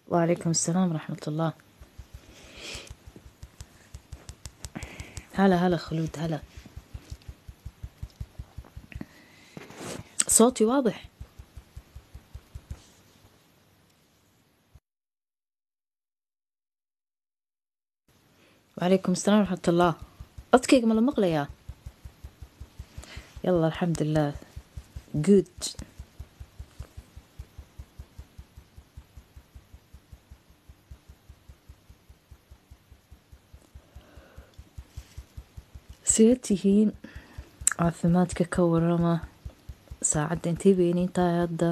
وعليكم السلام ورحمة الله هلا هلا خلود هلا صوتي واضح وعليكم السلام ورحمة الله أدكيك ما مقليا يلا الحمد لله good sidee tihiin caafimaadka ka warama saacadda intay weyniin tahay hadda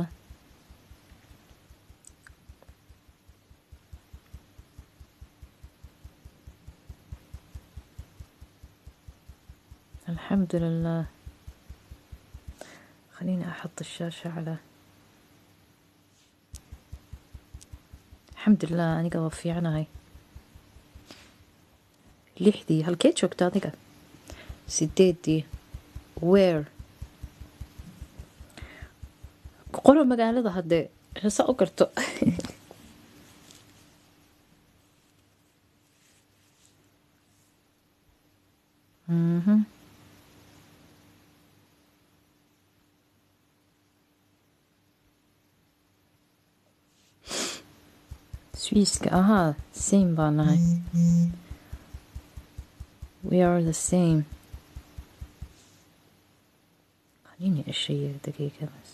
الحمد لله خليني أحط الشاشة على الحمد لله أنا قبل في عناي لحدي هالكيت شوكتا adiga sideedii where qoro magaalada haddee hase u garto Mhm. Swiiska ahaa same baa nahay we are the same خليني أشير دقيقة بس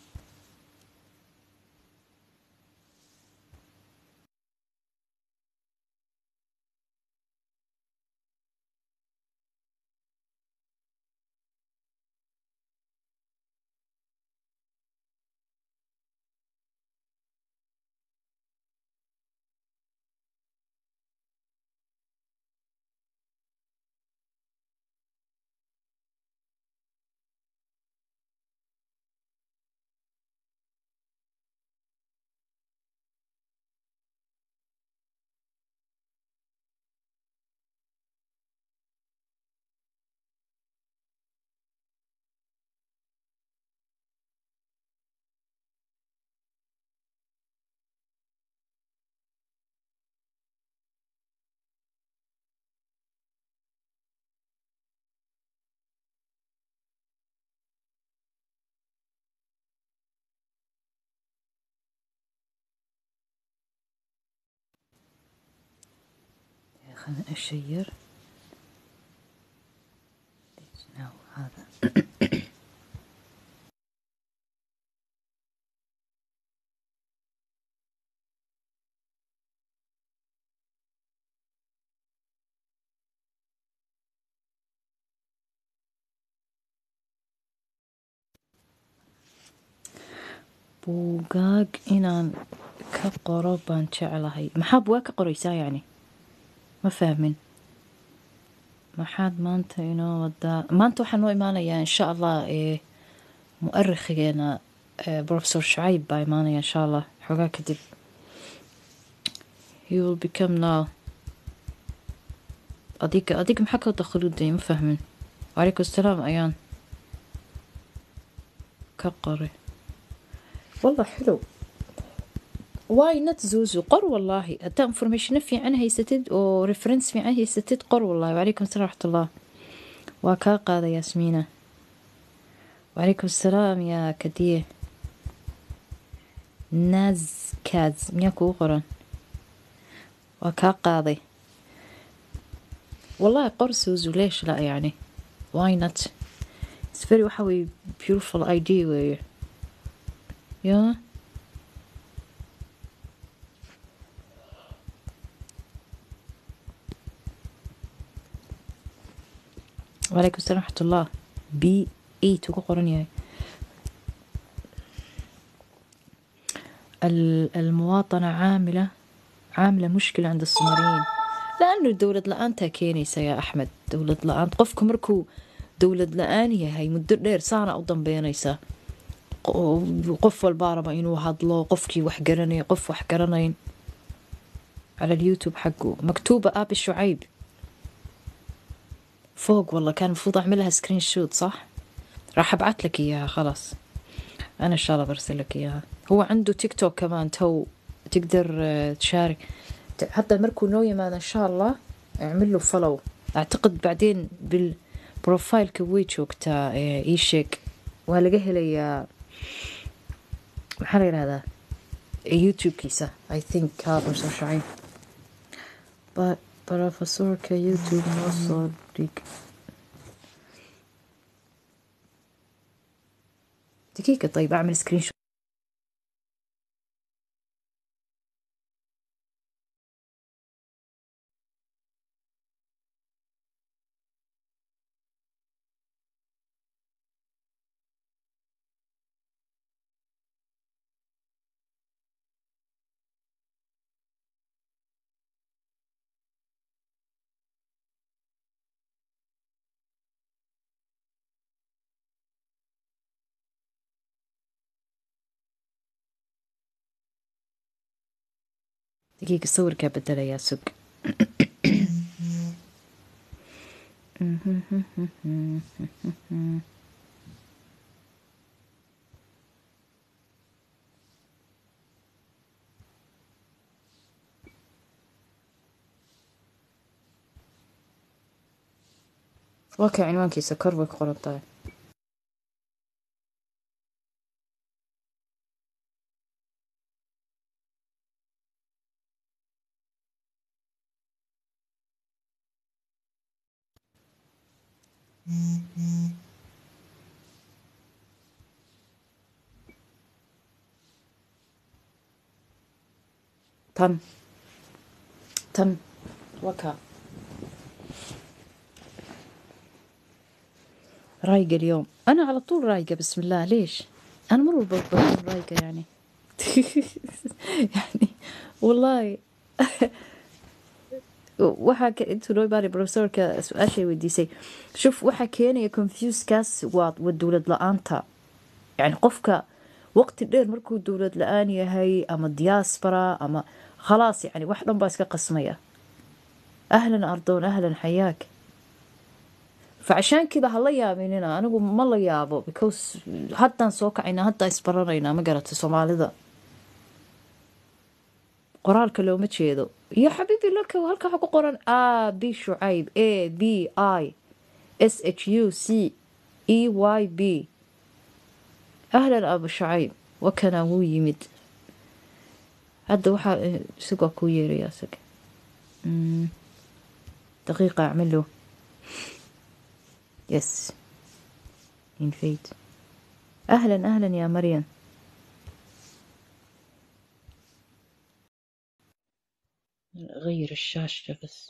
خليني أشير now هذا buugaag inaan ka qoro baan jeclahay maxaa buugaag ka qoraysaa yacni ma fahmin maxaad maanta inoo wadaa maanta waxaa noo imaanayaa insha allah ee mu'arikhigeena ee professor shacayb baa imaanaya insha allah xoogaa kadib he will become now adiga adiga maxaa ka wada khuluuday ma fahmin wacalaykum asalaam ayaan ka qoray والله حلو واي نت زوزو قر والله حتى انفورميشن في عنها هيستد او ريفرنس في عنها هيستد قر والله وعليكم السلام ورحمة الله وكا قادة ياسمينة وعليكم السلام يا كديه ناز كاز مياكو قرن وكا قاضي والله قر سوزو ليش لا يعني why not it's very وحوي beautiful idea where yeah وعليكم السلام ورحمة الله بي ايت ugu qoran yahay ال- المواطنة عاملة عاملة مشكلة عند الصوماليين لأنه دولة لa'aantaa keenaysa yaa axmed dowlad la-aan qofka markuu dowlad la-aan yahay muddo dheer saana u dambeynaysa Qo- qof walbaa raba inuu hadlo qofkii wax garanaya qof wax garanayn على اليوتيوب حقه مكتوبة أبي شعيب فوق والله كان المفروض أعملها سكرين شوت صح راح أبعت لك إياها خلاص أنا إن شاء الله برسل لك إياها هو عنده تيك توك كمان تو تقدر آه، تشارك ت- حتى مركو نو يمان ان شاء الله اعمل له فولو اعتقد بعدين بالبروفايل كويت وقتها اي شيك وهلقى هلي maxaa la yidhahdaa youtubekiisa i think haa barso shaciin ba profesorka youtube noo soo dhig دقيقة طيب أعمل سكرين شوت دقيقة صورك بدل يا سق واقع عنوانkiisa kor bay ku qoran tahay tan tan وكا رايقة اليوم أنا على طول رايقة بسم الله ليش أنا مرة بكون رايقة يعني يعني والله waxaa ka intuu noo imaanay profesorka su-aashay weydiisay shuf waxaa keenaya confuskaas waa waa dowlad la-aanta yani qofka waqti dheer markuu dowlad la-aan yahay ama diaspora ama khalaas yani wax dhan baa iska qasmaya ahlan ardoon ahlan xayaak فعشان كذا هلا يابيننا أنا أقول ما لا يابو because حتى soo kacayna hadda isbaranaynaa ma garatay soomaalida qoraalka looma jeedo iyo xabiibi laka halka waxa ku qoran a b shucayb a b i s h u c e y b ahlan abu shucayb wakana wuu yimid hadda waxaa isagoo kuu yeeraya isaga Mm, daqiiqa acmil له يس invade أهلا أهلا يا مريم غير الشاشة بس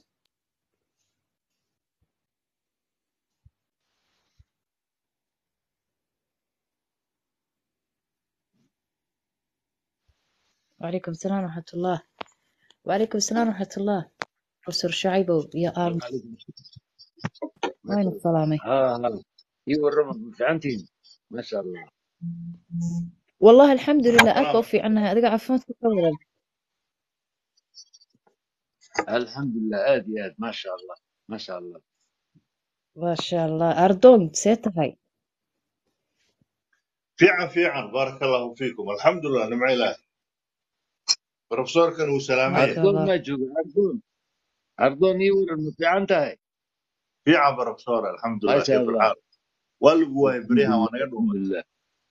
وعليكم السلام ورحمة الله وعليكم السلام ورحمة الله بروفيسور شعيبة يا آرم عليكم وين السلامة ها ها اي ورم فعنتي ما شاء الله والله الحمد لله أكوفي عنها أدقى عفوا تكولا الحمد لله ادي اد ما شاء الله ما شاء الله ما شاء الله أردون سيتهاي fiican fiican baaraka allahu fiikum alxamdulilah nimco ilaahi profesorkan wuu ما salaamaya شاء عرضون الله ما جوج عرضون عرضون اي ورم فعنتها fiican profesor ما alxamdulilah شاء kayf الله alxaal waa lagu waayay الحمد beryahan لله waa naga الحمد dhuumay لله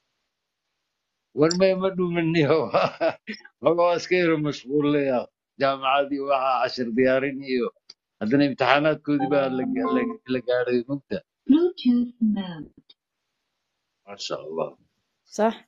وين ما يمدوا مني هو هو اسكير مشغول لي جامعة دي وها عشر ديارين ايو عندنا امتحانات كودي بقى لقاري مقتل Bluetooth mode. ma sha allah صح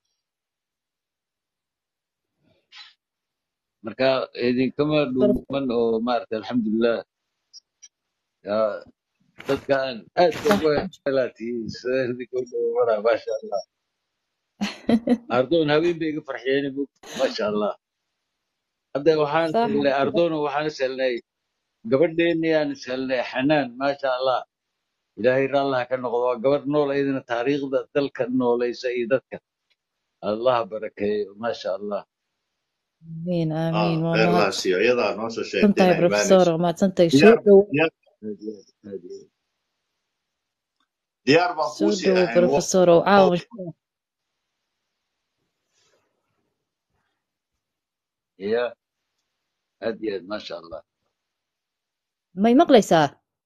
marka idinkama dhuuman oo maarata alxamdulilah yaa dadkan aad صح uga helaatihiin sida idinka u dhowara maasha allah ardoon habeen bay iga farxiyeen mugta maasha allah hadda waxaan صح helnay ardoon waxaan is helnay gabadheeni aan is helnay xanaan maasha allah ilaahay raallah ka noqdo waa gabadh nool iyadana taariikhda dalka noolaysa iyo dadka allah barakeeyo maasha allah آمين آمين ah waa khayr mahad laa siiyo iyadaa noo soo sheegtay santahay inay profesor imaanayso waa mahadsantahay soo diyaar dhow diyaar aad iyo aad aad iyo aad diyaar baan soo kuu sii dhowo ahayn waqti profesor oo caawa ya aad iyo aad maasha allah may maqlaysaa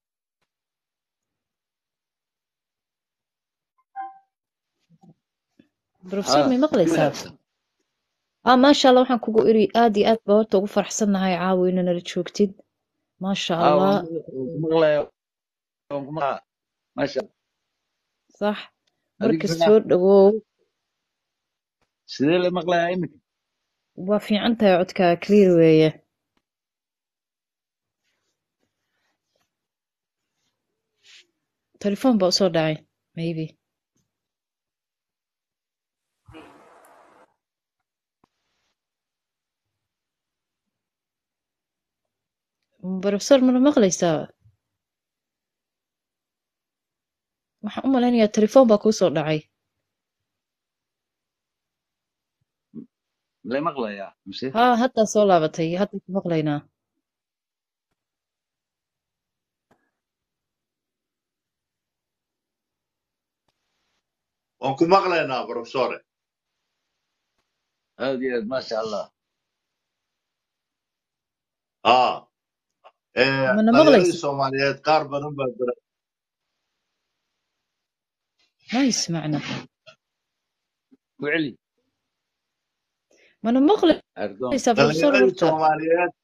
professor ha may si maqlaysaa wanaagsan ah maasha allah waxaan kugu iri aad iyo aad baa horta ugu faraxsannahay caawa ina nala joogtid maasha ha allah waan ku- waan ku maqlaya waan ku maqlaya maasha allah sax adiga marka sana soo dhawow sidee la maqlaya iminka waa fiican tahay codkaa clear weeye telefoon baa usoo dhacay maybe professor mana maqlaysaa waxaan u malaynayaa telefoon baa kuu soo dhacay la maqlaya mise haa haddaa soo laabatay hadda ku maqlaynaa waan ku maqlaynaa professore aad iyo aad maasha allah aa ee mana dhalinyaradii maqlaysa soomaaliyeed qaar badan baa jira nice macna ku celi mana ardoon maqlaysaa professor dhalinyaradii horta soomaaliyeed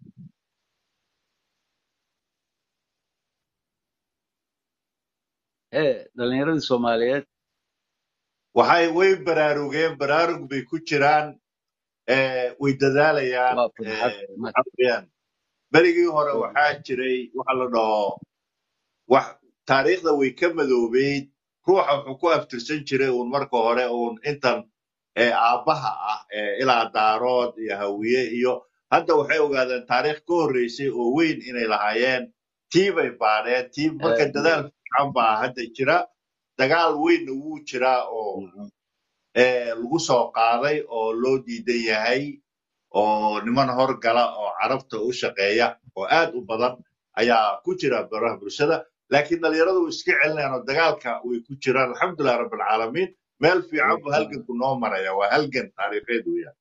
ee dhalinyaradii soomaaliyeed waxay way baraarugeen baraarug bay ku jiraan ee way dadaalayaan waa farxad ee ma- waxa weeyaan berigii hore waxaa jiray waxa la dhaho wax taariikhda way ka madoobeyd ruuxa wuxuu ku aftirsan jiray uun marka hore uun intan ee aabbaha ah ee ilaa daarood iyo hawiye iyo hadda waxay ogaadeen taariikh ka horreysay oo weyn inay lahaayeen tii bay baadheen tii marka aad iyo dadaal aad fiican baa hadda jira dagaal weynna wuu jiraa oo Mhm. ee lagu soo qaaday oo loo diidan yahay oo niman horgala oo carabta u shaqeeya oo aad u badan ayaa ku jira baraha bulshada laakiin dhalinyaradu way iska celinayaan oo dagaalka way ku jiraan alxamdulilah rabbilcaalamiin meel fiican buu halganku noo maraya waa halgan taariikheed weeyaan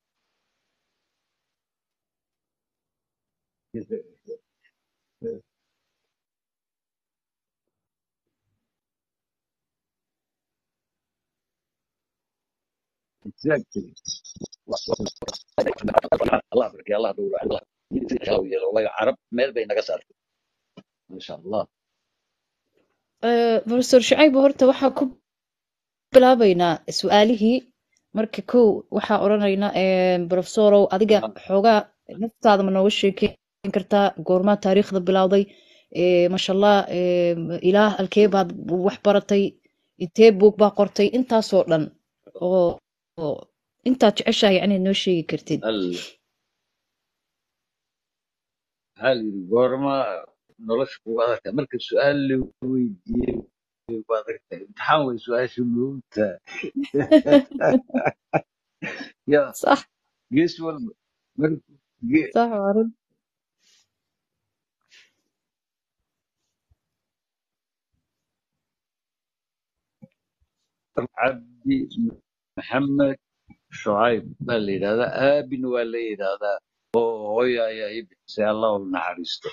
exactly allah barkay allah dhowro allah yeelo wallahi carab meel bay naga saartay masha allah Eh, professor shacayb horta waxaa ku bilaabaynaa su-aalihii marka kow waxaa odhanaynaa eh, professorow adiga xoogaa naftaada ma nooga sheekeyn kartaa goormaa taariikhda bilowday Eh, masha allah eh, ilaah halkee baad wax baratay intee buug baa qortay intaasoo dhan oo oo intaad jeceshahay yani noo sheegi kartid al maxaa la yidhi goorma nolosha kugu adagtahay marka su-aal la weydiiyey way ku adagtahay imtixaan way su-aasha moogta ya sax gees walba mar ge- sax waa run cabdi maxamed shucayb baa la yidhahdaa aabina waa la yidhahdaa oo hooya ayaa ii bixisay allah u naxariisto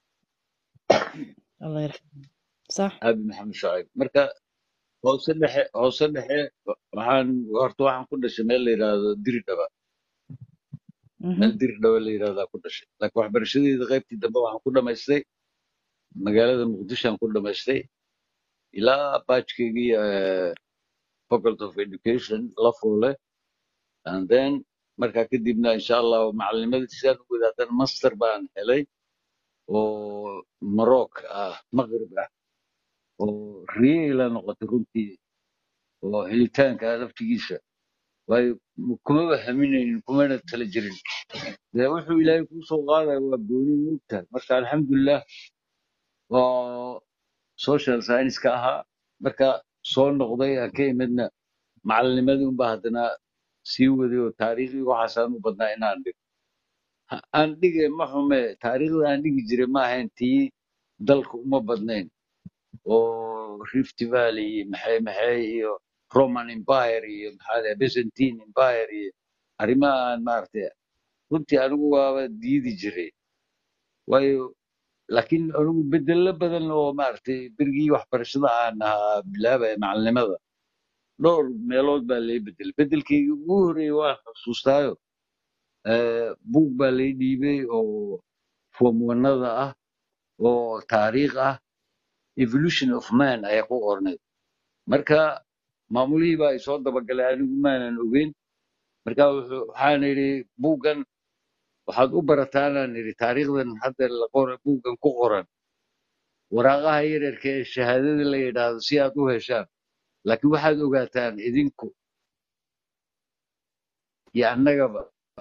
allah yarxam sax aabi maxamed shucayb marka hoose dhexe hoose dhexe waxaan horta waxaan ku dhashay meel la yidhaahdo diridhaba Mhm. meel diridhaba la yidhahdaa ku dhashay laakiin waxbarashadeeda qaybtii dambe waxaan ku dhamaystay magaalada muqdishoan ku dhamaystay ilaa baajkeygii eh, faculty of education la fuule and then markaa kadibna insha allah macalinimadii sidaan u wadaatan master baan helay oo maroc ah maqrib ah oo riyeela noqotay runtii oo helitaanka laftigiisa waayo kumaba haminaynin kumana tala jirin dee wuxuu ilaahay kuu soo qaadaya waa gooni moogtahay marka alxamdulilah waa social science ka ahaa marka soo noqday aan ka imidna macalinimadii unbaa haddana sii waday oo taariikhdii waxaasaan u badnaa inaan dhigo Ha- aan dhige ma xume taariikhda aan dhigi jiray ma ahayn tii dalka uma badnayn oo rift valley iyo maxay maxay iyo roman empire iyo maxaa la byzantine empire iyo arrimaha aan maaragtay runtii anigu waaba diidi jiray waayo laakiin anigu bedello badan oo maaragtay berigii waxbarashada aan ahaa bilaabaya macalinimada dhowr meelood baa lay bedelay bedelkaygii ugu horreeyey waan xusuustaayo eh, buug baa lay dhiibay oo form wanada ah oo taariikh ah evolution of man ayaa ku qornay marka maamulihii baa isoo dabagalay anigu maanan ogeyn marka wuxuu- waxaan idhi buuggan waxaad u barataanaan idhi taariikhdan hadda la qora buuggan ku qoran waraaqaha yaryarka ee shahaadada la yidhaahdo si aad u heshaan laakiin waxaad ogaataan idinku iyo annagaba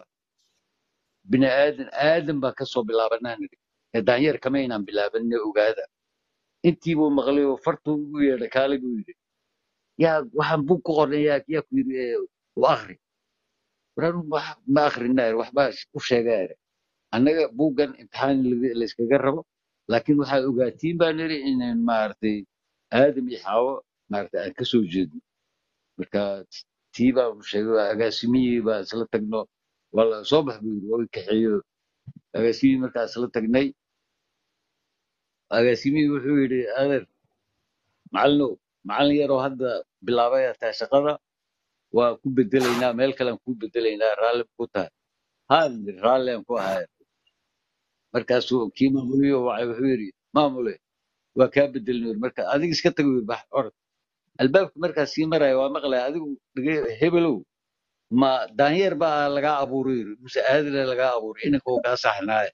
bini aadan aadan baa ka soo bilaabanaan idhi ee daanyeer kama inaan bilaabanne ogaada intii buu maqlay oo fartuu ugu yeedhay kaale buu yidhi yaa waxaan buug ku qornay yaa yaa ku yidhi "Ee, u akhri waraan ma akhrina waxbaa u sheegaa annaga buuggan imtixaan laga- la iskaga rabo laakiin waxaad ogaatiin baan niri inaan maaragtay aadam iyo xaawo maaragtay aan ka soo jeedno marka tii baa u sheegay waa agaasimihii baa isla tagno waa la soo bax buu yiri waa i kaxeeyo agaasimihii markaa isla tagnay agaasimihii wuxuu yidhi adeer macallinow macallin yaroo hadda bilaabay taa shaqada waa ku bedelaynaa meel kalean ku bedelaynaa raalli ku tahay haan raalli aan ku ahay markaasuu kii maamuliyo wacay wuxuu yidhi maamule waa kaa bedelin yiri marka adiga iska tago yiri bax orod albaabka markaa sii maraya waa maqlaya adigu dhege- hebelow ma daanyeer baa lagaa abuuray yiri mise aadile lagaa abuuray inanka oo kaa saxnaaye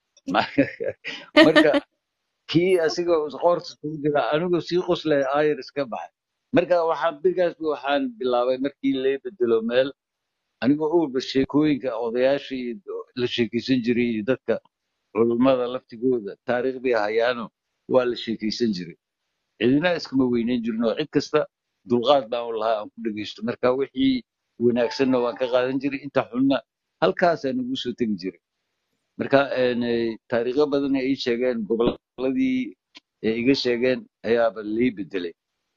marka kii asiga qoorta kugu jira anigoo sii qoslay ayar iska baxay marka waxaan birigaas waxaan bilaabay markii lay bedelo meel anigoo uurba sheekooyinka odayaasha iyo la sheekeysan jiray iyo dadka culummada laftigooda taariikh bay hayaano waa la sheekeysan jiray cidina iskama weyneyn jirin oo cid kasta dulqaad baan u lahaa aan ku dhegeysto marka wixii wanaagsanna waan ka qaadan jiray inta xunna halkaasaan ugu soo tegi jiray marka een, eh, taariikho badan ay ii sheegeen gobolladii ay iga sheegeen ayaaba lii bedelay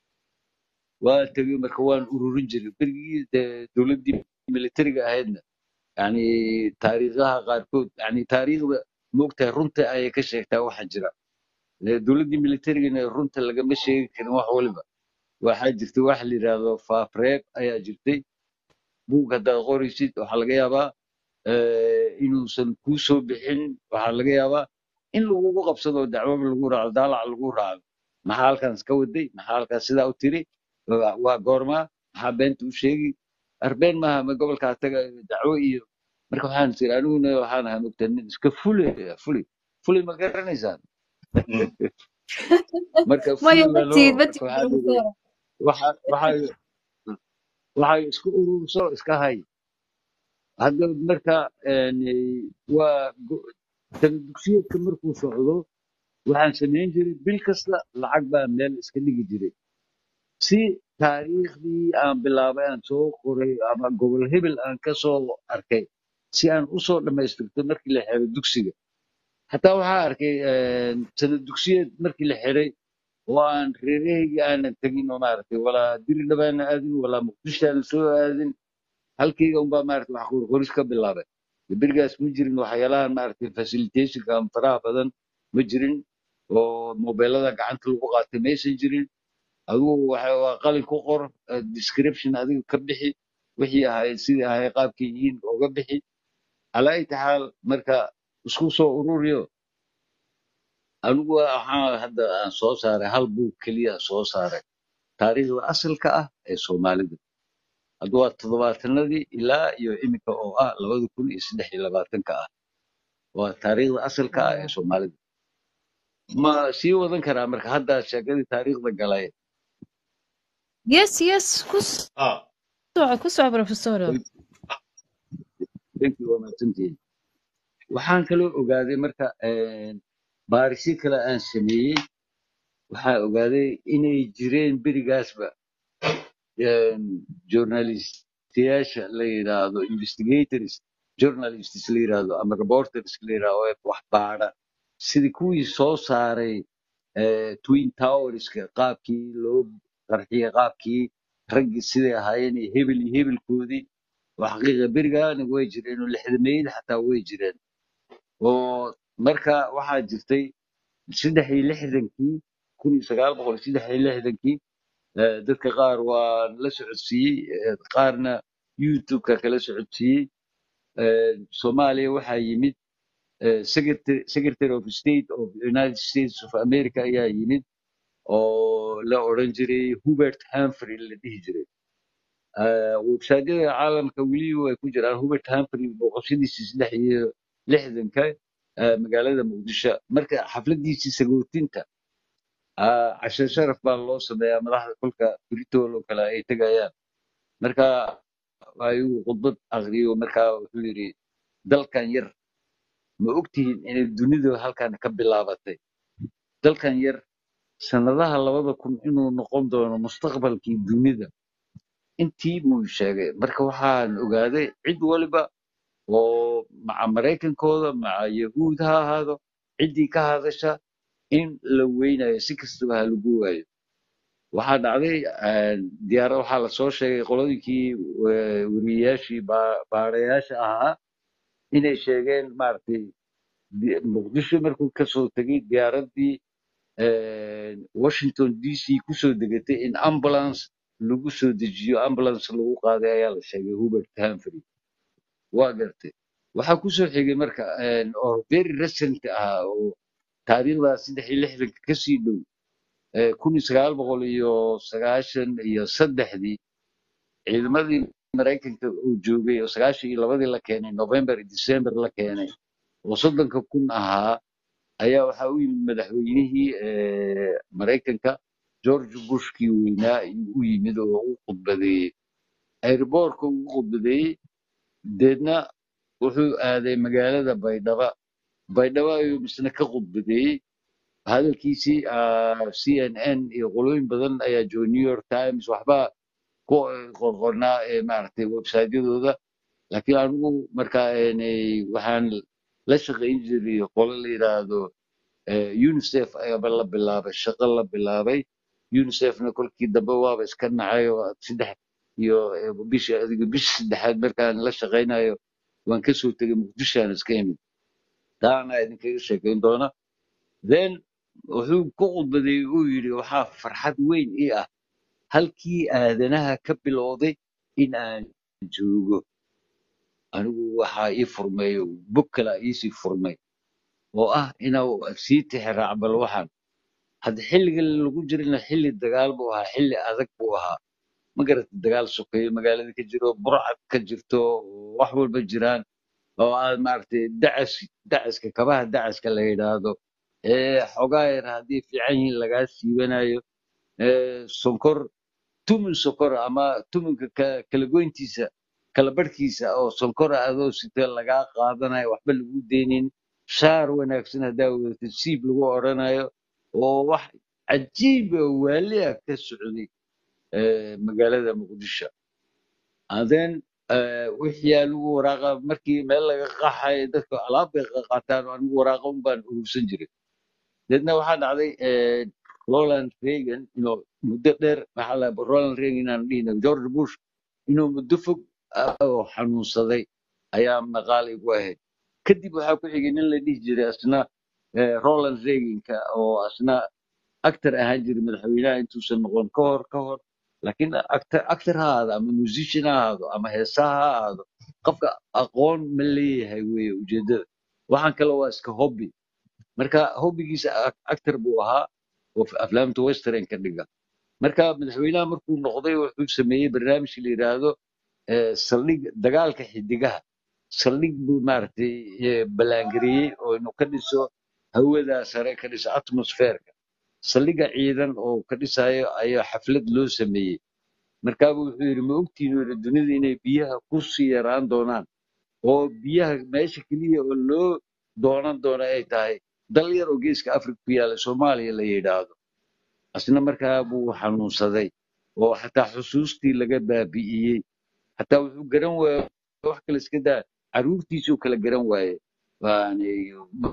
waa tegey marka waan ururin jiray berigii dee dowladdii militariga ahaydna yani taariikhaha qaarkood yani taariikhda moogtahay runta ayay ka sheegtaa waxa jira Ee, dowladdii militarigana runta lagama sheegi karin wax waliba waxaa jirtay wax la yidhaahdo faafreeb ayaa jirtay buug haddaad qoraysid waxaa laga yaabaa eh, inuusan kuu soo bixin waxaa laga yaabaa in lagugu qabsado dacwaba lagu raaco daalac lagu raaco maxaa halkan iska waday maxaa halkaas sidaa u tiri waa waa goormaa maxaa beenta u sheegi arbeen maaha ma gobolkaa taga dacwo iyo marka waxaan tiri aniguna waxaan ahaa mogtaa nin iska fule fuli fuli ma garanaysaan Mm. marka maya fuli ma baa tiid loo ma marka tiid waxaa yidhi professor waxa waxa waxay isku ururso iska hay hadda marka een, waa go- tala dugsiyeedka markuu socdo waxaan samayn jiray bil kasta lacag baa meel iska dhigi jiray si taariikhdii aan bilaabay aan soo qoray ama gobol hebel aan ka soo arkay si aan u soo dhammaystirto markii la xiro dugsiga xataa waxaa arkay een, sanad dugsiyeed markii la xiray oo aan reerahaygii aanan tegin oo maaragtay walaa diridhaba aanan aadin walaa muqdisho aanan soo aadin halkayga unbaa maaragtay wax qorqoris ka bilaabay berigaas ma jirin waxyaalahan maaragtay facilitationka ama faraha badan ma jirin oo mobeelada gacanta lagu qaatay maysan jirin adigu waxa waa qalin ku qor eh, description adiga ka bixi wixii ahayd sidii ahayd qaabkay yihiin oga bixi calaa ayyi xaal marka isku soo ururiyo anigu waxaan hadda aan soo saaray hal buug keliya soo saaray taariikhda asalka ah ee soomaalida hadda waa toddobaatanadii ilaa iyo iminka oo ah labada kun iyo saddex iyo labaatanka ah waa taariikhda asalka ah ee soomaalida ma sii wadan karaa marka hadda sheekadii taariikhda galay yes yes ku ah soco ku soco professor Thank you, waa mahadsantihiin waxaan kaloo ogaaday marka een, baarisyo kale aan sameeyey waxaa ogaaday inay jireen berigaasba een, journalistiyaasha la yidhaahdo investigators journalists la yidhaahdo ama reporters la yidhaahdo ee wax baara sidii kuwii soo saaray eh, twin towerska qaabkii loo qarxiyey qaabkii raggii siday ahaayeen iyo hebel iyo hebelkoodii waa xaqiiqa berigaana way jireen oo lixdameeyada xataa way jireen oo marka waxaa jirtay saddex iyo lixdankii kun iyo sagaal boqol iyo saddex iyo lixdankii eh, dadka qaar waa la socodsiiyey eh, qaarna youtube-ka kala socodsiiyey Eh, soomaaliya waxaa yimid eh, secretary secretary of state of united states of america ayaa yimid oo la odhan jiray hubert humphrey la dhihi jiray Eh, websaadyada caalamka weli way ku jiraan hubert humphrey booqashadiisii saddex iyo lixdanka eh, magaalada muqdisho marka xafladiisii sagootinta ah, cashe sharaf baa loo sameeyaa madaxda kolka britol oo kale ay tegayaan marka ayuu khudbad aqriyo markaa wuxuu yidhi dalkan yar ma ogtihiin inay dunidu halkan ka bilaabatay dalkan yar sanadaha labada kun inuu noqon doono mustaqbalkii dunida intii buu sheegay marka waxaan ogaaday cid waliba oo maca maraykankooda maca yahuud ha ahaado ciddii ka hadasha in la weynayo si kastaba ha lagu waayo waxaa dhacday diyaara waxaa lasoo sheegay qoladinkii eh, weriyayaashii baa- baarayaasha ahaa inay sheegeen maaragtay di- muqdisho markuu kasoo tegay diyaaraddii eh, washington d c kusoo degatay in ambulance lagu soo dejiyo ambulance lagu qaaday ayaa la sheegay hubert humphrey waa gartay waxaa kusoo xigay marka eh, oo very recent ah oo taariikhda saddex iyo lixdanka kasii dhow eh, kun iyo sagaal boqol iyo sagaashan iyo saddexdii ciidamadii maraykanka uu joogay oo sagaashan iyo labadii la keenay november iyo december la keenay oo soddonka kun ahaa ayaa waxaa u yimid madaxweynihii eh, maraykanka george bushkii weynaa ayuu u yimid oo u khudbadeeyey airboortka ugu khudbadeeyey deedna wuxuu aaday magaalada baydhaba baydhaba ayuu misna ka khudbadeeyey hadalkiisii ah, cnn iyo qolooyin badan ayaa jooga new york times waxbaa ku qorqornaa ee maaragtay websaytyadooda laakiin anigu marka een, waxaan la shaqayn jiray qolo la yidhaahdo eh, unicef ayaaba la bilaabay shaqo la bilaabay unicefna kolkii dambe waaba iska nacay oo saddex iyo eh, bishii adiga bishii saddexaad markaan la shaqaynayo waan kasoo tegay muqdishoan iska imid taana idinkaga sheekayn doona then wuxuu ku khudbadeeyey uu yidhi waxaa farxad weyn ii ah halkii aadanaha ka bilowday in aan joogo anigu waxaa ii furmay bog kalaa iisii furmay oo ah inuu sii tixraac bal waxaan hadda xilliga lagu jirana xilli dagaal buu ahaa xilli adag buu ahaa ma garata dagaal sokeeyo magaalada ka jiro burcad ka jirto oo wax walba jiraan oo aad maaragtay dacas dacaska kabaha dacaska la yidhaahdo ee xogaa yar haddii fiican yihiin lagaa siibanayo ee sonkor tumun sonkor ama tumunka ka- kala goyntiisa kala barhkiisa oo sonkor ah adoo sita lagaa qaadanayo waxba lagu deynin shaar wanaagsan haddaa wadatid siib lagu odhanayo oo wax cajiib oo waali ah ka socday eh, magaalada muqdisho and then eh, wixii aa lagu waraaqa markii meel laga qaxayo dadka alaab bay qaataan oo anigu waraaqa un baan urursan jiray deedna waxaa dhacday eh, roland reagan inuu muddo dheer maxaa la roland reagan inaan dhihina george bush inuu muddo fog ah oo xanuunsaday ayaa maqaal igu ahayd kadib waxaa ku xigay nin la dhihi jiray asna eh, roland reaganka oo asna actor ahaan jiray madaxweynaha intuusan noqon ka hor ka hor laakiin actor actor ha ahaado ama musician ha ahaado ama heesaha ha ahaado qofka aqoon ma leeyahay weeye ujeedada waxaan kale waa iska hobby marka hobbigiisa ac- actor buu ahaa oo f- aflaamta western ka dhiga marka madaxweynaha markuu noqday wuxuu sameeyey barnaamij la yidhaahdo eh, saldhig dagaalka xidigaha saldhig buu maaragtay eh, ballaangareeyey oo inuu ka dhiso hawada sare ka dhiso atmosferka saldhigga ciidan oo ka dhisayo ayaa xaflad loo sameeyey markaabuu wuxuu yidhi ma ogtiin uu yidhi dunida inay biyaha ku sii yaraan doonaan oo biyaha meesha keliya oo loo doonan doono ay tahay dal yar oo geeska afrika ku yaala soomaaliya la yidhaahdo asna markaa buu xanuunsaday oo xataa xusuustii laga baabi'iyey xataa wuxuu garan waaye wax kale iska daa caruurtiisuu kala garan waaye yani ma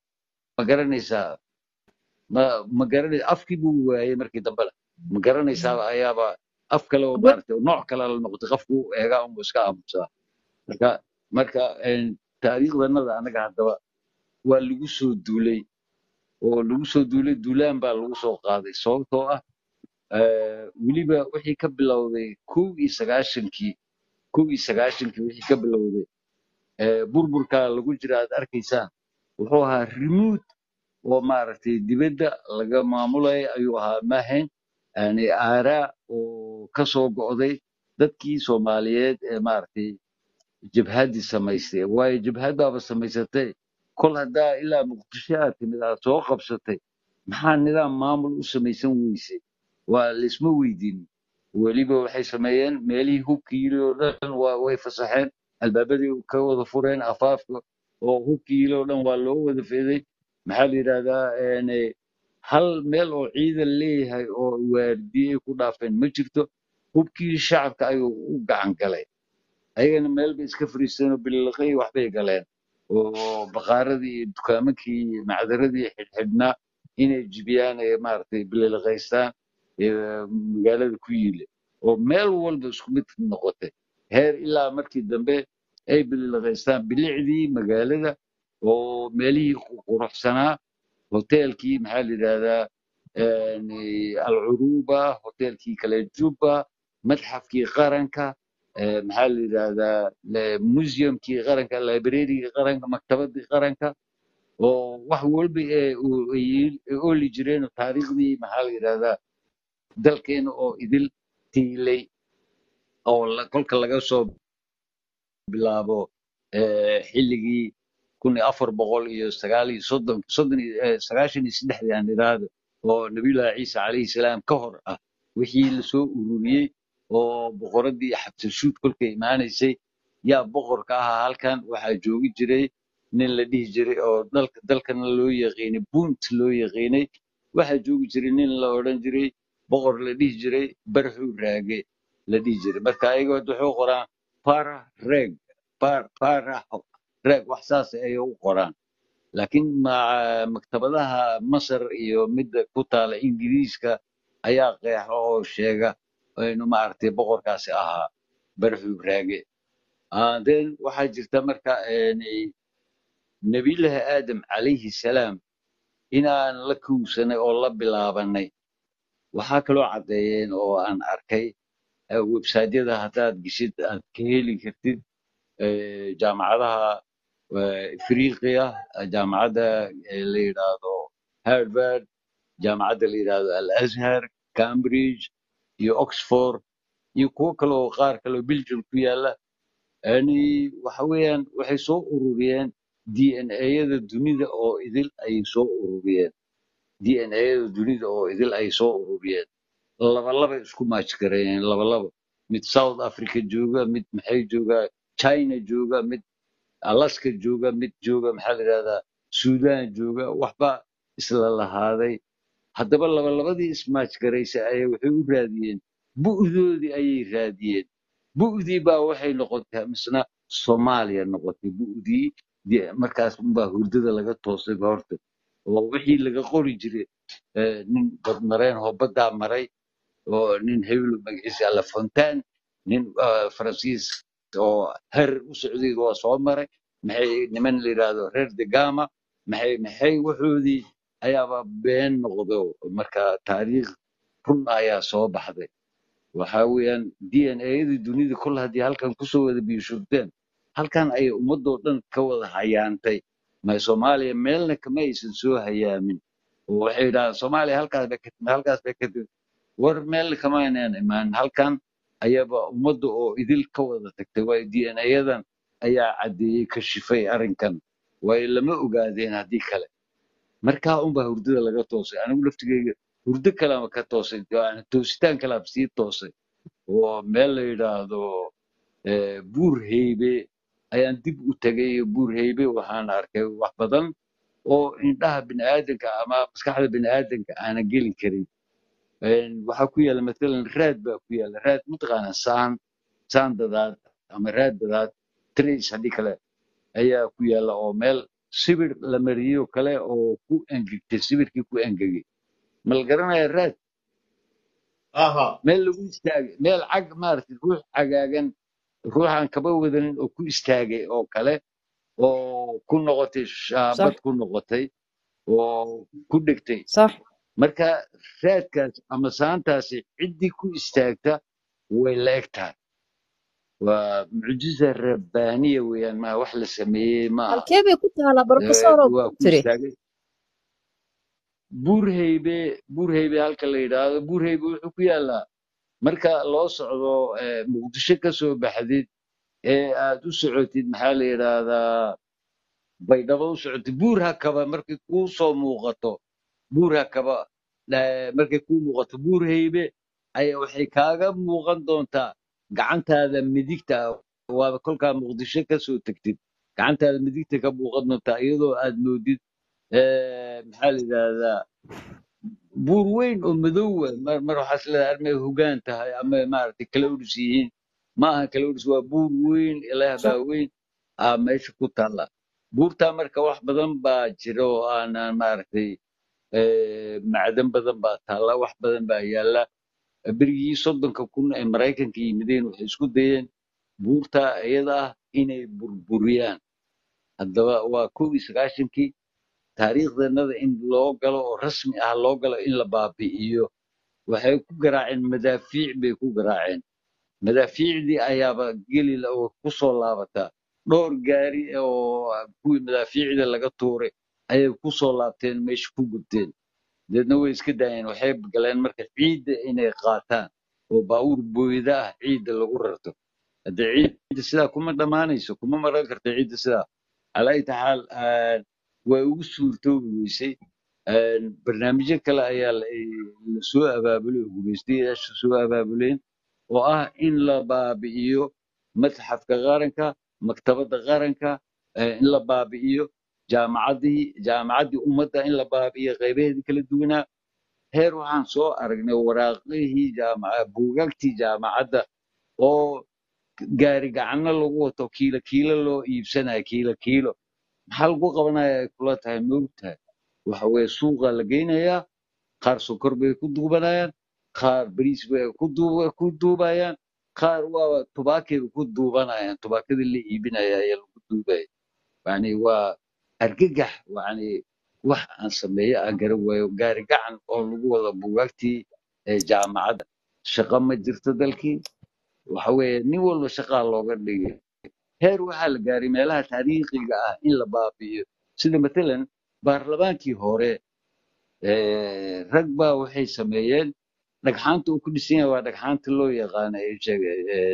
ma garanaysaa ma ma garanaysa afkii buu waayey markii dambena ma garanaysaa ayaaba af kale oo wa- maaragtay nooc kale la noqotay qofku u eegaa unbu iska aamusaa marka marka een, taariikhdanada anaga haddaba waa lagu soo duulay oo lagu soo duulay duulaan baa lagu soo qaaday sababtoo ah eh, weliba wixii ka bilowday kow iyo sagaashankii kow iyo sagaashankii wixii ka bilowday eh, burburka lagu jira aad arkaysaan wuxuu ahaa remote oo maaragtay dibadda laga maamulaya ayuu ahaa maahayn yani aaraa oo ka soo go'day dadkii soomaaliyeed ee maaragtay jabhaddii samaystay waayo jabhad baaba samaysatay kol haddaa ilaa muqdisho aad timid aad soo qabsatay maxaa nidaam maamul u samaysan weysay waa laisma weydiin weliba waxay sameeyeen meelihii hubkii yili oo dhan waa way fasaxeen albaabadii ka wada fureen afaafka oo hubkii yili oo dhan waa loo wada feeday maxaa la yidhahdaa een, hal meel oo ciidan leeyahay oo waardiye ku dhaafeen ma jirto hubkii shacabka ayuu u gacan galay ayagana meel bay iska fariisteen oo bililiqay waxbay galeen oo baqaaradii iyo dukaamakii iyo macdaradii xidhxidhnaa inay jibiyaan ee maaragtay bililiqaystaan ee magaalada ku yiile oo meel walba isku mid noqotay heer ilaa markii dambe ay bililiqaystaan bilicdii magaalada oo meelihii qu- quruxsanaa hoteelkii maxaa la yidhahdaa een, alcuruba hoteelkii kale juba madxafkii qaranka eh, maxaa la yidhahdaa le- museumkii qaranka librarygii qaranka maktabadii qaranka oo wax walba ee u- ay ay ooli jireen oo taariikhdii maxaa la yidhahdaa dalkeena oo idil tiilay oo la- kolka laga soo bilaabo eh, xilligii kun iyo afar boqol iyo sagaal iyo soddon soddon iyo eh, sagaashan iyo saddexdii aan idhaahdo oo nabiyullaahi ciise calayhi salaam ka hor ah wixii lasoo ururiyey oo boqoradii xabsashuud kolkay imaanaysay yaa boqorka ahaa halkan waxaa joogi jiray nin la dhihi jiray oo dalka dalkana loo yaqiinay bunt loo yaqiinay waxaa joogi jiray nin la odhan jiray boqor la dhihi jiray barxu raage la dhihi jiray marka ayaga waxay u qoraan para reg par- para reg wax saas ayay u qoraan laakiin ma- maktabadaha masar iyo midda ku taala ingiriiska ayaa qeexa oo sheega inuu maaragtay boqorkaasi ahaa barxu raage Ah, then waxaa jirta marka een, nabiyullaahi aadam calayhi salaam inaan la kuwsanay oo la bilaabanay waxaa kaloo caddeeyeen oo aan arkay eh, websaydyada haddaad geshid aad ka heli kartid eh, jaamacadaha eh, Ifriqiya eh, jaamacadda eh, la yidhaahdo Harvard jaamacadda la yidhaahdo Al Azhar Cambridge iyo Oxford iyo kuwo kale oo qaar kale oo Belgium ku yaala yani waxa weeyaan waxay soo ururiyeen DNA-yada dunida oo idil ayay soo ururiyeen DNA-yada dunida oo idil ayay soo ururiyeen labalaba isku maajgareeyeen labalaba mid South Africa jooga mid maxay joogaa China jooga mid Alaska jooga mid jooga maxaa la yidhahdaa Sudan jooga waxba isla lahaaday haddaba labalabadii ismaajgaraysay ayay waxay u raadiyeen bu'doodii ayay raadiyeen bu'dii baa waxay noqotay misna Soomaaliya noqotay bu'dii dee markaas unbaa hurdada laga toosay ba horta oo wixii laga qori jiray eh, nin badmareen oo baddaa maray oo nin hebel magaciisa la fontaine nin ah, faransiis oo her u socday waa soo maray maxay niman la yidhaahdo reer de gama maxay maxay waxoodii ayaaba been noqdo marka taariikh run ayaa soo baxday waxaa weeyaan DNA-yadii dunida kol haddii halkan kusoo wada biishurteen halkan ayay ummadoo dhan ka wada hayaantay ma soomaaliya meelna kama aysan soo hayaamin oo waxay yidhahdaan soomaaliya halkaas bay ka timid halkaas bay ka timid war meel kama aynaan imaan halkan ayaba ummadda oo idil ka wada tagtay waayo DNA-yadan ayaa caddeeyey ka shifay arrinkan waayo lama ogaadeen haddii kale markaa unbaa hurdada laga toosay anigu laftigeyga hurdo kalama ka toosay yani toositaan kalaaba sii toosay oo meel la yidhaahdo eh, buur heybe ayaan dib u tegay buur heybe waxaan arkay wax badan oo indhaha bini'aadanka ama maskaxda bini'aadanka aanan geli karin Een, waxaa ku yaala matalan raad baa ku yaala raad mataqaana saan saan dadaad ama raad dadaad trace haddii kale ayaa ku yaala oo meel sibir la mariyey oo kale oo ku engegtay sibirkii ku engegay ma la garanaya raad aha meel lagu istaagay meel cag maaragtay ruux cagaagan ruuxaan kaba wadanin oo ku istaagay oo kale oo ku noqotay shaabad صح ku noqotay oo ku dhegtay صح marka raadkaas ama saantaasi ciddii ku istaagta way la eg tahay waa mucjiza rabbaaniya weeyaan maa wax la sameeyey ma aha halkee bay ku taalaa Eh, barofesor oo waa ku ku tiri istaagay buurhaybe buurhaybe halka la yidhaahdo buurhaybe wuxuu ku yaalaa marka loo socdo eh, muqdisho ka soo baxdid ee aad u socotid maxaa la yidhaahdaa baydhabo u socotid buur hakaba markay kuu soo muuqato buur hakaba eh, markay kuu muuqato buur haybe ayaa waxay kaaga muuqan doontaa gacantaada midigta ah. waaba kolkaa muqdisho ka soo tegtid gacantaada midigta ka muuqan doontaa iyadoo aad moodid eh, maxaa la yidhaahdaa buur weyn oo madow ah. mar mar waxaas leedahay armay hogaan tahay ama maaragtay kala udhis yihiin ma aha kala udhis waa buur weyn ilaah صح baa weyn aa meesha ku taalla buurtaa marka wax badan baa jira oo aanan maaragtay eh, macdan badan baa taalla wax badan baa yaalla berigii soddonka kun ee maraykanka yimideen waxay isku dayeen buurtaa iyada ah inay burburiyaan haddaba waa kow iyo sagaashankii taariikhdeenada in loo galo oo rasmi ah loo galo in la baabi'iyo waxay ku garaaceen madaafiic bay ku garaaceen madaafiicdii ayaaba geli la- oo ku soo laabataa dhowr gaari oo kuwii madaafiicda laga tuuray ayay ku soo laabteen meesha ku gubteen deedna way iska daayeen waxay galeen marka ciidda inay qaataan oo baabuur booyda ah ciidda lagu rarto haddee ciidda sidaa kuma dhammaanayso kuma maran karto ciidda sidaa calaa ayyi xaal way ugu suurtoobi weysay Een, barnaamijyo kale ayaa la la soo abaabulay oo gumeystayaasha soo abaabuleen oo ah in la baabi'iyo matxafka qaranka maktabadda qaranka eh, in la baabi'iyo jaamacaddii jaamacaddii ummadda in la baabi'iyo qaybaheedii kala duwanaa heer waxaan soo aragnay waraaqihii jaamaca buugaagtii jaamacadda oo gaari gacanno lagu wato kiilo kiilo loo iibsanayo kiilo kiilo maxaa lagu qabanaya ay kula tahay moogtahay waxa weeye suuqa la geynayaa qaar sokor bay ku duubanayaan qaar bariis bay ku duuba- ku duubayaan qaar waa tubaakayba ku duubanayaan tubaakadii la iibinaya ayaa lagu duubaya yani waa argagax yani wax aan sameeyo aan garan waayo gaari gacan oo lagu wada buugaagtii ee jaamacadda shaqo ma jirto dalkii waxa weeye nin walba shaqaa looga dhigay heer waxaa la gaaray meelaha taariikhiga ah in la baabi'iyo sida matalan baarlamaankii hore eh, rag baa waxay sameeyeen dhagxaanta uu ku dhisan yahay waa dhagxaanta loo yaqaano ee sheega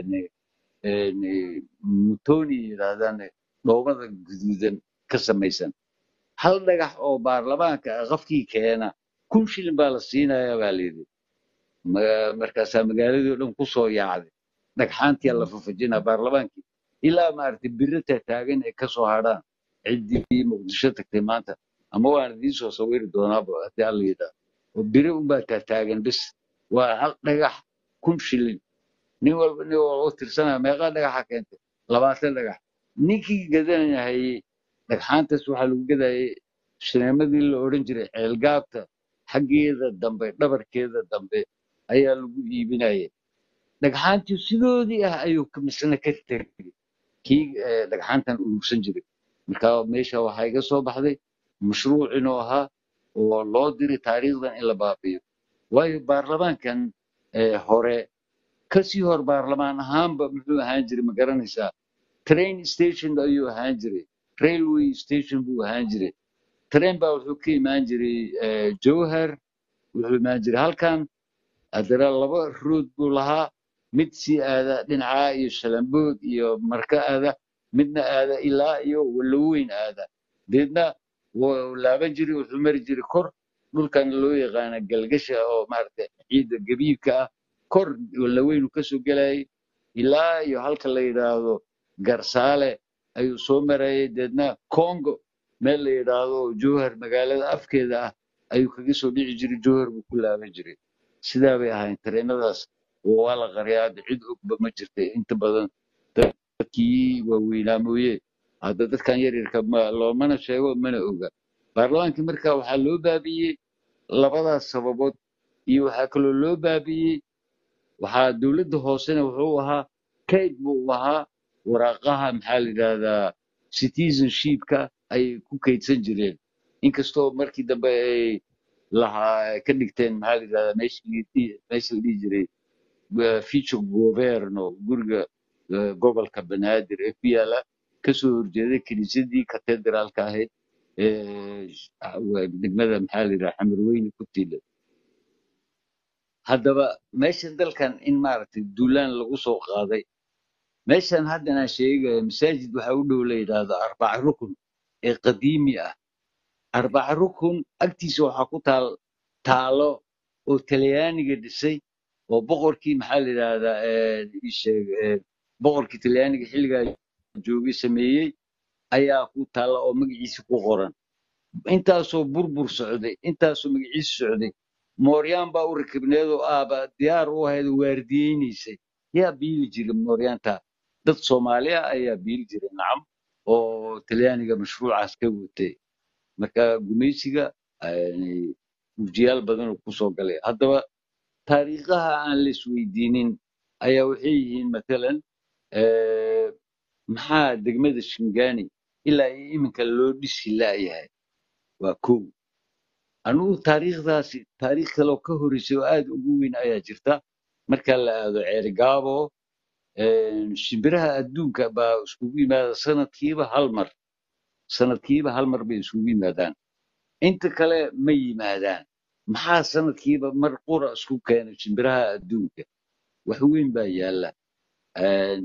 mutoni yidhaahdaan dhoobada guduudan ka samaysan hal dhagax oo baarlamaanka ah qofkii keena kun shilin baa la siinayaa baa layidhi Ma- markaasaa magaaladii oo dhan ku soo yaacday dhagxaantiyaa la fafajinaa baarlamaankii ilaa maaragtay birita taagan ay ka soo hadhaan ciddii muqdisho tagtay maanta ama waan idiin soo sawiri doonaaba haddii alla yidhaah oo biri unbaa taataagan bis waa hal dhagax kun shilin nin walba nin walba u tirsanaya meeqaa dhagaxa keentay labaatan dhagax ninkii gadanayay dhagxaantaas waxaa lagu gadayay shineemadii la odhan jiray ceelgaabta xaggeeda dambe dhabarkeeda dambe ayaa lagu iibinayay dhagxaantii sidoodii ah ayuu ka- misna ka tegay kii eh, dhagxaantan urursan jiray marka meesha waxaa iga soo baxday mashruuc inuu ahaa oo loo diray taariikhdan in la baabi'iyo waayo baarlamaankan eh, hore kasii hor baarlamaan ahaanba muxuu ahaan jiray ma garanaysaa train station ayuu ahaan jiray railway station buu ahaan jiray train baa wuxuu ka imaan jiray eh, jowhar wuxuu imaan jiray halkan haddana laba rood buu lahaa mid sii aada dhinacaa iyo shalambood iyo marka aada midna aada ilaa iyo walaweyn aada deedna wuu laaban jiray wuxuu mari jiray kor dhulkan loo yaqaana galgasha oo maaragtay ciidda gabiibka ah kor walaweyn uu kasoo gelayay ilaa iyo halka la yidhaahdo garsaale ayuu soo marayay deedna congo meel la yidhaahdo jowhar magaalada afkeeda ah ayuu kaga soo dhici jiray jowhar buu ku laaban jiray sidaa bay ahayn tareenadaas waa la qariyaa hadda cid ogba ma jirta inta badan dadkii waaweynaa mooye hadda dadkan yaryarka ma loomana sheego mana oga baarlamaankii marka waxaa loo baabi'iyey labadaas sababood iyo waxaa kaloo loo baabi'iyey waxaa dowladda hoosena wuxuu ahaa kayd buu ahaa waraaqaha maxaa la yidhahdaa citizenshipka ayay ku kaydsan jireen inkastoo markii dambe ay lahaa ka dhigteen maxaa la yidhahdaa meeshii meesha la dhihi jiray eh, future governo guriga eh, gobolka banaadir ee ku yaala kasoo horjeeday kiniisadii katedraalka ahayd ee sh- degmada maxaa la yidhaha xamarweyne ku tiila haddaba meeshan dalkan in maaragtay duulaan lagu soo qaaday meeshan haddan aan sheegayo masaajid waxaa u dhow la yidhaahdo arbaca rukun ee qadiimi ah arbaca rukun agtiisa waxaa ku taal taalo oo talyaaniga dhisay oo boqorkii maxaa la yidhaahdaa eh, ii sheeg eh, boqorkii talyaaniga xilligaa joogay sameeyey ayaa ku taalla oo magaciisa ku qoran intaasoo burbur socday intaasoo magaciisa socday mooryaan baa u rakibneed oo aaba diyaar u ahayd oo waardiyeynaysay yaa biili jiray mooryaanta dad soomaali ah ayaa biili jiray nacam oo talyaaniga mashruucaas ka watay marka gumaysiga yani, ujiyaal badan oo kusoo galay haddaba taariikhaha aan la isweydiinin ayaa waxay yihiin matalan eh, maxaa degmada shingani ilaa iyo iminka loo dhisi laayahay waa kow anugu taariikhdaasi taariikh kale oo ka horreysay oo aad ugu weyn ayaa jirta marka la aado ceerigaabo een, shimbiraha adduunka baa iskugu yimaada sanadkiiba hal mar sanadkiiba hal mar bay iskugu yimaadaan inta kale ma yimaadaan maxaa sanadkiiba mar qura isku keenay shimbiraha adduunka wax weyn baa yaala Een,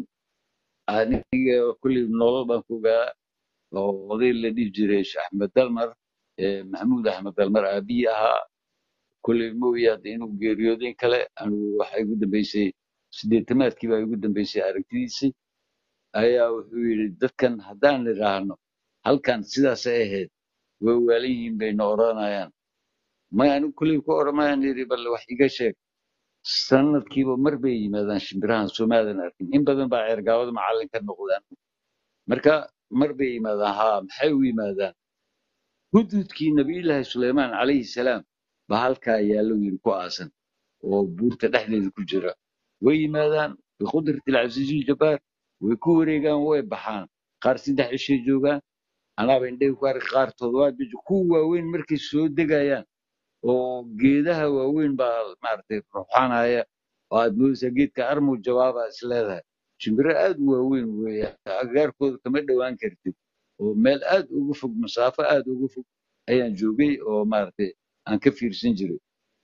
aniga kulley nolol baan ku ogaa oo oday la dhihi jiray sheekh axmed dalmar ee maxamuud axmed dalmar aabiyi ahaa kulley mooye hadda inuu geeriyooday in kale anigu waxa igu dambeysay sideetamaadkii baa igu dambeysay aragtidiisii ayaa wuxuu yidhi dadkan haddaan idhaahno halkan sidaasay ahayd way waalan yihiin bayna odhanayaan may anigu kulley ku odhamayaan yidhi bal wax iga sheeg sanadkiiba mar bay yimaadaan shimbirahan soomaadan arkin in badan baa ceergaawada macallin ka noqdaan marka mar bay yimaadaan haa maxay u yimaadaan hududkii nabiyullaahi suleymaan calayhi salaam baa halkaa yaallo yidhi ku aasan oo buurta dhexdeeda ku jira way yimaadaan biqudrati alcasiizi jabbaar way ku wareegaan way baxaan qaar saddex cishay joogaan anaaba indhahi ku arka qaar toddobaad bay joogaan kuwa waaweyn markay soo degayaan oo geedaha waaweyn baa maaragtay ruxanaya oo aad moodaysaa geedka armow jawaaba is leedahay shimbiro aad u waaweyn weeye agagaarkooda kama dhowaan kartid oo meel aad uga fog masaafo aad uga fog ayaan joogay oo maaragtay aan ka fiirsan jiray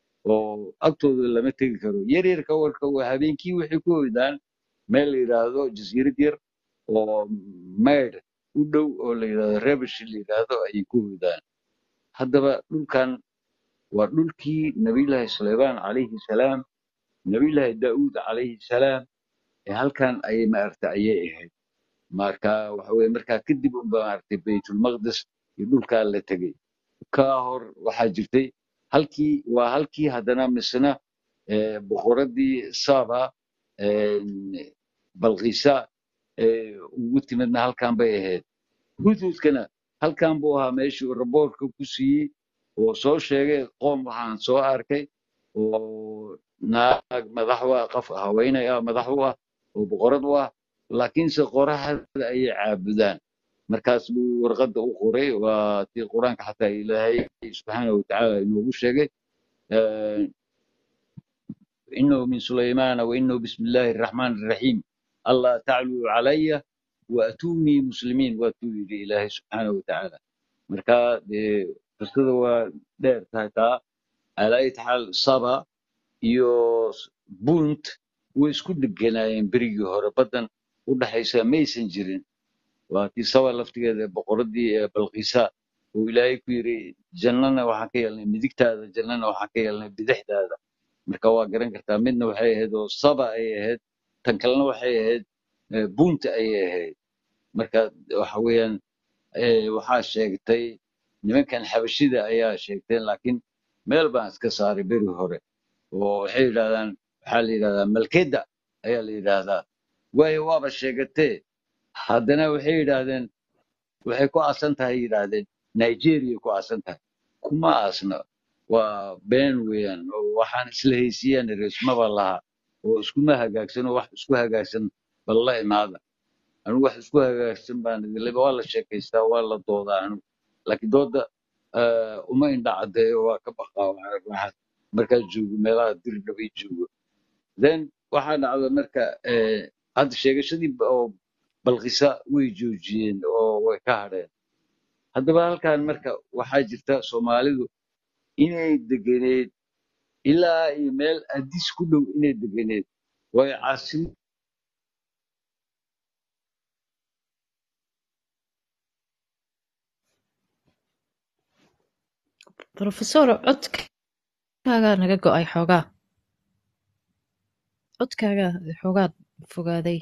oo agtooda lama tegi karo yaryarka warka waa habeenkii waxay ku hoydaan meel la yidhaahdo jasiirad yar oo maydh u dhow oo la yidhaahdo rebish la yidhaahdo ayay ku hoydaan haddaba dhulkan waa dhulkii nabiyullaahi suleymaan calayhi salaam nabiyullaahi daa'uud calayhi salaam ee halkan ayay maaragtay ayay ahayd marka waxa weye markaa kadib unba maaragtay baytulmaqdis iyo dhulkaa la tegey ka hor waxaa jirtay halkii waa halkii haddana misna eh, boqoradii saba eh, balqiisa eh, ugu timidna halkan bay ahayd hudhudkana halkan buu ahaa meeshuu raboorka ku siiyey oo soo sheegay qoom waxaan soo arkay oo naag madax u ah qof haweeney ah madax u ah oo boqorad u ah laakiinse qoraxda ayay caabudaan markaas buu warqadda u qoray waa tii qur-aanka xataa ilaahay subxaanahu watacaala inoogu sheegay eh, إنه من سليمان وإنه بسم الله الرحمن الرحيم الله تعلوا علي وأتوني مسلمين وأتوا إلى إله سبحانه وتعالى مركا دي قصده waa dheer tahay taa على أي حال saba iyo bunt way isku dheganaayeen berigii hore badan u dhaxaysa maysan jirin waa tii saba laftigeeda boqoradii ee balqiisa uu ilaahay ku yiri jannana waxaan ka yeelnay midigtaada jannana waxaan ka yeelnay bidixdaada marka waa garan kartaa midna waxay ahayd oo saba ay ahayd tan kalena waxay ahayd eh, bunta ayay ahayd marka waxa weeyaan eh, waxaa sheegtay nimankan xabashida ayaa sheegteen laakiin meel baan iska saaray beri hore oo waxay yidhahdaan waxaa la yidhahdaa malkeda ayaa la yidhaahdaa waayo waaba sheegatee haddana waxay yidhaahdeen waxay ku aasan tahay yidhaahdeen nigeria ku aasan tahay kuma aasna waa been weeyaan oo waxaan isla haysiiyaan resmaba laha oo iskuma hagaagsan oo wax isku hagaagsan bal la imaada anigu wax isku hagaagsan baan idinleba waa la sheekaystaa waa la doodaa anigu laakiin dooda eh, uma indha caddeeyo waa ka baqaa waxaa markaa joogo meelaha dirdhabay joogo then waxaa dhacda marka eh, hadda sheegashadii ba- oo balqisa way joojiyeen oo way ka hadheen haddaba halkan marka waxaa jirta soomaalidu inay degeneed ilaa iyo meel adis ku dhow inay degeneed waayo caasim profesor codkaagaa naga go-ay xoogaa codkaagaa xoogaa fogaaday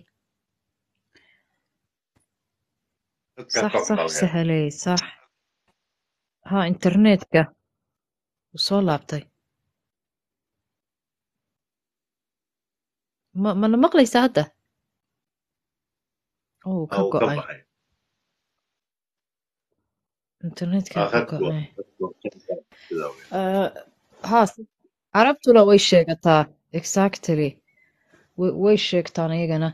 dadka sax ka sax qalqalaya sahaley sax ha internetka wuu soo laabtay ma mana maqlaysaa hadda oo wuu ka oo ka go-ay baxay internetkaa Aa, ka khadku go-ay khadku sidaa weeye. Ah, haa si- carabtuna way sheegataa exactly way way sheegtaan iyagana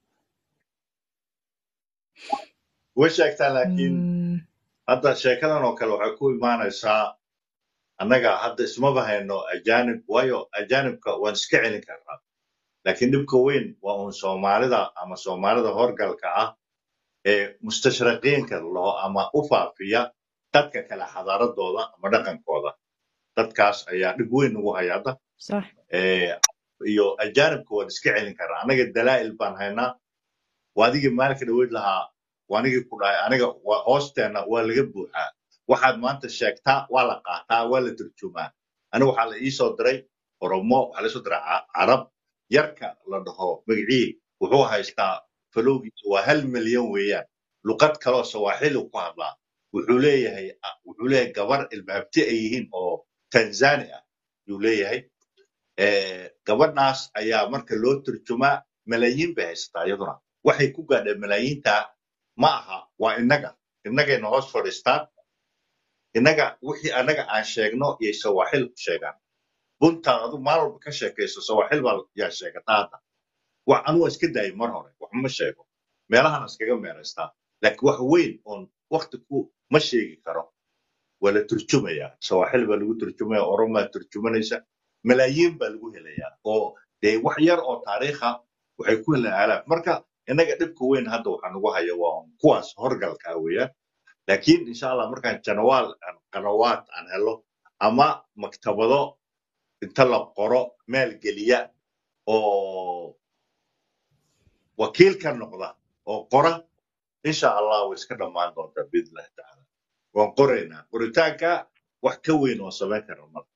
way sheegtaa laakiin Mm, hadda sheekadan oo kale waxay ku imaanaysaa annaga hadda ismaba hayno ajaanib waayo ajaanibka waan iska celin karnaa laakiin dhibka weyn waa uun soomaalida ama soomaalida horgalka ah ee mustashriqiinka laho ama u faafiya dadka kale xadaaradooda ama dhaqankooda dadkaas ayaa dhib weyn ugu haya hadda sax Eh, iyo ajaanibka waan iska celin karnaa anaga dalaa'il baan haynaa waa adigii maalinka dhaweyd lahaa waa anigii ku dhahay aniga waa hoosteenna waa laga buuxaa waxaad maanta sheegtaa waa la qaataa waa la turjumaa aniga waxaa la iisoo diray oromo waxaa la iisoo diray Ca- carab yarka la dhaho magicii wuxuu haystaa falowgiisa waa hal milyan weeyaan luqad kaloo sawaaxili ku hadlaa wuxuu leeyahay wuxuu leeyahay gabar ilmaabti ay yihiin oo tanzani ah yuu leeyahay Eh, gabadhaas ayaa marka loo turjumaa malaayiin bay haysataa iyaduna waxay ku gaadheen malaayiinta ma aha waa innaga innagayna hoos fadhiistaan innaga wixii annaga aan sheegno yay sawaaxil ku sheegaan buntaan adu maalin walba ka sheekayso sawaaxil baa yaa sheegataa hadda wax anu waa iska daayay mar hore wax ma sheego meelahan iskaga meeraystaa laakiin wax weyn oon wakti ku ma sheegi karo waa la turjumayaa sawaaxil baa lagu turjumaya oromaa turjumanaysa malaayiin baa lagu helayaa oo dee wax yar oo taariikha waxay ku helaan aalaaf marka innaga dhibka weyn hadda waxaa nagu haya waa kuwaas horgalka ah weeyaan laakiin insha allah markaan janawaal aan qanawaad aan helo ama maktabado inta la qoro meel geliya oo wakiil ka noqda oo qora insha allah way iska dhammaan doontaa biidnillahi tacaala waan qoraynaa qoritaanka wax ka weyn oo samayn karna marka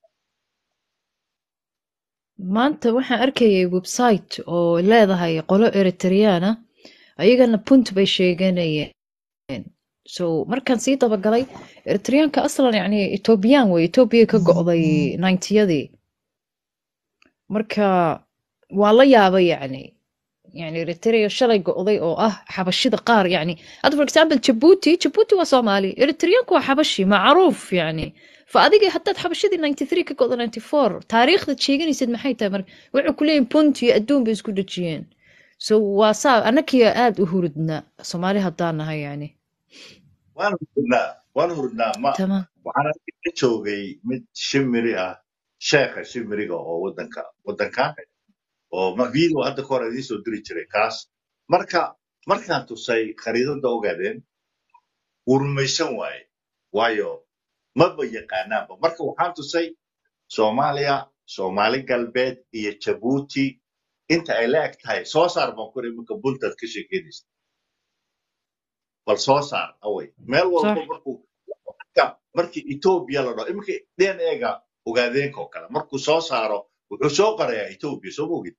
maanta waxaan arkayay website oo leedahay qolo eritriana ayagana punt bay sheeganayeen so markaan sii dabagalay eritriyaanka aslan yani etoobiyaan wey etoobiya ka go'day ninetiyadii marka waa la yaabay yani yani eritrea shalay go'day oo ah xabashida qaar yani hadda for example jabuuti jabuuti waa soomaali eritriyaanku waa xabashi macruuf yani fa adiga haddaad xabashadii 93 ka go'do 94 taariikhda sheeganaysid maxay tahay marka wuxuu ku leeyihin punt iyo adduun bay isku dhejiyeen so waa saa annakiya aad u hurudna soomaali haddaan nahay yani waan hurdnaa waan hurdnaa ma tamam waxaan aniga ka joogay mid shimiri ah sheekha shimiriga oo wadanka wadankan oo ma video hadda ka hor idiin soo diri jiray kaas marka markaan tusay khariidada ogaadeen wuu rumaysan waaye waayo maba yaqaanaanba marka waxaan tusay soomaaliya soomaali galbeed iyo jabuuti inta ay la eg tahay soo saar baan kuri iminka buntaad ka sheekeynaysa bal soo saar away meel walba صح markuu marka markii etoobiya la dhaho iminka dna-ga ogaadeenka oo kale markuu soo saaro wuxuu soo qorayaa etoobiya soo mogid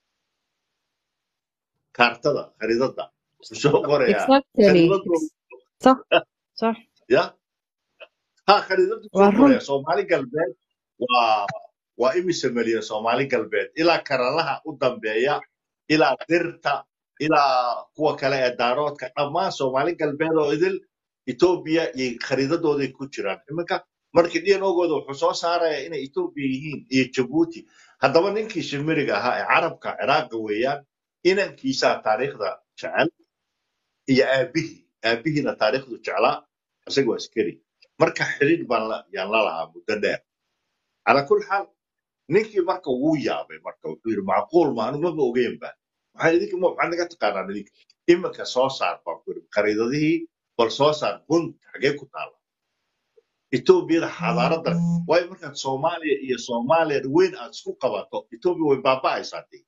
kaartada khariidada wuxuu soo qorayaa exactly khariidadu صح صح ya ha khariidadu soo waa run qoraya soomaali galbeed waa waa imise milyan soomaali galbeed ilaa karalaha u dambeeya ilaa dirta ilaa kuwa kale ee daaroodka dhammaan soomaali galbeed oo idil etoobiya iyo khariidadooday ku jiraan iminka marka dnogooda wuxuu soo saaraya inay etoobiya yihiin iyo jabuuti haddaba ninkii shimiriga ahaa ee carabka ciraaqa weeyaan inankiisaa taariikhda jecel iyo aabihii aabihiina taariikhdu jeclaa isaga waa askari marka xidhiidh baan la- yaan la lahaa muddo dheer calaa kul xaal ninkii marka wuu yaabay marka wuxuu yidhi macquul ma anigu maba ogeyn ba maxaa idinka ma maxaad naga taqaanaan idinka iminka soo saar baan ku yidhi khariidadihii bal soo saar bunt xagee ku taala etoobiyada xadaarada waayo markaad soomaaliya iyo soomaaliya weyn aad isku qabato etoobiya way baaba'aysaa dee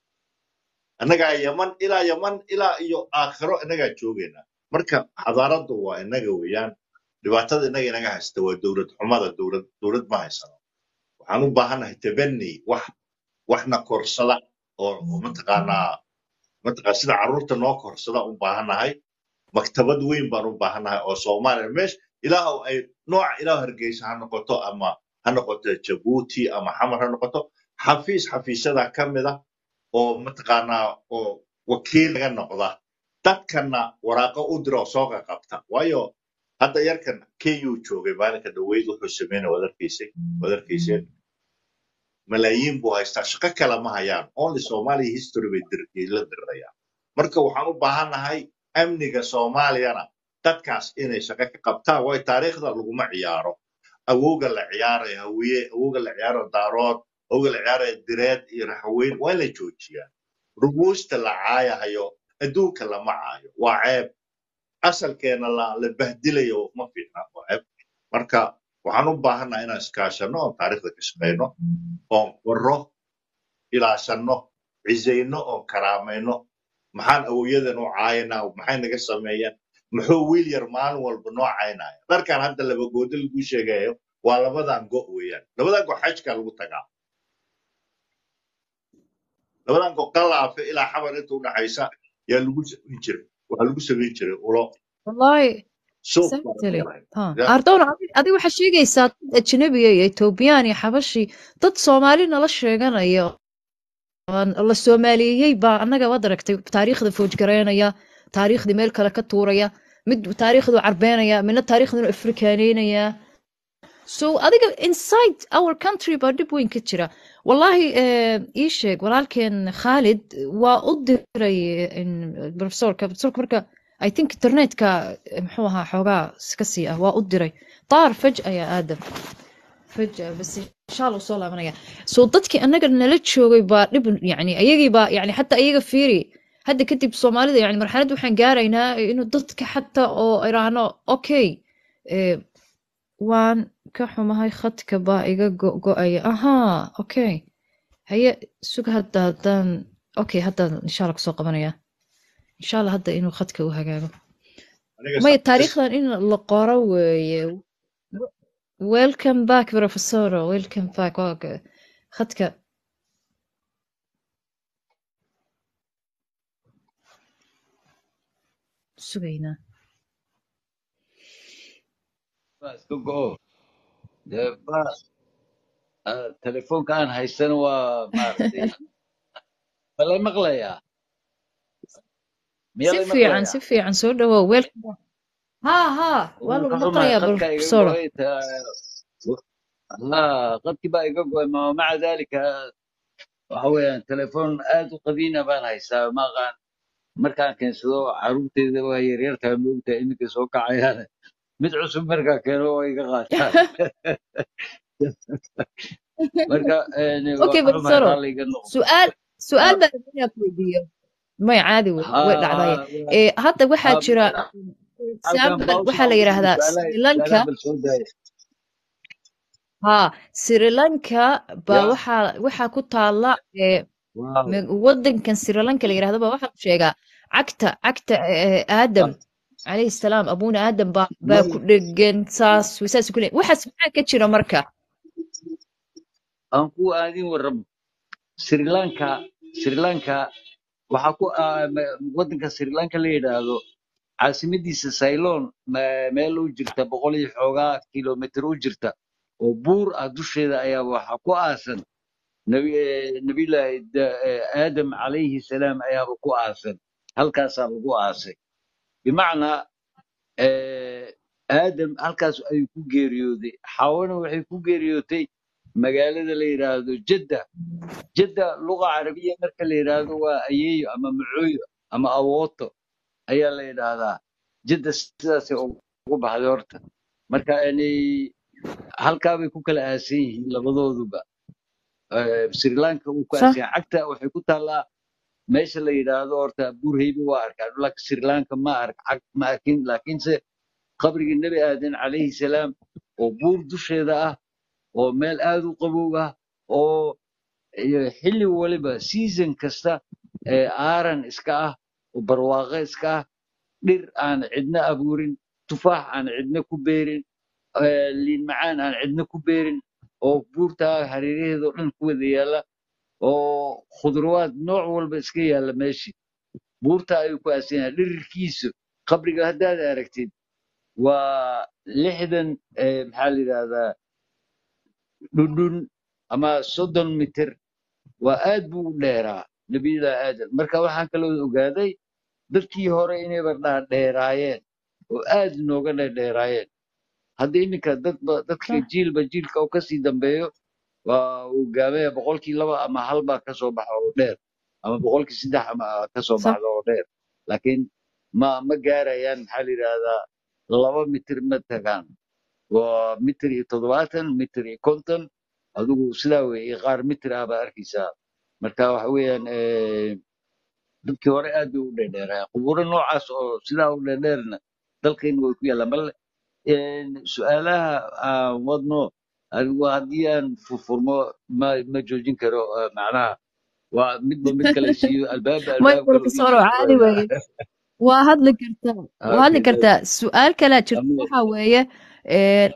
annagaa yaman ilaa yaman ilaa iyo aakhiro innagaa joogaynaa marka xadaaradu waa innaga weeyaan dhibaatada innaga inaga haysta waa dowlad xumada dowlad dowlad ma haysano waxaan u baahannahay tabani wax waxna korsada oo oo mataqaanaa mataqaa sida carruurta noo korsada u baahannahay maktabad weyn baan u baahannahay oo soomaaliya meesha ilaahu ay nooca ilaahu hargeysa ha noqoto ama ha noqoto jabuuti ama xamar ha noqoto xafiis xafiisyada ka mid ah oo mataqaanaa oo wakiil laga noqda dadkana waraaqo u dira oo soo qaqabta waayo hadda yarkan ku joogay maalinka dhaweyd wuxuu sameynaya waad arkaysay waad arkayseen malaayiin buu haystaa shaqo kale ma hayaan only somalia history bay dir- la dirirayaan marka waxaan u baahannahay amniga soomaaliyana dadkaas inay shaqo ka qabtaan waayo taariikhda laguma ciyaaro awowga la ciyaaraya hawiye awowga la ciyaaraya daarood awowga la ciyaaraya direed iyo raxweyn waa in la joojiyaa rubuusta la caayahayo adduunka lama caayo waa ceeb asalkeena la la bahdilayo ma fiicna waa ceeb marka waxaan u baahannahay inaan iskaashano oon taariikhda ka shaqayno oon qorro ilaashanno cisayno oon karaamayno maxaan awowyadan u caayanaa maxay naga sameeyeen muxuu wiil yar maalin walba noo caynaya dharkan hadda labagoodo lagu sheegayo waa labadan go weeyaan labadan go xajka lagu tagaa labadan go qalaafe ilaa xabar inta udhaxaysa yaa lagu samayn jiray waxaa lagu samayn jiray ulo wallahi suuq baa laga exactly helay ha ya ardowna adi adi waxaa sheegaysaa dad ajnabiga iyo etoobiyaan iyo xabashi dad soomaali nala sheeganaya aan la soomaaliyeeyey baa annaga waad aragtay taariikhda foojgareynaya taariikhdii meel kale ka tuuraya mid taariikhdu carbeenaya midna taariikhduna afrikaaneynaya so adiga inside our country baa dhib weyn ka jira wallahi eh, ii sheeg walaalkeen khaalid waa u diray in- professorka professorka marka i think internetka eh, muxuu ahaa xoogaa iska sii ah waa u diray taar faj ayaa aadam فجأة بس إن شاء الله وصل لابنيا سو dadkii anaga nala joogay baa dhib yani ayagii baa yani xataa ayaga fiiri hadda kadib soomaalida yani marxalad waxaan gaaraynaa inuu dadka xataa oo iraahno okay eh, waan ka xumahay khadka baa iga go- go-aya ahaa okay haye sug hadda haddaan okay haddaan insha allah kusoo qabanaya insha allah hadda inuu khadka u hagaago aniga maya sa- taariikhdan in la qoro weeye welcome back professor welcome back waa ka- khadka sugaynaa baa iska go'o dee ba ah, telefoonka aan haysana waa maaragtay ma lay maqlayaa miyaa si lay fiican maqlayaa si fiican soo dhawow welcome back ha ha waa waan lagu ka xumahay maqlayaa qadka iga professor go'ay ta- ها qadkii baa iga go'ay ma maca dalika waxa weeyaan telefoon aad u qadiina baan haystaa ma aqaan markaan keensado caruurteyda waa yaryartaa moogta iminka soo kacayaan mid cusub markaa keeno waa iga qaataan marka een, waa okay ka xumahay professor raalliga noqo su'aal su'aal Ha- baan rabaa inaan ku weydiiyo may caadi wey ha- way dhacdaye ha- ee hadda waxaa ha- jira halkan example bawsa waxaa la ugu yidhaahdaa su'aalaha sri lanka su'aalaha bal soo daaya ha sri lanka baa ya waxaa waxaa ku taala ee waaw me- wadankan sri lanka la yidhahdo baa waxaa ku sheegaa cagta cagta ee, aadam calayhi salaam abuuna aadam baa baa may ku dhegan saas saas ku leeyahay waxaas maxaa ka jira marka aan ku aadin warramo sri lanka sri lanka waxaa ku ah, ma- wadanka sri lanka la yidhaahdo caasimadiisa ceylon ma- meel u jirta boqol iyo xoogaa kilomitir u jirta oo buur ah dusheeda ayaa waxaa ku aasan nabi eh, nabiyullaahi da- eh, aadam calayhi salaam ayaaba ku aasan halkaasaa lagu aasay bimacnaa eh, aadam halkaas ayuu ku geeriyooday xawana waxay ku geeriyootay magaalada la yidhaahdo jadda jadda luqa carabiya marka la yidhaahdo waa ayeeyo ama macooyo ama awooto ayaa la yidhaahdaa jadda sidaasay ugu baxday horta marka yani halkaa bay ku kala aasan yihiin labadooduba Eh, sri lanka uu ku صح aasan yahay cagta waxay ku taallaa meesha la yidhaahdo horta burhaybe waa arkaa laakiin sri lanka ma ark cag ma arkin laakiinse qabrigii nebi aadan calayhi salaam oo buur dusheeda ah oo meel aad u qabow ah oo iyo xilli waliba season kasta ee aaran iska ah oo barwaaqo iska ah dhir aan cidna abuurin tufaax aan cidna ku beerin eh, liin macaan aan cidna ku beerin oo buurtaa hareeraheeda oo dhan ku wada yaalla oo khudrawaad nooc walba iska yaalla meeshii buurta ayuu ku aasan yahay dhirirkiisu qabriga haddaad aragtid waa lixdan eh, maxaa la yidhahdaa dhundhun ama soddon mitir waa aad buu u dheeraa nebiyullaahi aadam marka waxaan kaloo ogaaday dadkii hore inayba dhaadheeraayeen oo aad nooga dheerdheeraayeen hadda iminka dadba dadka صح jiilba jiilka uu kasii dambeeyo waa uu gaabaya boqolkii laba ama hal baa kasoo baxa oo dheer ama boqolkii saddex ama kasoo صح baxda oo dheer laakiin ma ma gaarayaan maxaa la yidhahdaa laba mitir ma tagaan waa mitir iyo toddobaatan mitir iyo konton adigu sidaa weeye qaar mitir ah baa arkaysaa marka waxa weeyaan eh, dadkii hore aad bay u dheerdheeraya qubuuro noocaas oo sidaa u dheerdheerna dalkayna way ku yaallaan bal een, su-aalaha aan wadno adigu haddii aan furfurmo ma ma joojin karo eh, macnaha waa midba mid kale siiyo albaabba ما albaab يقول kale uu كسر iisoo عادي furaya وي waa hadli kartaa waa hadli okay kartaa su-aal kalaa jirta amiin waxaa weeye een,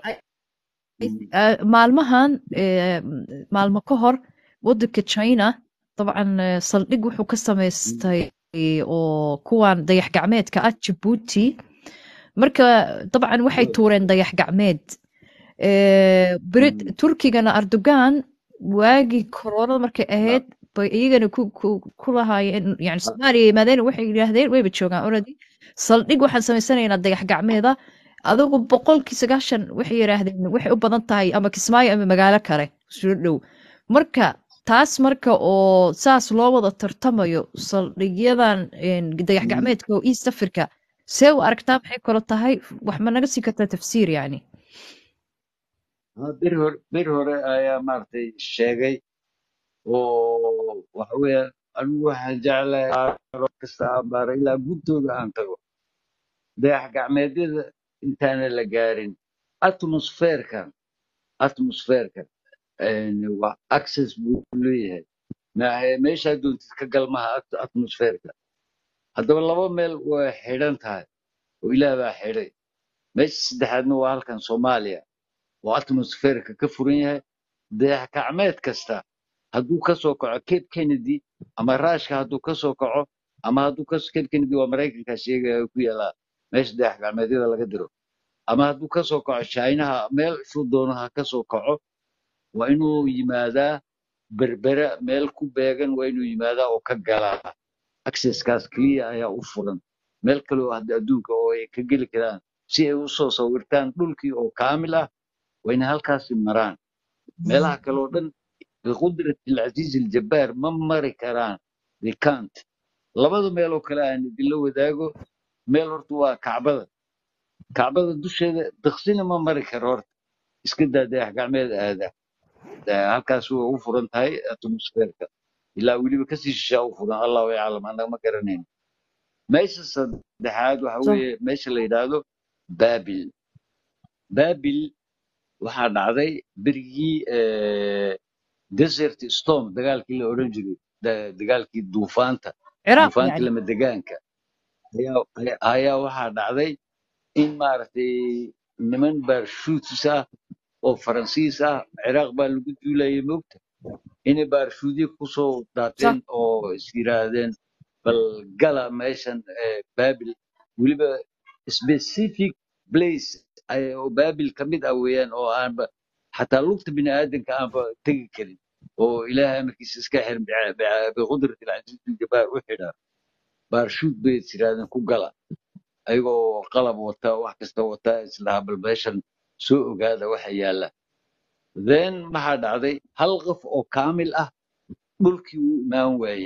آه، maalmahan آه، maalmo ka hor wadanka china dabcan آه، saldhig wuxuu ka samaystay oo kuwan dayax gacmeedka ah jabuuti marka dabcan waxay tuureen dayax gacmeed آه، Brit- turkigana erdogan waagii koronada markay ahayd bay iyagana ku ku- ku lahaayeen yani soomaaliya yimaadeen waxay yidhaahdeen wayba joogaan already saldhig waxaan samaysanaynaa dayax gacmeeda adigu boqolkii sagaashan waxay yidhaahdeen waxay u badan tahay ama kismaayo ama magaalo kale soo dhow marka taas marka oo saas loo wada tartamayo saldhigyadan een, dayax gacmeedka oo east africa see u aragtaa maxay kalo tahay wax ma naga sii kartaa tafsiir yani Ah, bir hore bir hore ayaa maaragtay sheegay oo waxa weeye anigu waxaan jeclahay aaro kasta aan baaro ilaa guntooda aan tago dayax gacmeedyada intaana la gaarin atmosferkan atmosferkan een, waa access buu leeyahay maahe meeshaa doontid ka galmaha at- atmosferka haddaba laba meel way xidhan tahay oo ilaah baa xidhay meesha saddexaadna waa halkan soomaaliya oo atmosferka ka furan yahay dayax gacmeed kasta hadduu ka soo kaco cape kennedy ama raashka hadduu ka soo kaco ama hadduu ka cape kennedy waa maraykanka sheegaya ku yaalaa meesha dayax gacmeedyada laga diro ama hadduu ka soo kaco chinaha meel shuu doonaha ka soo kaco waa inuu yimaadaa berbera meel ku beegan waa inuu yimaadaa oo ka galaa accesskaas keliya ayaa u furan meel kale oo hadda adduunka oo ay ka geli karaan si ay u soo sawirtaan dhulkii oo kaamil ah waa inay halkaasi maraan meelaha kale oo dhan biqudrati alcasiiz aljabbaar ma mari karaan they can't labada meel oo kale aan idinla wadaago meel horta waa kacbada kacbada dusheeda daksina ma mari karo horta iska daa dayax gacmeed aada Eh, halkaas way u furan tahay atmosferka ilaa weliba kasii shishaa u furan allahu yaclam annaga ma garanayno meesha saddexaad waxa صح weeye meesha la yidhaahdo baabil baabil waxaa dhacday berigii eh, desert storm dagaalkii la odhan jiray da- dagaalkii duufaanta ciraaq duufaantii yani lama degaanka ayaa ayaa ayaa waxaa dhacday in maaragtay niman baarshuutis ah oo faransiis ah ciraaq baa lagu duulayay moogta inay baarshuudyo kusoo صح daateen oo is yiraahdeen bal gala meeshan eh, baabil weliba specific place ay- oo baabil ka mid ah weeyaan oo aanba xataa lugta bini aadanka aanba tegi karin oo ilaahay amarkiisa iska xiran bica- bica- biqudrati alcasiiz aljabaar u xidhaa baarshuud bay is yiraahdeen ku gala ayagoo qalab wata wax kasta wata islahaa bal meeshan soo ogaada waxa yaala then maxaa dhacday hal qof oo kaamil ah dhulkii wuu imaan waaye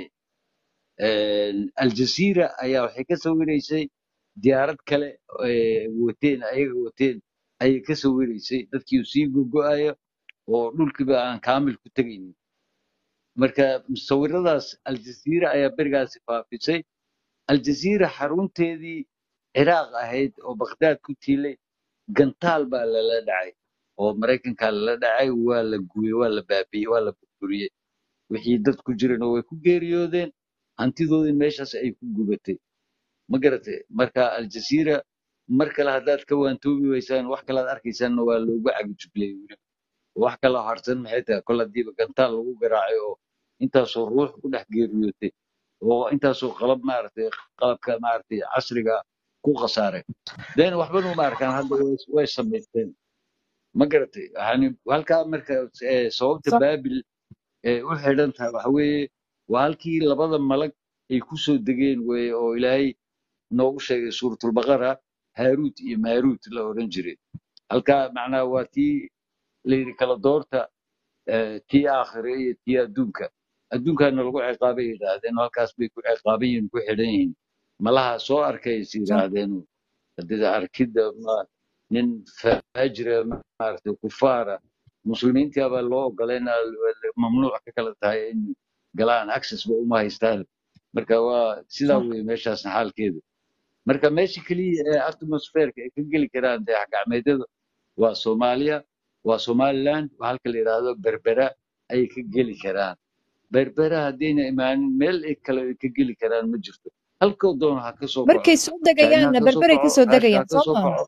aljazeera ayaa waxay ka sawiraysay diyaarad kale ee wateen ayaga wateen ayay ka sawiraysay dadkii uu sii gogo'ayo oo dhulkiiba aan kaamil ku tegaynin marka musawiradaas aljazeera ayaa berigaasi faafisay aljazeera xarunteedii ciraaq ahayd oo bakhdaad ku tiilay gantaal baa lala dhacay oo maraykankaa lala dhacay waa la gubay waa la baabi'ey waa la burburiyey wixii dad ku jirana way ku geeriyoodeen hantidoodii meeshaas ay ku gubatay ma garatay marka aljazeera mar kale haddaad ka waantoobi weysaan wax kale aad arkaysaanna waa loogu cagijublay weli wax kaloo harsan maxay tahay kol hadiiba gantaal lagu garaacay oo intaasoo ruux ku dhex geeriyootay oo intaasoo qalab maaragtay qalabka maaragtay casriga ku khasaaray den waxbanu ma arkaan hadda way way samaysteen ma garatay yani halkaa marka eh, sababta صح baabil ee u xidhan tahay waxa weeye waa halkii labada malag ay ku soo degeen weye oo ilaahay noogu sheegay suuratulbaqara haaruut iyo maaruut la odhan jiray halkaa macnaha waa tii la yidhi kala doorta eh, tii aakhire iyo tii adduunka adduunkaana lagu ciqaabay yidhaahdeen halkaas bay ku ciqaaban yihiin ku xidhan yihiin malaha soo arkay is صح yidhaahdeen hadida arkidda ma- nin faajira maaragtay kufaara muslimiintii baa loo ogolay in mamnuuc ka kala tahay in galaan access ba uma haystaan marka waa sidaa صح weye meeshaasna xaalkeedu marka meesha keliya ee atmosferka ay ka geli karaan dayax gacmeedyada waa soomaaliya waa somaliland waa halka la yidhaahdo berbera ayay ka geli karaan berbera haddayna imaanin meel ay kale ay ka geli karaan ma jirto halkoo doono ha ka soo kaco markay soo china degayaanna ha ka soo berberay ka kaco soo ruushka ha degayaan ka soo soo maaha kaco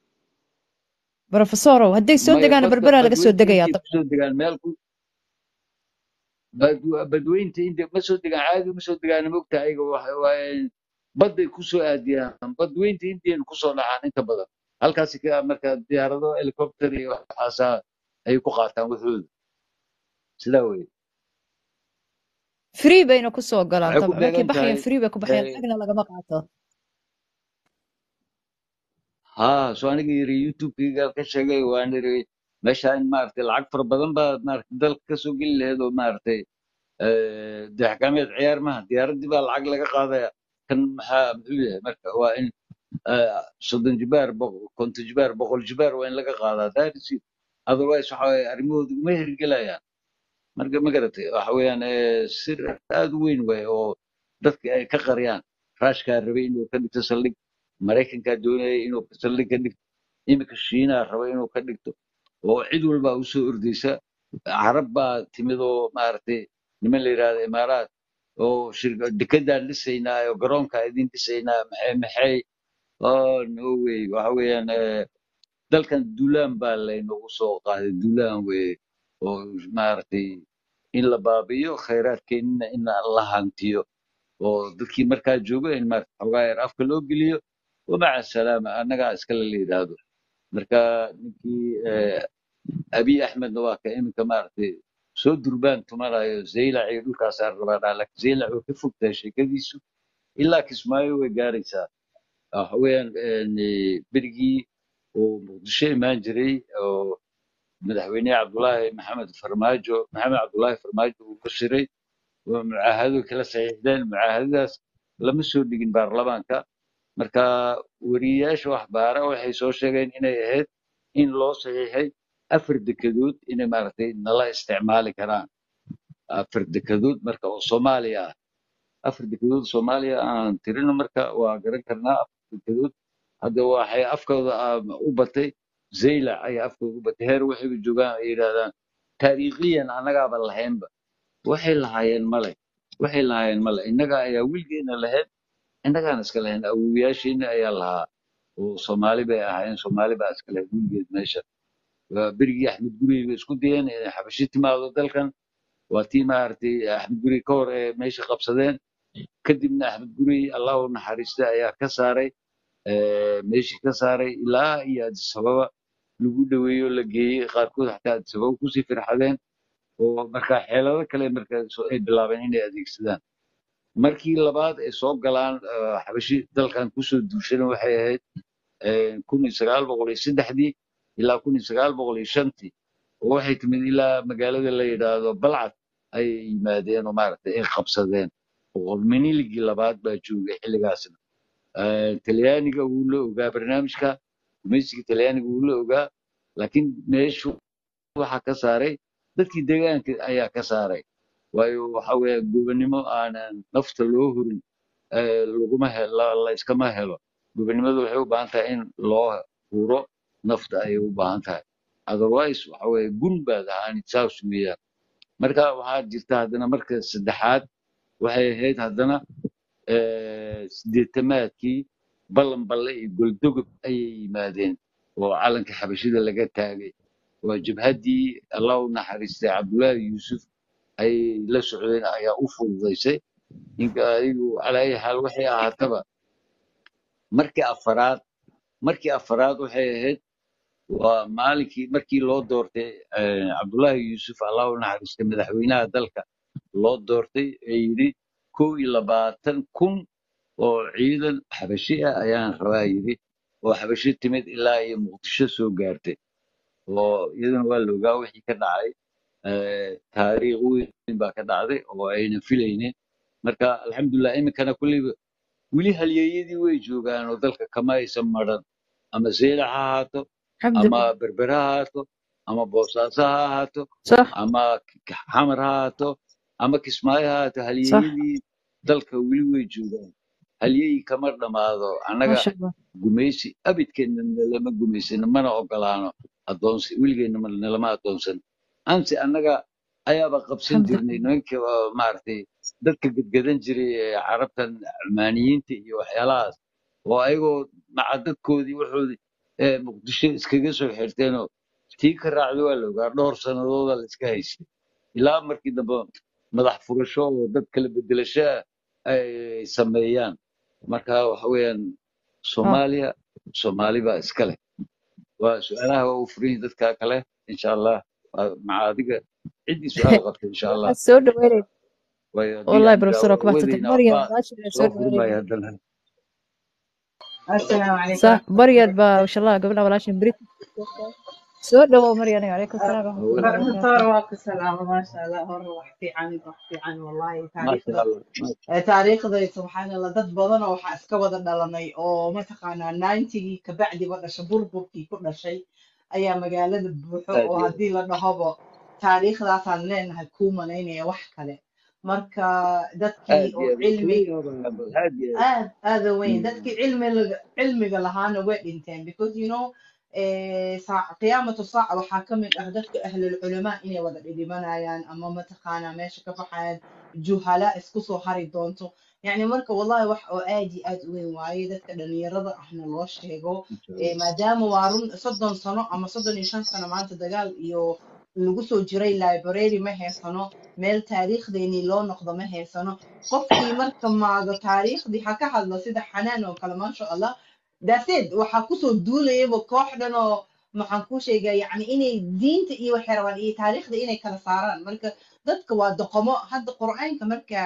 brofesorow hadday soo maya degaanna badka berberaa laga soo badweynta degayaa intay dabcan kusoo degaan meel ku bad- badweynta inta ma soo degaan caadi ma soo degaan mogta ayaga waxa waaye badday kusoo aadiyaan badweynta indian kusoo dhacaan inta badan halkaasi ka marka diyaarado helicopter iyo waxaasaa ay ku qaataan waxooda sidaa weye free bayna ku soo galaan waxay ku dabcan markay beegan baxayaan tahay free bay ku baxayaan eh, lacagna lagama qaato haa so aniga yiri youtube-kayga ka sheegay waan iri meesha in maaragtay lacag fara badan baa maaragtay dalka kasoo geli lahayd oo maaragtay eh, dayax-gacmeed ciyaar maha diyaaraddii baa lacag laga qaadaya kan maxaa muxuu yahay marka waa in eh, soddon jibaar boqol- konton jibaar boqol jibaar waa in laga qaadaa daarisi otherwise waxa waaye arrimahooda uma hirgelayaan marka ma garatay waxa weeyaan eh, sir aad u weyn waay oo dadka ay ka qariyaan raashkaa rabay inuu ka dhigto saldhig maraykankaa doonayay inuu saldhig ka dhigto iminka shiinaa raba inuu ka dhigto oo cid walbaa u soo ordaysa carab baa timid oo maaragtay niman la yidhahda imaaraat oo shirka dekedaan dhisaynaa oo garoonkaa idin dhisaynaa maxay maxay oh no way waxa weeyaan eh, dalkan duulaan baa laynagu soo qaaday duulaan weye oo maaragtay in la baabi'iyo khayraadkeennina in la hantiyo oo dadkii markaa joogo in maaragtay xogaa yar afka loo geliyo wamaca salaama annagaa iskale la yidhaahdo marka ninkii eh, abiy axmedna waa ka iminka maaragtay soo durbaan tumanayo zaylac iyo dhulkaasaa rabaa dhaa laakiin zaylac way ka fogtahay sheekadiisu ilaa kismaayo way gaaraysaa waxa weeyaan een, berigii uu muqdisho imaan jiray oo madaxweyne cabdulaahi maxamed farmaajo maxamed cabdulaahi farmaajo uu ka shiray oo mucaahado kala saxiixdeen mucaahadadaas lama soo dhigin baarlamaanka marka weriyayaasha waxbaara waxay soo sheegeen inay ahayd in loo saxiixay afar dekedood inay maaragtay nala isticmaali karaan afar dekedood marka oo soomaaliya ah afar dekedood soomaaliya aan tirino marka waa garan karnaa afar dekedood hadda waxay afkooda ah, u batay zaylac ayaa afkooda u batay heer waxayba joogaan ay yidhaahdaan taariikhiyan annagaaba lahaynba waxay lahaayeen male waxay lahaayeen male innaga ayaa wilgeena lahayd innagaan iska lahayn awowiyaasheena ayaa lahaa oo soomaali bay ahaayeen soomaali baa iska lahayd wilgeed meesha waa berigii axmed gurey bay isku dayeen inay xabashi timaado dalkan waa tii maaragtay axmed gurey ka hor ee meesha qabsadeen kadibna axmed gurey allah u naxariista ayaa ka saaray eh, meeshii ka saaray ilaa iyo addis ababa lagu dhoweeyo la geeyey qaarkood xataa addis ababa kusii firxadeen oo marka xeelado kale marka so- ay bilaabeen inay adeegsadaan markii labaad ay soo galaan eh, xabashi dalkan kusoo duushana waxay ahayd eh, kun iyo sagaal boqol iyo saddexdii ilaa kun iyo sagaal boqol iyo shantii oo waxay timid ilaa magaalada la yidhaahdo balcad ayay yimaadeen oo maaragtay ay qabsadeen oo miniligii labaad baa joogay xilligaasna Eh, talyaaniga wuu la ogaa barnaamijka gumaysiga talyaaniga wuu la ogaa laakiin meeshu waxaa ka saaray dadkii deegaanka ayaa ka saaray waayo waxa weeye gobonimo aanan nafta loo hurin eh, laguma he- la la iskama helo gobonimadu waxay u baahan tahay in loo huro nafta ayay u baahan tahay otherwise waxa weeye gun baad ahaanid saas weeyaan marka waxaa jirta haddana marka saddexaad waxay ahayd haddana eh, sideetamaadkii ballan balle iyo goldogob ayay yimaadeen oo calanka xabashida laga taagay waa jabhaddii allah u naxariistay cabdullaahi yuusuf ayay la socdeen ayaa u fududaysay ninka adigu calaa ayi xaal waxay ahaataba markii afaraad markii afaraad waxay ahayd waa maalinkii markii loo doortay eh, cabdullaahi yuusuf allah u naxariistay madaxweynaha dalka loo doortay ee yidhi kow iyo labaatan kun oo ciidan xabashi ah ayaan rabaa yidhi oo xabashi timid ilaa iyo muqdisho soo gaartay oo iyaduna waa la ogaa wixii ka dhacay eh, taariikh weyn baa ka dhacday oo ayna filaynin marka alxamdulilah iminkana kulleyba weli halyeeyadii way joogaan oo dalka kama aysan maran ama seylac ha ahaato الحمد ama لله berber ha ahaato ama boosaaso ha ahaato صح ama K- K- xamar ha ahaato ama kismaayo ha ahaato صح halyeeyadii dalka weli way joogaan halyeeyi kama dhammaado ما annaga شاء الله gumaysi abidkeenna nalama gumaysano mana ogolaano adoonsi weligeenna ma- nalama adoonsan ansi annaga ayaaba qabsan الحمد jirnay لله nimanka oo maaragtay dadka gedgedan jiray ee carabtan cumaaniyiinta iyo waxyaalahaas oo ayagoo maca dadkoodii waxoodii ee muqdisho iskaga soo xirteenoo tii ka raacda waa la ogaa dhowr sannadooda la iska haystay ilaa markii dambe madax furasho oo dad kala bedelasho ah ay sameeyaan marka waxa weeyaan اه soomaaliya soomaali baa iska leh waa su-aalaha waa u furan yihiin dadka kale insha allah waa maca adiga ciddii su-aal qabta insha allah waxaad soo dhaweynay waayo haddii wallahi aan professor waa ku mahadsantahay daawadeyna maryam waxba walaashay soo soo furi maayo dhaweynay haddana السلام عليكم صح ورحمة maryad الله baa insha allah gabadha walaashay brit soo dhawow maryan calaykum salaam أه، waraxmatullahi hawada بروفيسور wabarakaatu واقف سلامة ما شاء الله هو وحكي عن وحكي عن والله ما تاريخ sha ده allah ma- taariikhday subxaan allah dad badan oo waxaa iska wada dhalanay oo mataqaanaa ninetygii kabacdiba dhashay burburkii ku dhashay ayaa magaalada buuxo aad oo iyo aad haddii la dhahobo taariikhdaasaan leenahay kuu malaynaya wax kale marka dadkii aad oo iyo aad cilmi kuleeyahay aad iyo aad aad aada weyn Mm. dadkii cilmiga cilmiga lahaana way dhinteen because you know eh, saac qiyaamatu saaca waxaa ka mid ah dadka ahlul culamaa inay wada dhidhimanayaan ama mataqaanaa meesha ka baxayaan juhala isku soo hari doonto yacni marka wallahi wax oo aad iyo aad u weyn waaye dadka dhalinyarada ahna loo sheego insha eh, allah maadaama waa run soddon sano ama soddon iyo shan sano maanta dagaal iyo lagu soo jiray library ma haysano meel taariikhdeenii loo noqdo ma haysano qofkii marka maago taariikhdii ha ka hadlo sida xanaan oo kale maasha allah daseed waxaa kusoo duulayaba koox dhan oo maxaan kuu sheegaa yacni inay diinta iyo waxay rabaan iyo taariikhda inay kala saaraan marka dadka waa doqomo hadda qur'aanka marka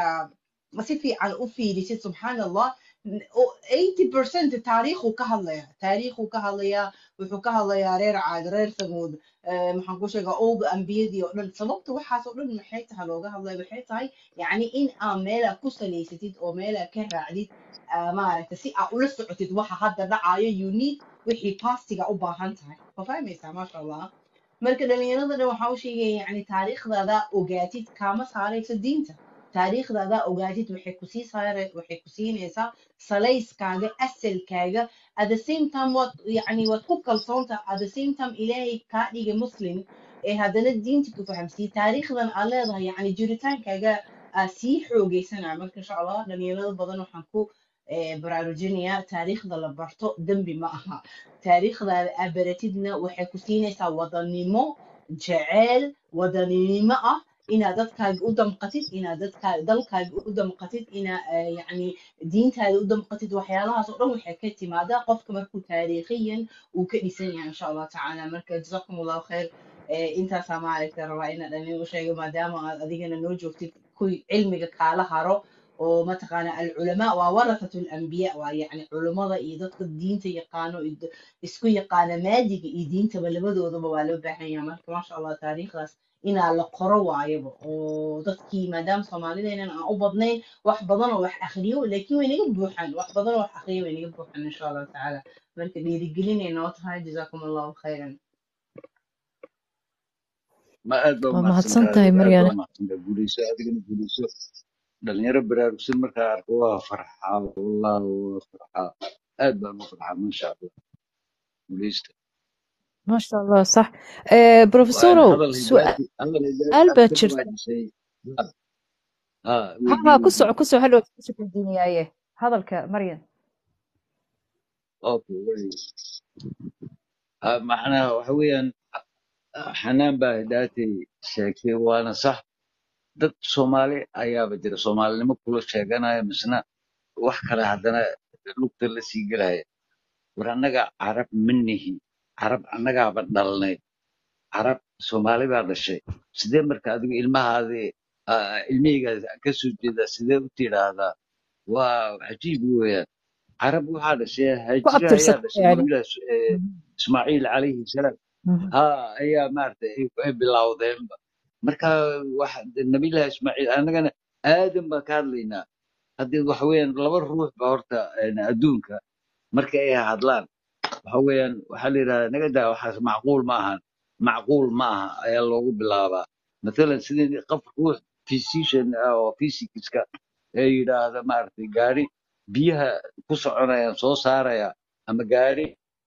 si fiican u fiirisid subxaan allah eighty percent taariikhuu ka hadlayaa taariikhuu ka hadlayaa wuxuu ka hadlayaa reer caad reer samuud eh, maxaan ku sheegaa owga ambiyadii oo dhan sababta waxaas oo dhan maxay tahay looga hadlaya waxay tahay yacni in aa meelaa ku salaysatid oo meelaa ka raacdid ah, maaragta si aa ula socotid waxa hadda dhacayo you need wixii pastiga u baahan tahay ma fahmaysaa maasha allah marka dhalinyarada dhan waxaa u sheegaya yacni taariikhdaada ogaatid kaama saarayso diinta taariikhdaada ogaatid waxay kusii saare waxay ku siinaysaa salayskaaga asalkaaga at the same time waad yacni waad ku kalsoonta at the same time ilaahay kaa dhigay muslim ee haddana diinta ku fahamsiiye taariikhdan aad leedahay yacni jiritaankaaga aa sii xoogeysanaya marka insha allah dhalinyarada badan waxaan ku eh, baraarujinayaa taariikhda la barto dembi ma aha taariikhdaada aa baratidna waxay ku siinaysaa wadanimo jeceel wadaninimo ah inaad dadkaaga u damqatid inaad dadkaa dalkaaga u damqatid inaa eh, yacni diintaada u damqatid waxyaalahaas oo dhan waxay ka timaadaa qofka markuu taariikhiyan uu ka dhisan yahay insha allah tacaala marka jazakum allahu khayr eh, intaasaa maaragta rabaa inaa dhanin u sheego maadaama aad adigana noo joogtid kuwii cilmiga kaala haro oo mataqaana alculamaa waa warathatu alambiya waa yacni culummada iyo dadka diinta yaqaano iyo da- isku yaqaana maadiga iyo diintaba labadoodaba waa loo baahan yahay marka maasha allah taariikhdaas inaa la qoro waayaba oo dadkii maadaama soomaalideenan aan u badnayn wax badan oo wax akhriyo laakiin way naga buuxaan wax badan oo wax akhriyo way naga buuxaan insha allahu tacaala marka dhiirigelinay noo tahay jazaakum allahu khayran ma aad baa waa umahadsan mahadsan tahay tahay aad baa maryane umahadsan tahay guuleyso adigana guuleyso dhalinyaro baraarugsan markaa arko waa farxaa wallahi waa farxaa aad baan u farxaa maasha allah guuleysta ما شاء الله صح آه waan بروفيسورو hadal سؤال hidaati hadal hidaati بaa aad ka jirta dhawaajisay ha ها weydiin كسع weydiin كسع حلو كسع الدنيا ايه هذا الك مريم okay way ha macnaha waxa weeyaan xanaan baa hidaati sheegtay waana sax dad soomaali ayaaba jira soomaalinimo kula sheeganaya misna wax kale haddana lugta la sii gelaya war annaga carab ma nihi carab annagaaba dhalnay carab soomaali baa dhashay sidee marka adigu ilmahaadii ah, ilmihaygaas ka soo jeeda sidee u tidhaahdaa waa cajiib weeyaan carab waxaa dhashay ku haajire ayaa abtirsata dhashay yani nabilaah eh, ismaaciil calayhi salaam Mhm. ha ayaa maaragtay ay ay bilowdeenba marka wax nabilaah ismaaciil annagana aadan baan ka hadlaynaa haddii waxa weeyaan laba ruux ba horta een, adduunka marka ay hadlaan waxa weeyaan waxaa la yidhahdaa naga daa waxaas macquul ma ahan macquul ma aha ayaa loogu bilaabaa mathalan sidii qof ruux physician ah oo physicska ee yidhaahda maaragtay gaari biyaha ku soconayaan soo saaraya ama gaari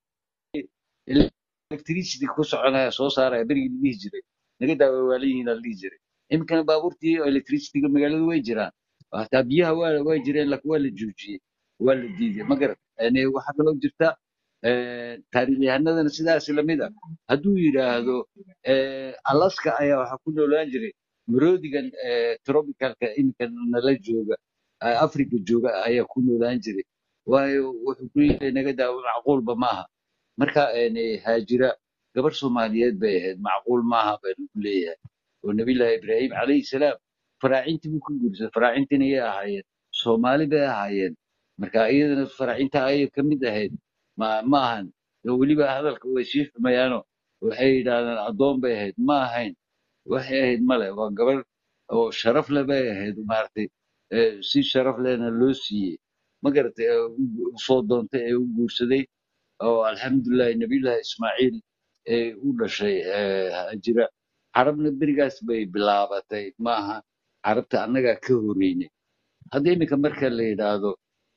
electricity ku soconaya soo saaraya berigii la dhihi jiray naga daa waa waaliyihiin la dhihi jiray iminkana baabuurtii oo electricityga magaalada way jiraan hataa biyaha waa way jireen laakiin waa la joojiyey waa la diiday ma garat yani waxaa kaloo jirta eh, taariikhyahanadana sidaas lamid a hadduu yidhaahdo eh, alaska ayaa waxaa ku noolaan jiray maroodigan eh, tropicalka iminka nala jooga eh, africa jooga ayaa ku noolaan jiray waayo wuxuu ku leeyahay naga daa macquulba maaha marka een, haajira gabar soomaaliyeed bay ahayd macquul maaha baa lagu leeyahay oo nabiyullaahi ibraahim calayhi salaam faraacintii buu ka guursaday faraacintina yay ahaayeen soomaali bay ahaayeen marka iyadana faraacinta ayay ka mid ahayd ma ma ahan oo weliba hadalka way sii xumayaano waxay yidhaahdaan addoon bay ahayd ma ahayn waxay ahayd male waa gabar oo sharaf leh bay ahayd maaragtay eh, si sharaf lehna loo siiyey ma garatay ee u u soo doontay ee u guursaday oo alxamdulilahi nabiyullahi ismaaciil ee u dhashay ee hajira carabna berigaas bay bilaabatay maaha carabta annagaa ka horeynay hadda iminka marka la yidhaahdo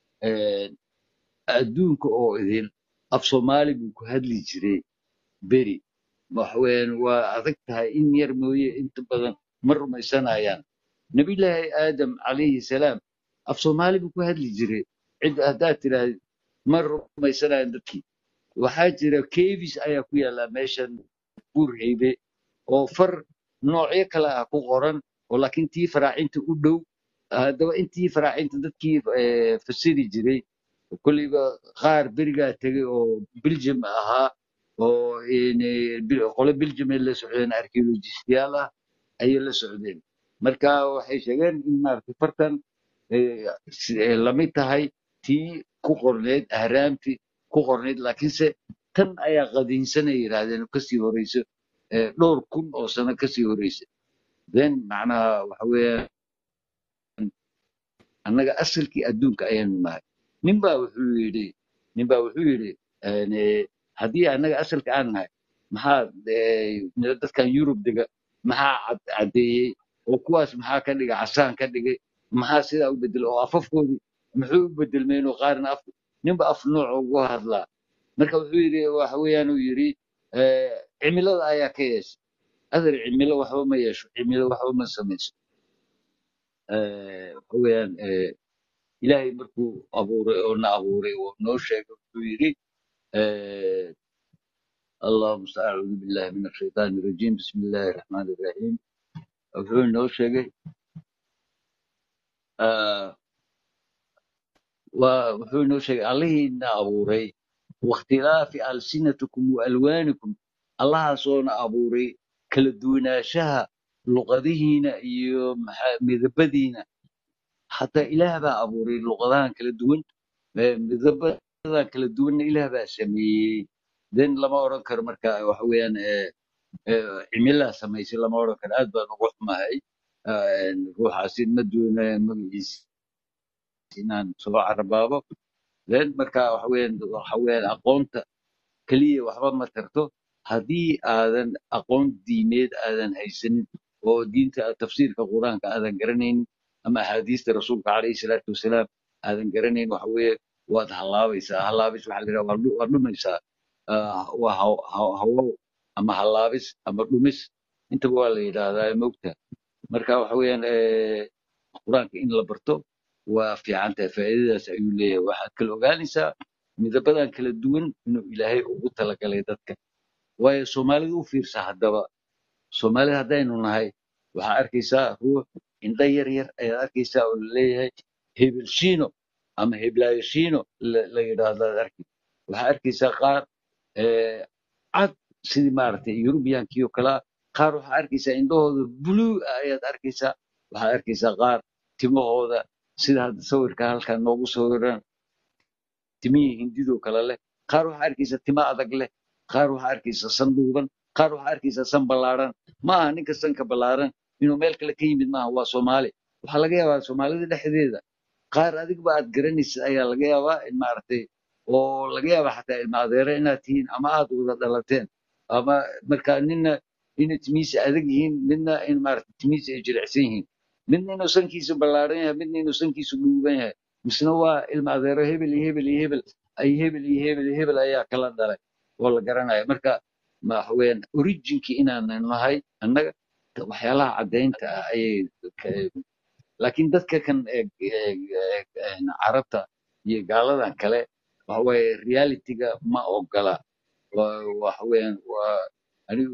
eh, adduunka oo idin af soomaali buu ku hadli jiray beri waxaweyaan waa adag tahay in yar mooye inta badan ma rumaysanayaan nabiyullaahi aadam calayhi salaam af soomaali buu ku hadli jiray cid haddaad tidhaahd ma rumaysanayaan dadkii waxaa jira kevis ayaa ku yaala meeshan buurheybe oo far noocyo kale ah ku qoran oo laakiin tii faraacinta u dhow haddaba intii faraacinta dadkii eh, fasiri jiray kollayba qaar berigaa tegay oo belgium ahaa oo een, eh, bil- qole belgium ay la socdeen archaeologistayaal ah ayay la socdeen marka waxay sheegeen in maaragtay fartan eh, si- eh, lamid tahay tii ku qorneyd ahraamtii ku qorneyd laakiinse tan ayaa qadiinsanay yidhaahdeen oo kasii horeyso eh, dhowr kun oo sano kasii horeysa then macnaha waxa weeyaan annaga asalkii adduunka ayaanu nahay ninbaa wuxuu yidhi ninbaa wuxuu yidhi een, eh, haddii annaga asalka aan nahay maxaa eh, dadkan yurub dega maxaa cad- caddeeyey oo kuwaas maxaa ka dhigay casaan ka dhigay maxaa sidaa u bedelay oo afafkoodii muxuu u bedelmeen oo qaarna af ninba af nooc ugu hadlaa marka wuxuu yidhi waxa weeyaan uu yidhi eh, cimilada ayaa ka yeesha adar cimilo waxba ma yeesho cimilo waxba ma samayso Eh, waxa weeyaan eh, ilaahay markuu abuuray oo na abuuray oo noo sheegay wuxuu yidhi eh, اللهم أعوذ بالله من الشيطان الرجيم بسم الله الرحمن الرحيم wuxuu noo sheegay ah, waa- wuxuu noo sheegay allihiina abuuray wakhtilaafi alsinatikum waalwaanikum allahaasoona abuuray kala duwanaanshaha luqadihiina iyo maxa- midabadiina حتى إله بقى أبوري اللغة كلا دوين مذبذب kala duwanna ilaah baa sameeyey den lama oran karo marka waxa weeyaan eh, eh, cimilaa samaysay lama oran karo aad baan ugu xumahay Eh, ruuxaasi ma doonayo magaciisa inaan soo carabaabo then marka waxa weeyaan waxa weeyaan aqoonta keliya waxba ma tarto haddii aadan aqoon diimeed aadan haysanin oo diinta tafsiirka qur-aanka aadan garanaynin ama axaadiista rasuulka calayhi salaatu wasalaam aadan garanayn waxa weeye waad hallaabaysaa hallaabis waxaa la yidhaha waa dhu- waa dhumaysaa Ah, waa haw- haw- hawow ama hallaabis ama dhumis intaba waa la yidhaahdaa mogta marka waxa weeyaan eh, qur-aanka in la barto waa fiican tahay faa'iidadaas ayuu leeyahay waxaad kala ogaanaysaa midabadan kala duwan inuu ilaahay ugu talagalay dadka waayo soomaalida u fiirsa haddaba soomaalida haddaynu nahay waxaa arkaysaa ruux indho yar yar ayaad arkaysaa oo laleeyahay hebel shiino ama heblaayo shiino la la yidhaahdo aad arki waxaa arkaysaa qaar eh, cad sidii maaragtay yurubiyankii oo kalea qaar waxaa arkaysaa indhahooda blue ah ayaad arkaysaa waxaad arkaysaa qaar timahooda sida hadda sawirka halkan noogu sawiran timihii hindidoo kale leh qaar waxaa arkaysaa tima adag leh qaar waxaa arkaysaa san dhuuban qaar waxaa arkaysaa san ballaaran ma aha ninka sanka ballaaran inuu meel kale ka yimid maaha waa soomaali waxaa laga yaabaa soomaalida dhexdeeda qaar adigba aad garanaysid ayaa laga yaabaa in maaragtay oo laga yaabaa xataa ilma adeere inaad tihiin ama aad wada dhalateen ama marka nina inay timihiisa adag yihiin midna in maaragtay timihiisa ay jilicsan yihiin midna inuu sankiisu ballaaran yahay midna inuu sankiisu dhuuban yahay misna waa ilma adeero hebel iyo hebel iyo hebel ay hebel iyo hebel iyo hebel ayaa kala dhalay oo la garanaya marka ma waxa weeyaan originkii inaanan nahay annaga waxyaalaha caddaynta ah ayay ka- laakiin dadka kan ee ee- ee- een carabta iyo gaaladan kale waxa weeye realityga ma ogola Waa- waxa weeyaan waa anigu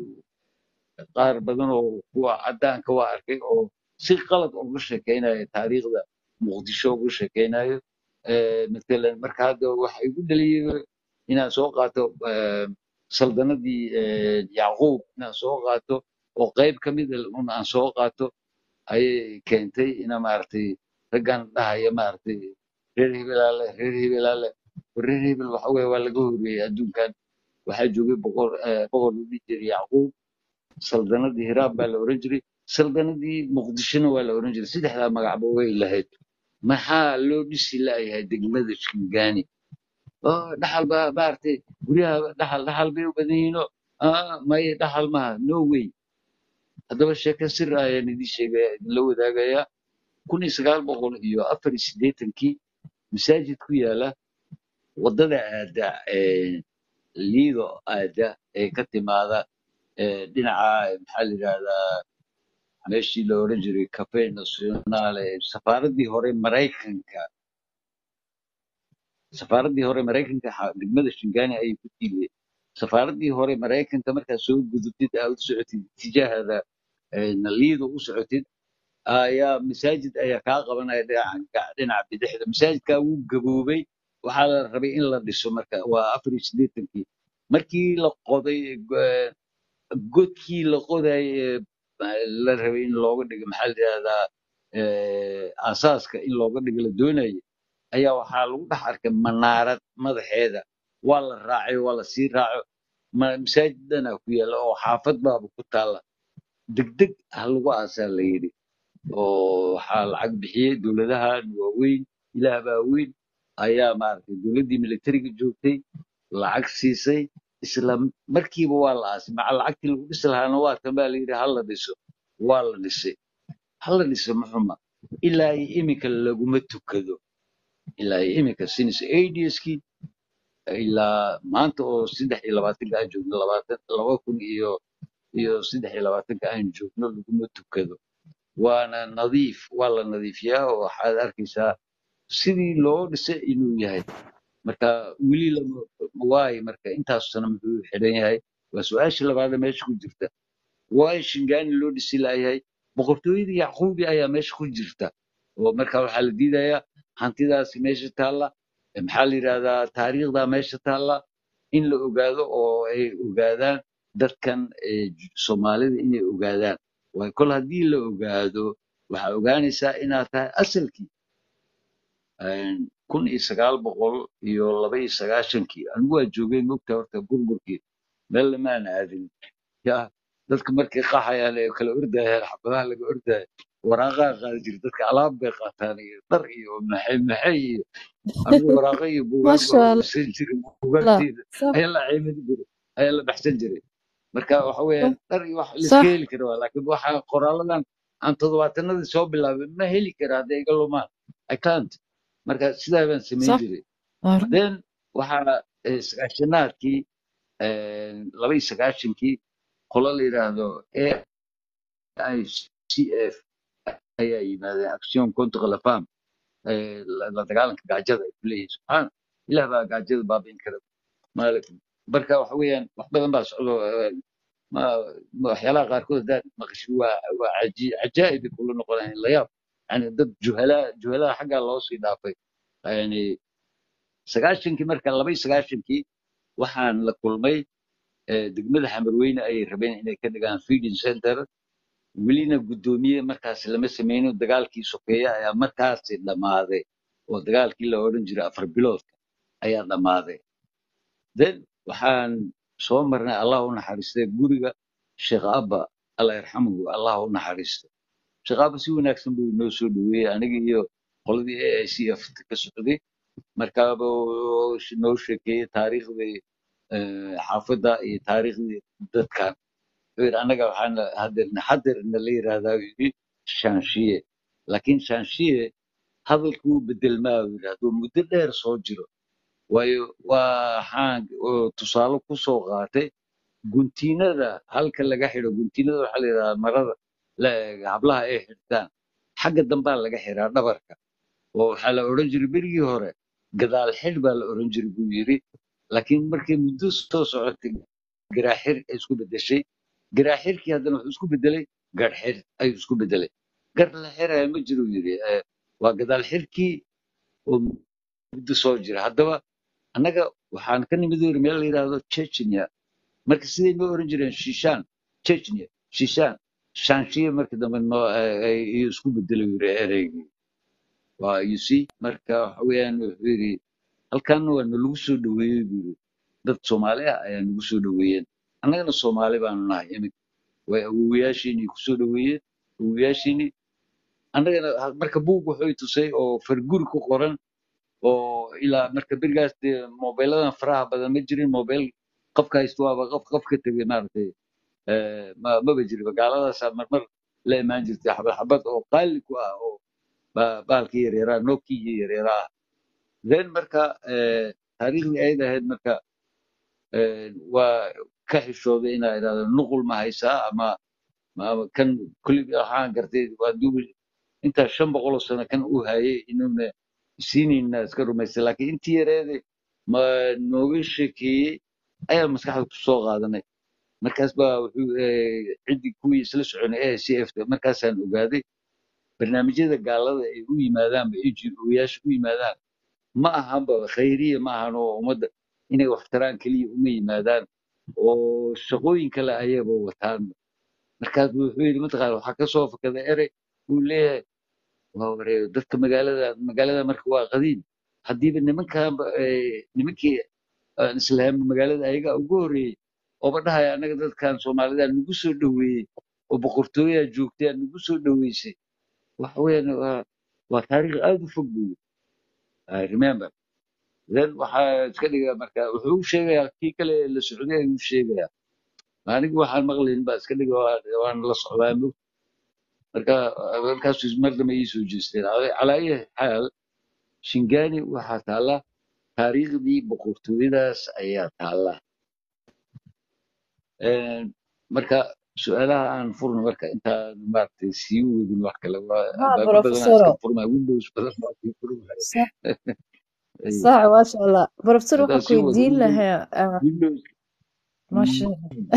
qaar badan oo kuwa caddaanka waa arkay oo si qalad uga sheekeynaya taariikhda muqdisho uga sheekeynayo Eh, matalan marka hadda waxa igu dhaliyay inaan soo qaato eh, saldanadii eh, yacquub inaan soo qaato oo qayb ka mid ah un aan soo qaato ayay keentay ina maaragtay raggan dhahaya maaragtay reer hebelaale reer hebelaale reer hebel waxa weeye waa laga horreeyey adduunkan waxaa joogay boqor eh, boqor la dhihi jiray yacquub saldanadii hiraab baa la oran jiray saldanadii muqdishona waa la oran jiray saddexdaa magacba way lahayd maxaa loo dhisi la'yahay degmada shingaani oo dhaxal baa maaragtay guryaha dhaxal dhaxal bay u badan yihiinoo ah maye dhaxal maaha no way haddaba sheeko sir ah ayaan idiin sheegaya idinla wadaagayaa kun iyo sagaal boqol iyo afar iyo siddeetankii masaajid ku yaala waddada aada ee liido aada ee ka timaada ee dhinaca maxaa la yidhahdaa meeshii la oran jiray cafe nationale safaaraddii hore maraykanka safaaraddii hore maraykanka xa- degmada shingaani ayay ku tiiliyeen safaaraddii hore maraykanka markaad soo gudubtid aad u socotid tijaahada ee, liido u socotid ayaa masaajid ayaa kaa qabanaya dhinaca dhinaca bidixda masaajidkaa wuu gaboobay waxaa la rabay in la dhiso marka waa afar iyo siddeetankii markii la qoday eh, godkii la qodayay ee la rabay in looga dhigo maxaa la yidhahdaa eh, aasaaska in looga dhigo la doonayay ayaa waxaa lagu dhex arkay manaarad madaxeeda waa la raacay waa la sii raaco ma- masaajid dhanaa ku yaalla oo xaafad baaba ku taalla degdeg ha lagu aasaa la yidhi oo waxaa lacag bixiyey dowladahan waaweyn ilaah baa weyn ayaa maaragtay dowladdii militariga joogtay lacag siisay isla markiiba waa la aasay maca lacagtii lagu dhisi lahaana waa tan baa la yidhi ha la dhiso waa la dhisay ha la dhiso maxuma ilaa iyo iminka laguma tukado ilaa iyo iminka since adskii ilaa maanta oo saddex iyo labaatanka aan joogno labaatan laba kun iyo iyo saddex iyo labaatanka aan joogno laguma tukado waana nadiif waa la nadiifiyaa oo waxaad arkaysaa sidii loo dhisay inuu yahay marka weli lama waayo marka intaas sano muxuu xidhan yahay waa su-aasha labaada meesha ku jirta waayo shingaani loo dhisi laayahay boqortooyadii yacquubi ayaa meesha ku jirta oo marka waxaa la diidayaa hantidaasi meesha taalla eh, maxaa la yidhahdaa taariikhdaa meesha taalla in la ogaado oo ay ogaadaan dadkan eh, j- soomaalida inay ogaadaan waayo kol haddii la ogaado waxaa ogaanaysaa inaad tahay asalkii Een, kun iyo sagaal boqol iyo laba iyo sagaashankii anigu waa joogay mogta horta burburkii meel lamaan aadin ya dadka markay qaxayaan ee kala ordayaan xabadaha laga ordaya waraaqaa qaadi jira dadka alaab bay qaataan iyo dhar iyo maxay maxay iyo anigu waraaqa iyo buugaag maasha baa allah urursan jiray buugaagteeda sax ayaa la ciimadi jiray ayaa la baxsan jiray marka waxa weeyaan dhar iyo wax la iska sax heli kara waa laakiin waxa qoraaladan aan toddobaatanadii soo bilaabay ma heli kara hadday iga lumaan i can't marka sidaa baan samayn sax jiray waa run then waxaa eh, sagaashanaadkii laba iyo sagaashankii qolo la yidhaahdo AICF ayaa yimaadeen action contre la femme eh, la la dagaalanka gaajada ay ku leeyihiin subxaan ilaah baa gaajada baabi'in kara maalek marka waxa weeyaan wax badan baa socdo eh, ma ma- waxyaalaha qaarkood haddaad maqasho waa waa caji- cajaa'ib ay kula noqonayaan la yaab yani dad juhalaa juhalaha xaggaa loo sii dhaafay yani sagaashankii marka laba iyo sagaashankii waxaan la kulmay eh, degmada xamarweyne ayay rabeen inay ka dhigaan feeding center welina guddoomiye markaas lama sameyno dagaalkii sokeeye ayaa markaasi dhammaaday oo dagaalkii la odhan jiray afar biloodka ayaa dhammaaday then waxaan soo marnay allah u naxariistay guriga sheekh abba allah yarxamuhu allah u naxariisto sheekh abba si wanaagsan buu inoo soo dhaweeyey aniga iyo qoladii AICF ka socday markaaba uu noo sheekeeyey taariikhdii eh, xaafadda iyo taariikhdii dadkan wuxuu yidhi annaga waxaan hadirna hadirna la yidhaahdaa buu yidhi shaanshiye laakiin shaanshiye hadalkuu bedelmaa buu yidhi hadduu muddo dheer soo jiro waayo waxaan oo tusaale ku soo qaatay guntiinada halka laga xidho guntiinada waxaa la yidhahdaa marada la- hablaha ay xidhtaan xagga dambaa laga xiraa dhabarka oo waxaa la odhan jiray berigii hore gadaal xidh baa la odhan jiray buu yidhi laakiin markay muddo soo socotay garaaxir ay isku bedeshay garaaxirkii haddana wuxuu isku bedelay garxir ayuu isku bedelay gar la xiraya ma jiro yidhi Eh, waa gadaal xirkii oo muddo soo jira haddaba annaga waxaan ka nimid yiri meel la yidhaahdo chechnya marka siday noo oran jireen shishaan chechnya shishaan shaanshiye marka dambe noo ay ay isku bedelay yiri ereygii waa you see marka waxa weeyaan wuxuu yidhi halkan waa nalagu soo dhaweeyey buu yidhi dad soomaali ah ayaa nagu soo dhaweeyeen annagana soomaali baanu nahay iminka way awowayaashiinii ku soo dhaweeyeen awowayaashiinii annagana ha- marka buug wuxuu i tusay oo farguri ku qoran oo ilaa marka berigaas dee mobiladan faraha badan ma jirin mobil qofka haysto waaba qof qof ka tegay maaragtay eh, ma maba jirin gaaladaasaa marmar la imaan jirtay xabad xabad oo qaali ku ah oo ba- baalkii yaryaaraa nookii yaryaaraa ah then marka eh, taariikhdii ayad ahayd marka eh, waa ka xishooday inaa idhahdo nuqul ma haysaa ama ma- kan kulli waxaan gartay waa duubi intaa shan boqol oo sano kan uu hayay inuuna siinayna iska rumaystay laakiin intii yareede ma nooga sheekeeyey ayaa maskaxda ku soo qaadanay markaas baa wuxuu eh, ciddii kuwii isla soconay AICF markaasaan ogaaday barnaamijyada gaalada ay u yimaadaan ba NGO-yaasha u yimaadaan ma ahanba khayriya ma ahan oo ummadda inay wax taraan keliya uma yimaadaan oo shaqooyin kale ayaba wataan markaas buu wuxuu yidhi mataqaana waxaa ka soo fakada erey uu leeyahay waa wareer dadka magaalada magaalada marka waa qadiim haddiiba nimankan nimankii aan islaam magaalada ayaga ugu horreeyey ooba dhahaya annaga dadkan soomaalida nagu soo dhoweeyey oo boqortooyaa joogtay aad nagu soo dhoweysay waxa weeyaan waa waa taariikh aad u fog buyi I remember then waxaa iska dhigaa marka wuxuu u sheegayaa kii kale ee la socday ayuu sheegayaa anigu waxaan maqlayn baa iska dhiga waa- waan la socdaa mog marka markaasuu mar dambe ii soo jeesteen Cala- calaa ayi xaal shingani waxaa taalla taariikhdii boqortooyadaas ayaa taalla Een, marka su-aalaha aan furno marka intaan maaragtay sii wadin wax kale waa ها albaabo badanaa iska بروفيسور furmaya windows badan baa sii furmaya صح Ay, صح ما شاء الله بروفيسور haddaan waxaan ku sii wado weydiin windows lahaa ah, windows ما شاء Mm.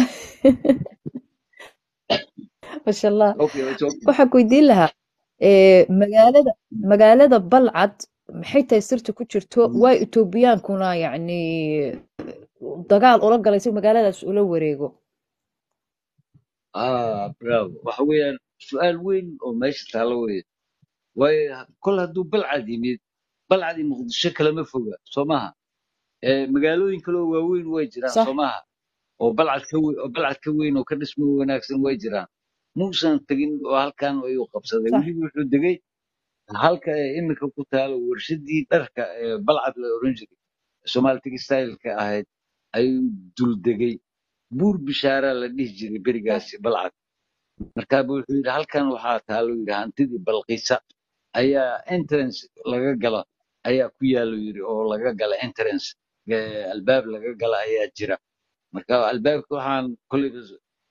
ما شاء الله okay it's okay waxaan ku weydiin lahaa ee, magaalada magaalada balcad maxay tahay sirta ku jirto Mm. waa etoobiyaankuna yacni dagaal ula galay si magaaladaas ula wareego ah bravo waxa weeyaan su-aal weyn oo meesha taalo weeye waayo kol hadduu balcad yimid balcad iyo muqdisho kalama foga soo maaha Eh, magaalooyin kaloo waaweyn way jiraan صح soo maaha oo balcad ka weyn oo balcad ka weyn oo ka dhismo wanaagsan way jiraan muusan tegin oo halkan ayuu qabsaday صح weliba wuxuu degay halka ay iminka ku taalo warshadii dharka ee balcad la oran jiray Somali textile-ka ahayd ayuu dul degay buur bishaara la dhihi jiray صح berigaasi balcad markaa buu wuxuu yidhi halkan waxaa taalo yidhi hantidii balqiisa ayaa entrance laga gala ayaa ku yaalo yidhi oo laga gala entrance ee, albaab laga gala ayaa jira marka albaabka waxaan kollayba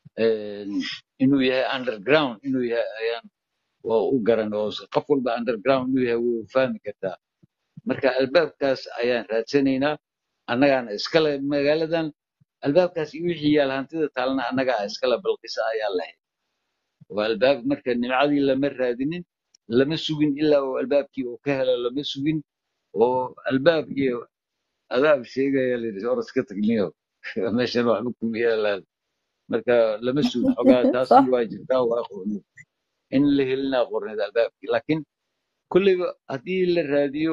een, inuu yahay underground inuu yahay ayaan waa u garan oo qof walba underground inuu yahay wuu fahmi kartaa marka albaabkaas ayaan raadsanaynaa annagaana iskale magaaladan albaabkaas iyo wixii yaal hantida taalna annagaa iskale balqisa ayaa lahayd waa albaab marka nimcadii lama raadinin lama sugin ilaa uu albaabkii uu ka helo lama sugin oo albaab iyo adaab sheegaya layidhi oras ka tagniyo meeshan waxba kuma yaalaan marka lama sugin xogaa taasna صح waa jirtaa waa qorneed in la helinaa qorneed albaabkii laakiin kolleyba haddii la raadiyo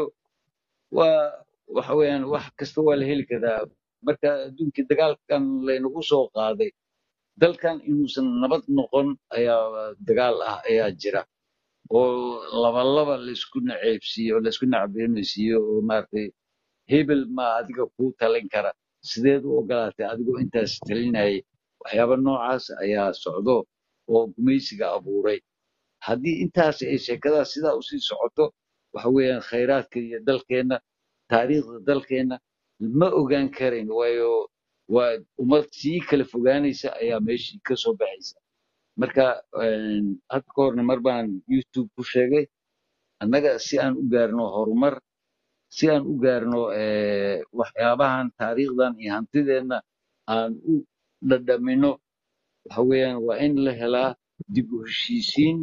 waa waxa weeyaan wax kasta waa la heli karaa marka adduunkii dagaalkan laynagu soo qaaday dalkan inuusan nabad noqon ayaa dagaal ah ayaa jira oo labalaba laysku naceebsiiyo laysku nacbeenaysiiyo oo maaragtay hebel ma adiga kuu talin kara sideed u ogolaatay adigoo intaas talinayay waxyaaba noocaas ayaa socdo oo gumaysiga abuuray haddii intaas ay sheekadaas sidaa usii socoto waxa weeyaan khayraadka iyo dalkeenna taariikhda dalkeenna ma ogaan karayn waayo waa ummad sii kala fogaanaysa ayaa meeshii ka soo baxaysa marka een, hadda ka horna mar baan youtube ku sheegay annaga si aan u gaarno horumar si aan u gaarno eh, waxyaabahan taariikhdan iyo hantideenna aan u dhadhamino waxa weeyaan waa in la helaa dib u heshiisiin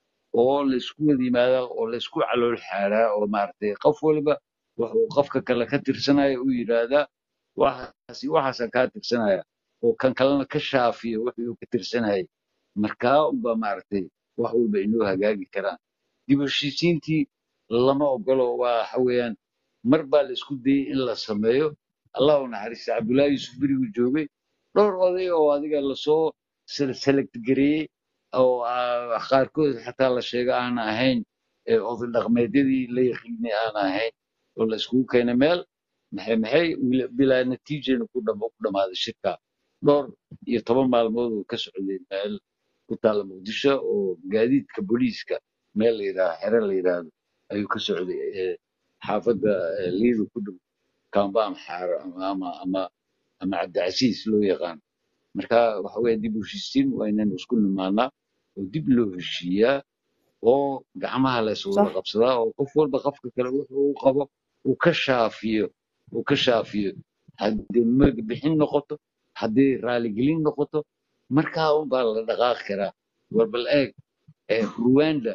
oo laysku wada yimaadaa oo laysku calool xaaraa oo maaragtay qof waliba wuxuu qofka kale ka tirsanaya u yidhaahdaa waxaasi waxaasaan kaa tirsanaya oo kan kalena ka shaafiyo wixii uu ka tirsanayay markaa unba maaragtay wax walba inoo hagaagi karaan dib u heshiisiintii lama ogolo waa waxa weeyaan mar baa la isku dayey in la sameeyo allah u naxariista cabdullaahi yuusuf berigu joogay dhowr oday oo adiga lasoo select gareeyey oo ah, qaarkood xataa la sheego aan ahayn ee oday dhaqmeedyadii la yaqiinay aan ahayn oo la iskugu keenay meel maxay maxay wila- bilaa natiijana ku dham- ku dhammaaday shirka dhowr iyo toban maalmood uu ka socday meel ku taalla muqdisho oo gaadiidka booliiska meel la yidhaahdo xere la yidhaahdo ayuu ka socday ee xaafadda ee liidu ku dhow kambaan xaaro ama ama ama ama cabdicasiis loo yaqaan marka waxa weeye dib u heshiisiin waa inaynu isku nimaanaa oo dib loo heshiiyaa oo gacmaha la is wada صح qabsadaa oo qof walba qofka kale wuxuu u qabo uu ka shaafiyo uu ka shaafiyo haddii mag bixin noqoto haddii raaligelin noqoto markaa unbaa la dhaqaaqi karaa war bal eeg ee ruwanda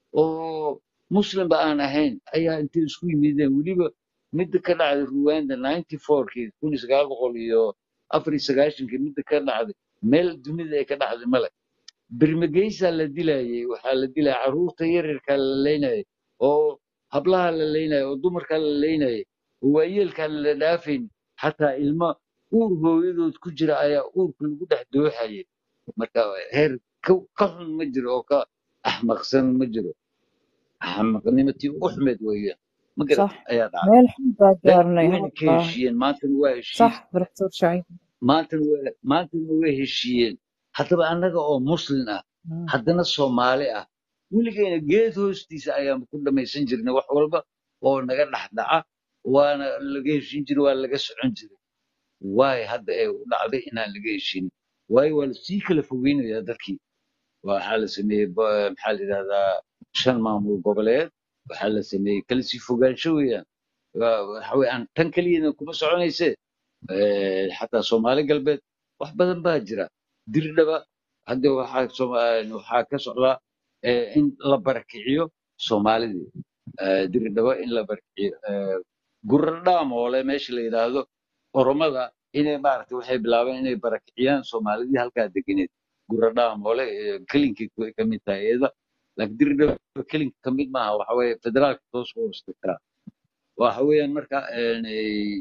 oo muslimba aan ahayn ayaa intay isku yimideen weliba midda ka dhacday ruwanda ninety fourkii kun iyo sagaal boqol iyo afar iyo sagaashankii midda ka dhacday meel dunida ay ka dhacday male birmageysaa la dilayay waxaa la dilaya carruurta yaryarkaa la leynayay oo hablaha la leynayay oo dumarkaa la leynayay oo waayeelkaan la dhaafayn xataa ilmo uur hooyadood ku jira ayaa uurka lagu dhex dooxayay marka heer ka ka xun ma jiro oo ka axmaqsan ma jiro axmaqnimatii ugu xumeed weeyaan ma garat صح ayaa dhacday meel xun baa Way- gaarnay wayna ka والله heshiiyeen maantana waa heshiis صح بركتور شعيب maantana waa maantana way heshiiyeen haddaba annaga oo muslin ah مم. haddana soomaali ah weligeyna geed hoostiisa ayaan ku dhamaysan jirnay wax walba oo naga dhex dhaca waana laga heshin jiray waa laga socon jiray waay hadda ee u dhacday inaan laga heshin waayo waa lasii kala fogeynayaa dadkii waxaa la sameeyey ba- maxaa la yidhahdaa shan maamul goboleed waxaa la sameeyey kala sii fogaansho weeyaan Waa- waxa weeyaan tan keliyana kuma soconayse Eh, xataa soomaali galbeed wax badan baa jira dirdhaba hadda waxaa Sooma- waxaa ka socdaa eh, in la barakiciyo soomaalidii Eh, dirdhaba in la barakiciyo Eh, guradhaamoole meesha la yidhaahdo oromada inay maaragtay waxay bilaabeen inay barakiciyaan soomaalidii halkaa deganeed guradhaamoole eh, kelinkii ku- ka mid tahay iyada laakiin dirdhaba kelinka ka mid maaha waxa weeye federaalka toos u hoos tagtaa waxa weeyaan marka een, eh,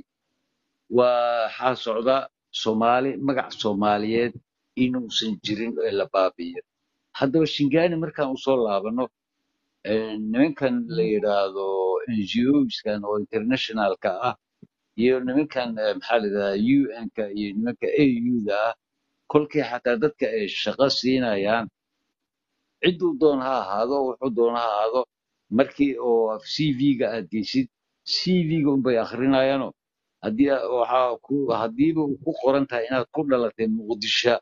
waxaa socda soomaali magac soomaaliyeed inuusan jirin ee la baabi'iyo haddaba shingaani markaan usoo laabano een, nimankan la yidhaahdo NGOskan oo internationalka ah iyo nimankan eh, maxaa la yidhahdaa UN-ka iyo nimanka AU-da ah kolkii xataa dadka ay shaqo siinayaan cidduu doon ha ahaado wuxuu doon ha ahaado markii oo CV-ga aad geysid CV-ga unbay akhrinayaano haddii a- waxaa ku haddiiba uu ku qoran tahay inaad ku dhalatay muqdisho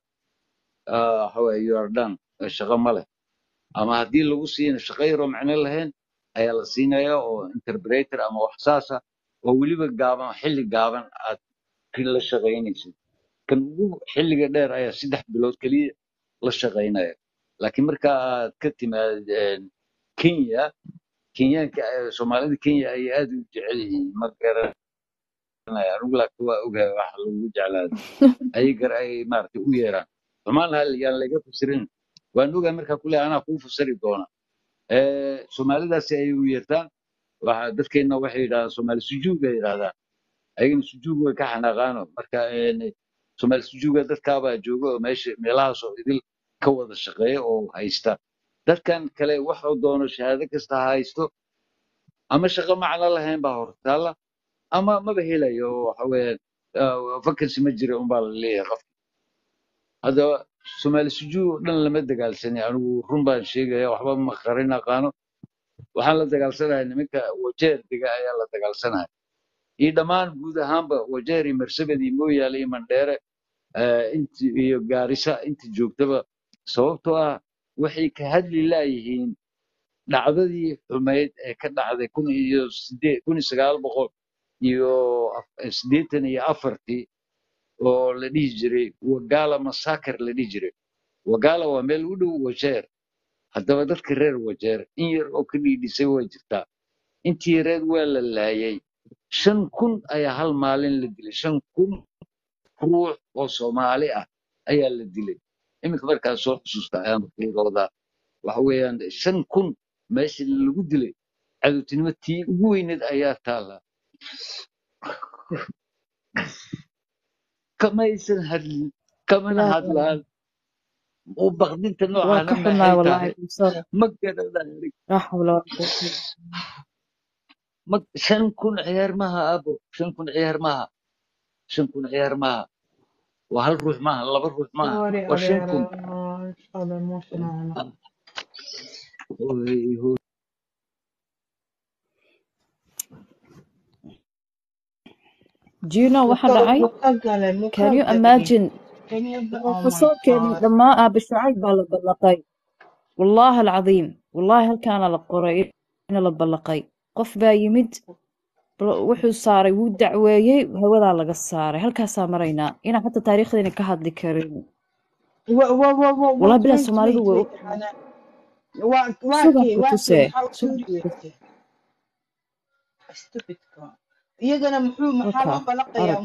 ah, waxa weeye you are done Eh, shaqo ma leh ama haddii lagu siina shaqo yaroo macno lahayn ayaa la siinayaa oo interpreter ama wax saasa oo weliba gaaban xilli gaaban aad ki la shaqaynaysid kan ugu xilliga dheer ayaa saddex bilood keliya la shaqaynaya laakiin marka aad ka timaad een, kenya kenyaanka eh, soomaalida kenya ayay aad u jecel yihiin ma garanaya anigu laakiin waa ogahay waxa lagu jeclaada ayagar ay maaragtay u yeeraan xumaan hal yaan laga fasirin waan ogahay markaa kule anaa kuu fasiri doona Eh, soomaalidaasi ayay u yeertaan waxa dadkeenna waxay yidhahdaan soomaali sujuud bay yidhahdaan ayagana sujuud way ka xanaaqaano marka een, soomaali sujuuga dadkaabaa jooga oo meesha meelahaas oo idil ka wada shaqeeya oo haysta dadkan kale waxuu doono shahaado kasta ha haysto ama shaqo macno lahayn baa hortaala ama maba helayo oo waxa weeyaan vacancy ma jira unbaa la leeyahay qof haddaba soomaali sujuud oo dhan lama dagaalsanay anigu run baan sheegaya waxba ma qarin aqaano waxaan la dagaalsanahay nimanka wajeer dega ayaa la dagaalsanaya iyo dhammaan guud ahaanba wajeer iyo marsabed iyo mooyaale iyo mandheere eh, inti iyo gaarisa inta joogtaba sababtoo ah waxay ka hadli laayihiin dhacdadii xumayd ee ka dhacday kun iyo sidee kun iyo sagaal boqol iyo af- siddeetan iyo afartii oo la dhihi jiray wagala massacre la dhihi jiray wagala waa meel u dhow wajeer haddaba dadka reer wajeer in yar oo ka dhiidhisay way jirtaa intii yareed waa la laayay shan kun ayaa hal maalin la dilay shan kun ruux oo soomaali ah ayaa la dilay iminka markaa soo xusuusta ayaan fiiroodaa waxa weeyaan shan kun meesha lagu dilay cadowtinimo tii ugu weyneed ayaa taala kamaysan hadlin kamana ilaahi hadlaan oo baqdinta waa noocaana ka maxay xumaay tahay wallaahi bulshada ma garanay laa xawla walaa quwata illa ma shan kun ciyaar maha abo shan kun ciyaar maha shan kun ciyaar maha waa hal ruux maaha laba ruux maaha sorry waa shan adeera kun father emotional Hooy, hooy. do you know waxa dhacay muka galay muka can you galay imagine can you oh my profesorkeeni god dhammaa aabe shucayb baa la ballaqay wallaahi alcadiim wallaahi halkaana la qoray in la ballaqay qof baa yimid bal- wuxuu saaray wuu dacweeyey hawadaa laga saaray halkaasaa maraynaa inaan xataa taariikhdeena ka hadli karin wa wa wa wa wallahi wait bilaa wait soomaalidu wait way wait u hana waa waa sugan kee ku waa kee tusee maxaa u sugan suuri ku tusee weysay stupidka iyagana muxuu maxaa halkaa loo balaqayaa arag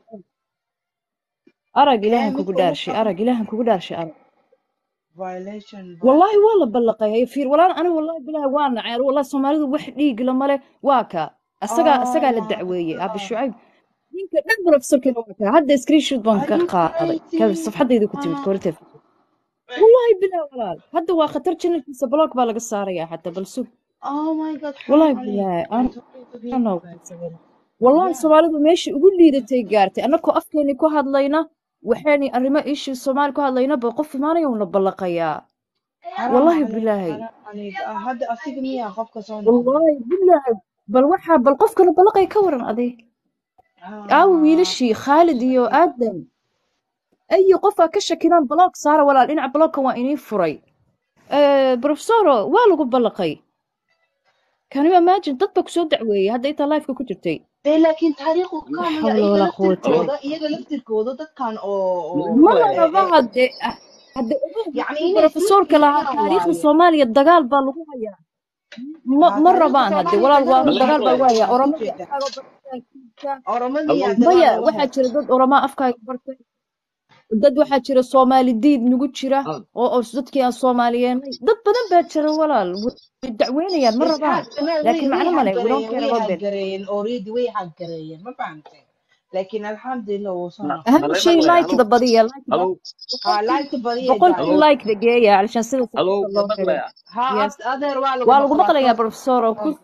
arag hee ilaahan kugu midka ugu dhaarshay qaban arag ilaahan kugu dhaarshay arag violation vi والله والله بلقي هي فير ولا انا والله بالله وانا عيال والله سوماليdu wax dhiig lama leh waa ka asaga asaga oh la my dacweeyay abi god shucayb ninka dhan professorkeena waa ka hadda screenshot baan are ka you qaaday ka crazy safxadayda ku timid ah koorteef wallahi billah walaal hadda waa khatar channelkiisa block baa laga saaraya xataa bal sug oh my god wallahi xaram billah عليك aan I'm talking to aan people wallahi yeah soomaalidu meeshii ugu liidatay gaartay annagoo afkeeni ku hadlayna waxayni arrimo ishii soomaali ku hadlayna ba qof imaanaya uuna ballaqayaa حرام wallahi عليك bilaahi حرام عليك آه، هذا أصيق مية قفك صون نقضي wallahi bilaahi bal waxaa bal qofkana ballaqay ka waran adig aawo آه wiilashii khaalid iyo صحيح aadam ayi qofaa ka shakilaan block saara walaal dhinaca blockka waa inii furay profesoro waa lagu ballaqay can you imagine dad baa kusoo dacweeyey hadda intaa lifeka ku jirtay إيه لكن تاريخ laa كامل xawla إيجا walaa لفتر quwata illa كودا إيجا لفتر كودا دد كان أو ma أو la إيه raba إيه hadde hadde ogow يعني markuu إني profesorka lahaa فيريان taariikhda واي soomaaliya dagaal baa lagu hayaa ma ها ma تاريخ rabaan hadde الصومالي walaal waa دقال ma la dagaal baa لغة lagu هيا hayaa وان oromadii كجدا afkaaga bartay kiisa أورمدي يا Haween- دقال maya لغة waxaa هيا jira dad oromaa afkaaga bartay dad waxaa jira soomaali diid nagu jira Ah, oo oo dadkii aan soomaaliyeenay dad badan baa jira walaal way dacweynayaan ma rabaan isxaaq way laakiin way macno male we don't haggareeyeen care way about them haggareeyeen already way haggareeyeen ma fahantay laakiin alxamdulillah wuu soo ma noqday أهم ma lay شيء maqlaya لايك ذا halow بدية لايك ذا halow ها laagta badiya بقول jacayl كل halow لايك ذا جاية علشان سيدا halow سبحان ma الله هيري maqlaya ها يس ad- adeer waa lagu waa lagu maqlaa maqlayaa soo professor oo ku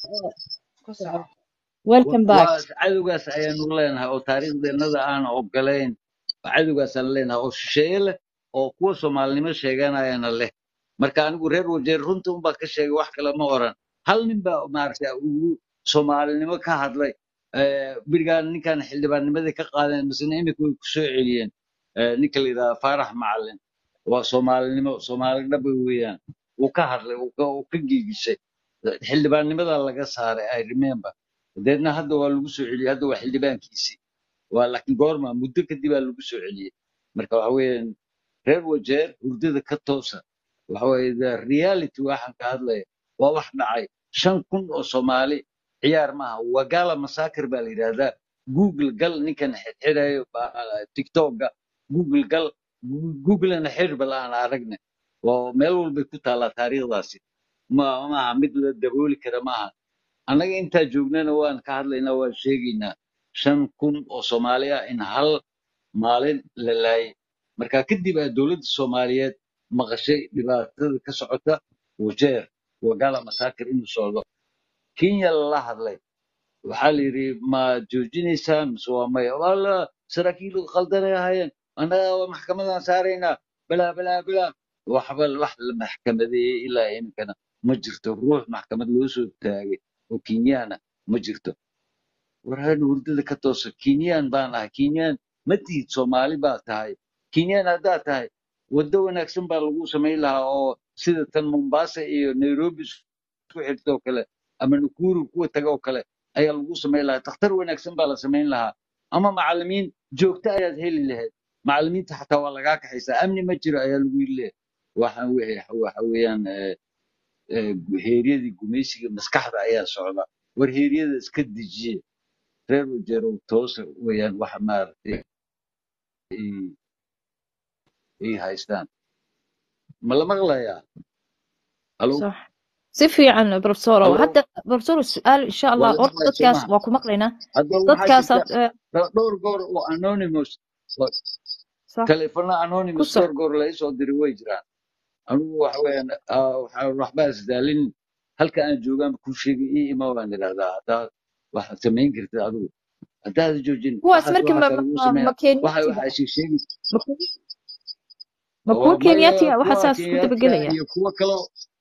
ku soco welcome back waa cadowgaas ayaanu leenahay oo taariikhdeennada aan ogolayn cadowgaasaan leenahay oo shisheeye leh oo kuwa soomaalinimo sheeganayana leh marka anigu reer wajeer runta unbaa ka sheegay wax kale ma oran hal nin baa maaragtay ugu soomaalinimo ka hadlay Eh, berigaan ninkan xildhibaannimadii ka qaadeen misena imika way ku soo celiyeen Eh, ninka la yidhahda faarax macalin waa soomaalinimo soomaali dhaba weeyaan wuu ka hadlay wuu ka wuu ka giigisay xildhibaannimadaa laga saaray i remember deedna hadda waa lagu soo celiyey hadda waa xildhibaankiisii waa laakiin goorma muddo kadib aa lagu soo celiyey marka waxa weeyaan reer wajeer hurdada ka toosa waxa weeye the reality waxaan ka hadlaya waa wax dhacay shan kun oo soomaali ciyaar maaha wagala massacre baa la yidhahdaa google gal ninkan xidxidhayo tiktoka google gal googlena xir bal aan aragne oo meel walbay ku taallaa taariikhdaasi ma maaha mid la dabooli kara maaha annaga intaa joognana waan ka hadlaynaa waan sheegaynaa shan kun oo soomaali ah in hal maalin la laayay marka kadib aa dowladda soomaaliyeed maqashay dhibaatada ka socota wajeer wagala massacre inuu socdo kenya lala hadlay waxaa la yidhi ma joojinaysaan mise waa maya wala saraakiil qaldanay ahaayeen annaga waa maxkamadaan saaraynaa balaa balaa balaa waxba wax la maxkamadeeyey ilaa iminkana ma jirto ruux maxkamad loo soo taagay oo kenyaana ma jirto waraan hurdada ka toosa kenyaan baan ahay kenyaan ma tihid soomaali baa tahay kenyaan haddaad tahay waddo wanaagsan baa lagu samayn lahaa oo sida tan mombasa iyo nairobi isku xirta oo kale ama nakuru kuwa taga oo kale ayaa lagu samayn lahaa takhtar wanaagsan baa la samayn lahaa ama macallimiin joogto ayaad heli lahayd macallimiinta xataa waa lagaa kaxaysaa amni ma jiro ayaa lagu yiri leeyahay waxaan weeye- waxa weeyaan eh, eh, heeryadii gumaysiga maskaxda ayaa socda war heeryada iska dejiye reer wajeerow toosa weeyaan waxa maaragtay ay ay haystaan ma la maqlayaa halo صح si fiican professor halo hadda professor su'aal insha waa allah la horta maqlaya soo dadkaas maha waa ku maqlaynaa hadda waxaa dadkaasaad jirta eh, dho- dhowr goor oo anonymous oo صح taleefano ku anonymous soc dhowr goor la isoo diray way jiraan anigu waxa weeyaan ah, waxaa waxba isdaalin halka aan joogaan kuu sheegay ii ima waan idhahdaa haddaad waxaad samayn kartid adigu haddaad joojin kuwaas waxaas markii waxaasaa ma lagu ma sameeya ma waxa kenyatiga waxaa sheeg sheegi ma ku ma kuwa oo maya kenyatiga waxa kuwa saas ku kenyaatiga dabagelaya iyo kuwa kale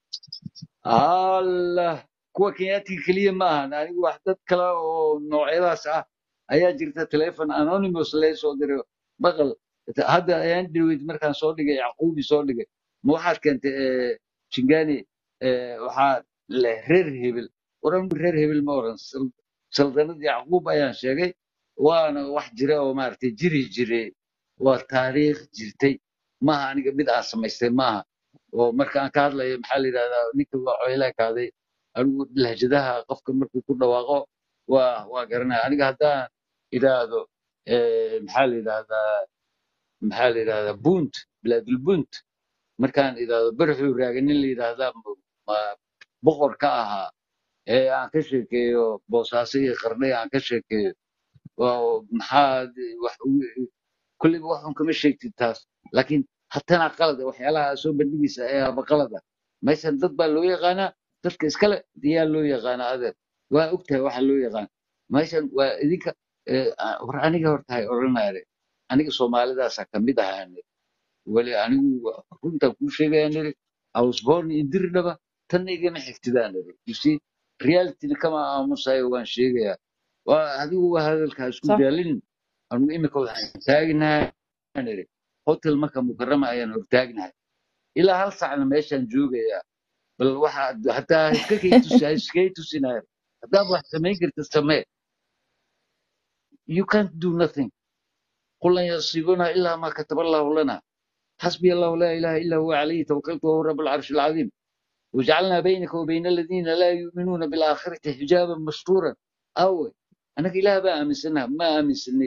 allah kuwa kenyaatiga keliya ma ahan anigu wax dad kale oo noocyadaas ah ayaa jirta telefon anonymous lee soo diray maqal hadda ayaan dhaweyd markaan soo dhigay yacquubi soo dhigay ma waxaad keentay eh, shingani eh, waxaa leh reer hebel oran reer hebel ma oran Sal- saldanad yacquub ayaan sheegay waana wax jira oo maaragtay jiri jire waa taariikh jirtay maaha aniga mid aan samaystay maaha oo marka aan ka hadlayo maxaa la yidhahdaa ninka waa xoylaa kaaday anigu lahjadaha qofka markuu ku dhawaaqo waa waa garanaya aniga haddaan idhaahdo eh, maxaa la yidhahdaa maxaa la yidhahdaa bunt bilaadulbunt markaan idhaahdo barxuu raaga nin la yidhaahdaa ma- ma- boqor ka ahaa ee aan ka sheekeeyo boosaaso iyo qarnay aan ka sheekeeyo waa maxaa wax kulliba waxun kama sheegtid taas laakiin hatana qalada waxyaalaha soo bandhigaysa ayaaba qalada meeshan dad baa loo yaqaanaa dadka iskale yaa loo yaqaanaa adeer waa ogtahay waxa loo yaqaan meeshan waa idinka eh, ah, war aniga hortahay odhanayre aniga soomaalidaasaa kamid ahaan weli anigu runtaan kuu sheegaya niri I was born in dirdhaba tanna igama xigtidaan niri you see realityna kama aamusayo waan sheegayaa waa adigu waa hadalkaa isku صح daalin anigu imika waxaan taagnahay niri hotel marka mukarama ayaan hortaagnahay ilaa hal sacna meeshaan joogayaa bal waxa hataa iska kay tusi ha iskay tusinaya haddaad wax samayn kartid samee you can't do nothing قل لن يصيبنا إلا ما كتب الله لنا حسبي الله لا إله إلا هو عليه توكلت وهو رب العرش العظيم وجعلنا بينك وبين الذين لا يؤمنون بالآخرة حجابا مستورا أو أنا إله بقى من سنة ما من سنة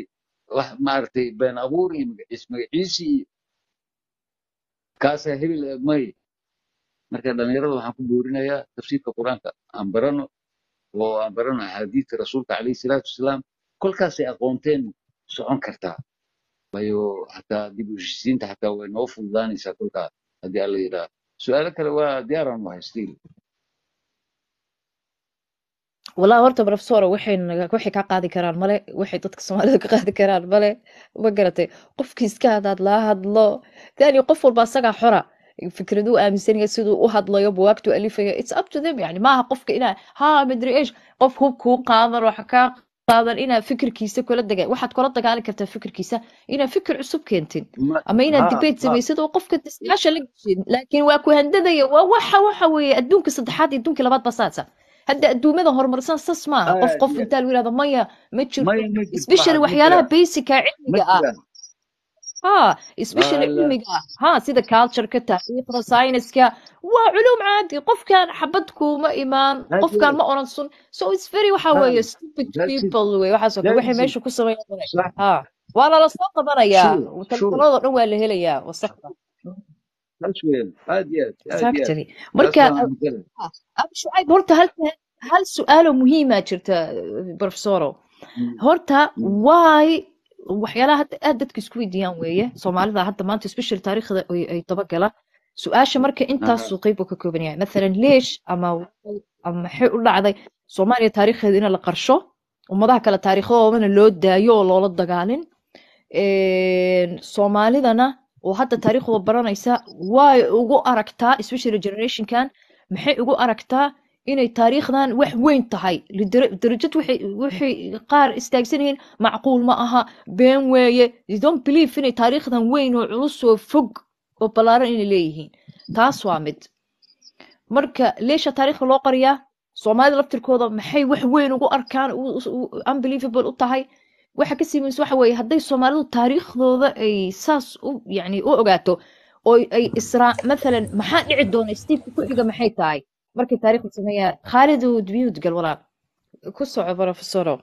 wax maaragtay been abuur iyo magaciis magaciisi iyo kaasaa hebel eh, may marka dhalinyarada waxaan ku boorinayaa tafsiirka qur-aanka aan barano oo aan barano axaadiista rasuulka calayhi salaatu wasalaam kolkaasay aqoonteen socon kartaa waayo xataa dib u heshiisiinta xataa way noo fududaanaysaa kolkaa haddii alla yidhaah su-aalo kale waa diyaaraan wahay stiil والله horta professor waxay naga waxay ka qaadi karaan male waxay dadka Soomaalida ka qaadi karaan male ma garatay qofkii iska hadaad la hadlo tani qof walba asaga xora fikradu aaminsan yahay siduu u hadlayo buwaagtu alifaya it's up to them yani maaha qofka inaa ha madri eesh qof hub kuu qaadan waxa ka qaadan inaa fikirkiisa kula daga waxaad kula dagaali kartaa fikirkiisa inaa fikir cusub keentin Ma- ama inaad ha debate ha samaysid oo qofka discussion la gashin laakiin waa ku handadaya waa waxa waxa weeye adduunka saddexaad iyo adduunka labaad baa saasa hadda adduumada horumarsan sas maaha qof aad qof iyo intaa lagu yidhahdo maya ma jirto maya ma jirto especially waxaas ma waxyaalaha jiraan basica ma cilmiga ah jiraan ها especially Ala- cilmiga ah ها sida culture-ka taariikhda sayniska waa culuum caadi qofkan xabad kuuma imaan aad qofkan iyo ma oran sun so it's very waxa ha weeye stupid that's it people wey waxaas oo kale waxay that's it meesha ku sameeyaan صح ha waa lala soo qabanayaa sure sure telefoonada dhan waa la helayaa wasaqda taas weeyaan aad iyo aad aad iyo aad exactly taas marka baan aaminsanay abu shucayb horta hal hal su-aalo muhiima jirta professoro Mm, horta mm, why waxyaalaha hadda aad dadka isku weydiiyaan weeye soomaalida hadda maanta special taariikhda ay ay dabagala su-aasha marka aha intaasuu qeyb uu ka kooban yahay mathalan leesh ama why ama maxay u dhacday soomaaliya taariikhdeeda in la qarsho ummadaha kale taariikhadoodana loo daayo oo loola dagaalin Een, soomaalidana oo hadda taariikhdooda baranaysa way ugu aragtaa especially generationkan maxay ugu aragtaa inay taariikhdan wax weyn tahay lidara- darajad waxay waxay qaar istaagsan yihiin macquul ma aha been weeye you don't believe inay taariikhdan weyn oo culus oo fog oo ballaaran inay leeyihiin taas waa mid marka leesha taariikhda loo qariyaa soomaalida laftirkooda maxay wax weyn ugu arkaan u- u- u- unbelievable u tahay waxa kasii muhiimsan waxa weeye hadday soomaalidu taariikhdooda ay saas u yani u ogaato oo ay israa mathalan maxaa dhici doona steepka ku xiga maxay tahay markay taariikhda sameeyaan khaalid udbiyud gal walaal ku soco professoro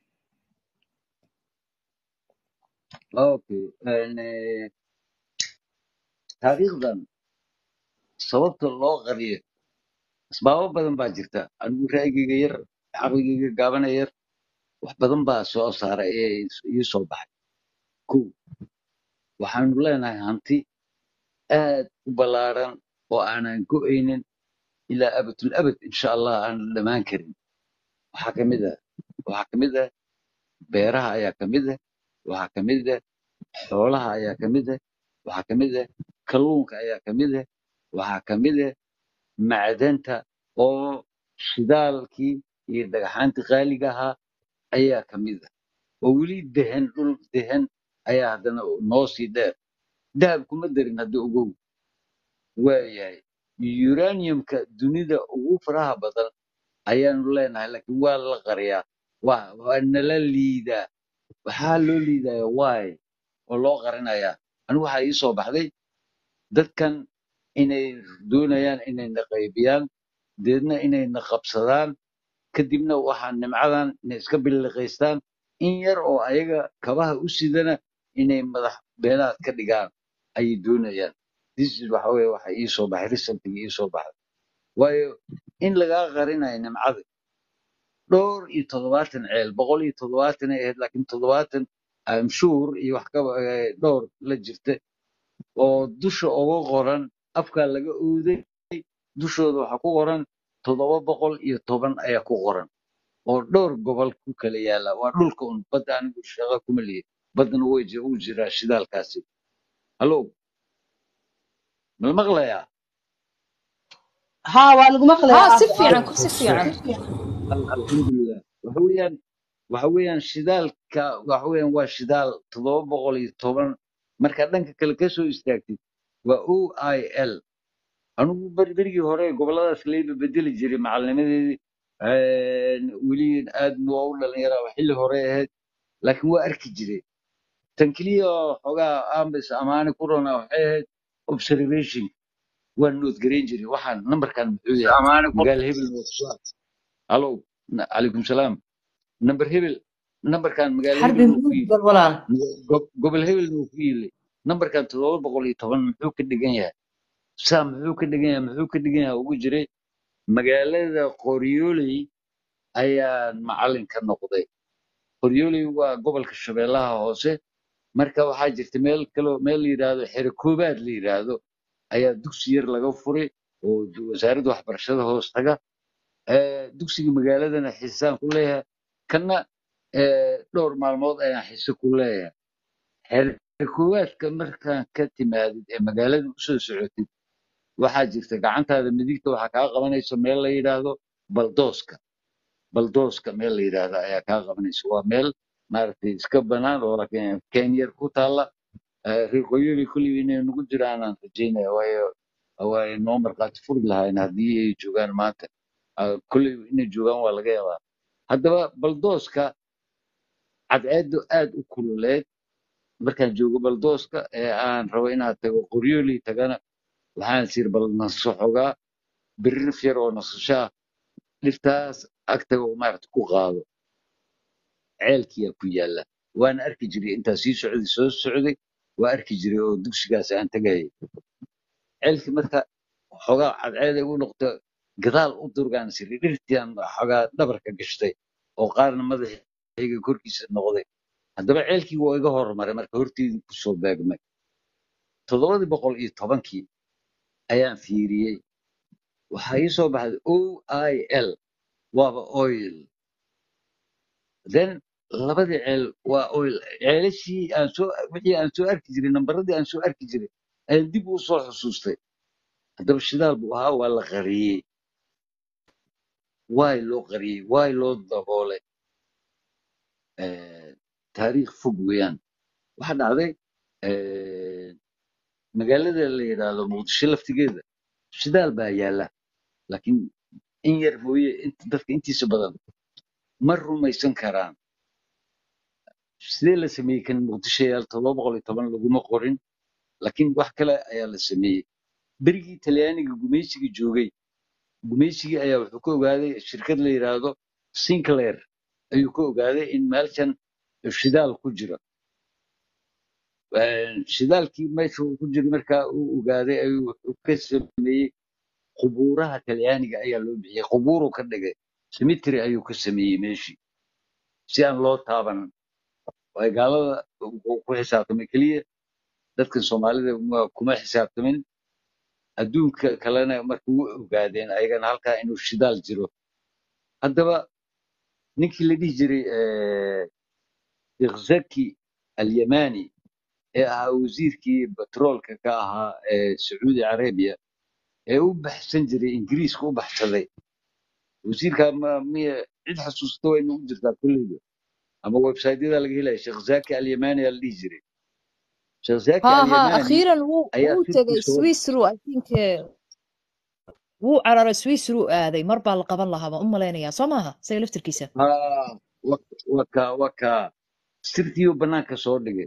okay Een, eh, taariikhdan sababta loo qariyo asbaabo badan baa jirta anigu ra'yigayga yar caqligayga gaabana yar wax badan baa soo saaray ee ii soo baxay kow waxaanu leenahay hanti aad u ballaaran oo aanan go'aynin ilaa abadul abad insha allah aanan dhammaan karin waxaa ka mid ah waxaa ka mid ah beeraha ayaa ka mid ah waxaa ka mid ah xoolaha ayaa ka mid ah waxaa ka mid ah kalluunka ayaa ka mid ah waxaa ka mid ah macdanta oo shidaalkii iyo dhagaxaantii qaaliga ahaa ayaa ka mid ah oo weli dehan dhul dehan ayaa haddana noo sii dheer dahab kuma darin hadda ogow waayahay uraniumka dunida ugu faraha badan ayaanu leenahay laakiin waa la qariyaa waa waa nala liidaa waxaa loo liidaya waay oo loo qarinayaa anigu waxaa ii soo baxday dadkan inay doonayaan inayna qaybiyaan deedna inayna qabsadaan kadibna waxaa nimcadan inay iska billiqaystaan in yar oo ayaga kabaha u sidana inay madax beenaad ka dhigaan ayay doonayaan this is waxa weye waxa ii soo baxay resultiga ii soo baxday waayo in lagaa qarinayo nimcada dhowr iyo toddobaatan ceel boqol iyo toddobaatan ay ahayd laakiin toddobaatan am sure iyo wax ka eh, dhowr la jirta oo dusha uga qoran afkaa laga ooday dushooda waxaa ku qoran toddoba boqol iyo toban ayaa ku qoran oo dhowr gobol ku kala yaala waa dhulka un badda anigu shaqo kuma lihi baddana way ji- uu jiraa shidaalkaasi hallo mala maqlayaa ها waa maqlayaa ها si aabo fiican aabo ku si fiican Al- alxamdulilah waxa weeyaan waxa weeyaan shidaalka waxa weeyaan waa shidaal toddoba boqol iyo toban marka dhanka kale ka soo istaagtid waa o i l anigu beri berigii hore goboladaas layba bedeli jiray macalinimadeedii weli aad waa u dhalinyaraa waa xilli hore ahayd laakiin waa arki jiray tan keliya oo xoogaa ambis amaani ku rona waxay ahayd observation waan noodgarayn jiray waxaan nambarkan muxuu yahay magaala hebel waa ku soo halow na- calaykum salaam nambar hebel nambarkan magaalo xarbi hebelna wuu ku muud yili bal walaal go- gobol hebelna wuu ku yili nambarkan toddoba boqol iyo toban muxuu ka dhigan yahay saa muxuu ka dhigan yahay muxuu ka dhigan yahay ugu jiray magaalada qoryooley ayaan macalin ka noqday qoryooley waa gobolka shabeellaha hoose marka waxaa jirta meel kaloo meel la yidhaahdo xero koobaad la yidhaahdo ayaa dugsi yar laga furay oo du- wasaaradda waxbarashada hoos taga Eh, dugsiga magaaladana xisaan ku leeyahay kana eh, dhowr maalmood ayaan xiso ku leeyahay xero koowaadka markaan ka timaadid ee magaalada usoo socotid waxaa jirta gacantaada midigta waxaa kaa qabanaysa meel la yidhaahdo baldooska baldooska meel la yidhaahdo ayaa kaa qabanaysa waa meel maaragtay iska banaan oo laakiin kenyar ku taalla Eh, reer qoyoli kulliba inay nagu jiraanaan rajaynaya waayo waayo noo markhaati furi lahayn haddii ay joogaan maanta Ah, kulliba inay joogaan waa laga yaabaa haddaba baldooska cadceedu aad u kululeed markaan joogo baldooska ee aan rabo inaad tago qoryooli tagana waxaan sir bal naso xogaa biririf yar oo nasasho ah dhirtaas agtaga oo maaragta ku qaado ceelkiyaa ku yaalla waana arki jiray intaa sii socday soo socday waa arki jiray oo dugsigaas aan tagayay ceelkii marka xogaa cadceed ay u noqdo gadaal u durgaan siri dhirtiaan xogaa dhabarka gashtay oo qaarna madaxayga korkiisa noqday haddaba ceelkii waa iga hormaray marka horteedii kusoo beegmay toddobadii boqol iyo tobankii ayaan fiiriyey waxaa ii soo baxday o i l waaba oil then labadii ceel waa oil ceelashii aan soo wixii aan soo arki jiray nambaradii aan soo arki jiray ayaan dib u soo xusuustay haddaba shidaal buu ahaa waa la qariyey waay loo qariyey waay loo daboolay Eh, taariikh fog weeyaan waxaa dhacday eh, magaalada la yidhaahdo muqdisho laftigeeda shidaal baa yaalla laakiin in yar mooye int- dadka intiisa badan ma rumaysan karaan sidee la sameeyey kan muqdisho yaal todoba boqol iyo toban laguma qorin laakiin wax kale ayaa la sameeyey berigii talyaaniga gumaysiga joogay gumaysigii ayaa wuxuu ka ogaaday shirkad la yidhaahdo sinclair ayuu ka ogaaday in meelshan shidaal ku jiro Eh, shidaalkii meesha uu ku jiro markaa uu ogaaday ayuu wuxuu ka sameeyey qubuuraha talyaaniga ayaa loo bixiyey qubuuruu ka dhigay cemetery ayuu ka sameeyey meeshii si aan loo taaban waayo gaalada wuxuu ku xisaabtamay keliya dadkan soomaalida ma- kuma xisaabtamin adduunka kalena marka u ogaadeen ayagana halkaa inuu shidaal jiro haddaba ninkii la dhihi jiray eh, sheekh zaki alyamani ee ahaa wasiirkii batroolka ka ahaa ee sacuudi carabiya ee u baxsan jiray ingiriiska u baxsaday wasiirka ma miya cid xasuusta way nagu jirtaa kulleyba ama websaytyada laga helaya sheekh zaki alyamani aa la dhihi jiray sheekh zaki ها ها alyamani أخيرا wuu ayaa wuu sirtii tegay soo swiisru I think eh, wuu cararay swiisru aaday mar baa la qaban lahaa baan u malaynayaa soo maaha isaga laftirkiisa haa waka waka sirtiiuu bannaanka soo dhigay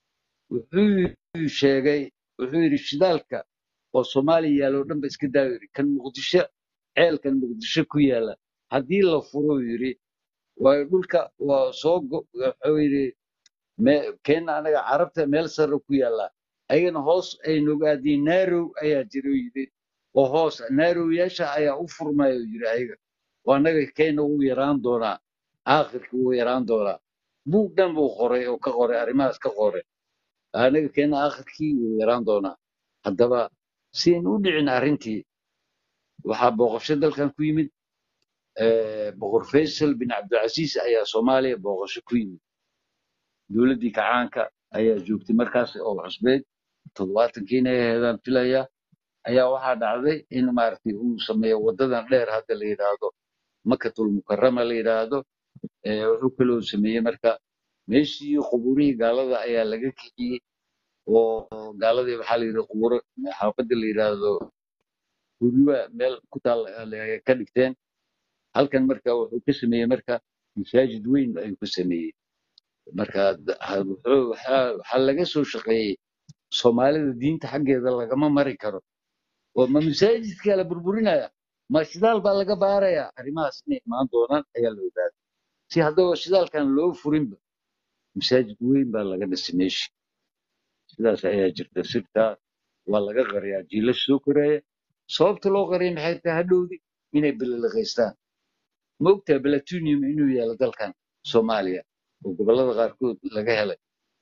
wuxuu sheegay wuxuu yidhi shidaalka oo soomaaliya yaalla oo dhan ba iska daayo yidhi kan muqdisho ceelkan muqdisho ku yaalla haddii la furo yidhi waayo dhulka waa soo go- wuxuu yidhi me- keenna anaga carabta meel sare ku yaalla ayagana hoos ay nogaadeen naarow ayaa jira uu yidhi oo hoos naarowyaasha ayaa u furmaya uu yidhi ayaga oo annaga keenna wuu yaraan doonaa aakhirka wuu yaraan doonaa buug dhan buu qoray oo ka qoray arrimahaas ka qoray anaga keenna aakhirkii wuu yaraan doonaa haddaba si aynu u dhicin arrintii waxaa booqasho dalkan ku yimid eh, boqor faysal bin cabdilcasiis ayaa soomaaliya booqasho ku yimid dowladdii kacaanka ayaa joogtay markaas oo cusbeed toddobaatankiina ay aheedaan filaya ayaa waxaa dhacday in maaragtay uu sameeyo wadadan dheer hadda la yidhaahdo makatul mukarama la yidhaahdo Eh, wuxuu kaloo sameeyey marka meeshii qubuurihii gaalada ayaa laga kiciyey oo gaaladii waxaa la yidhi qubuuro xaafadda la yidhaahdo guryo meel ku taal ay ka dhigteen halkan marka wuxuu ka sameeyey marka masaajid weyn ayuu ka sameeyey marka d- ha- wuxuu- waxaa waxaa laga soo shaqeeyey soomaalida diinta xaggeeda lagama mari karo oo ma masaajidkaa la burburinaya ma shidaal baa laga baaraya arrimahaas inay imaan doonaan ayaa la ogaaday si haddaba shidaalkan loo furinba masaajid weyn baa laga dhisay meeshii sidaas ayaa jirta sirtaa waa laga qariyaa jiilasha soo koraya sababta loo qariya maxay tahay hadhowdi inay bililiqaystaan ma ogtahay platunium inuu yaalo dalkan soomaaliya oo gobollada qaarkood laga helay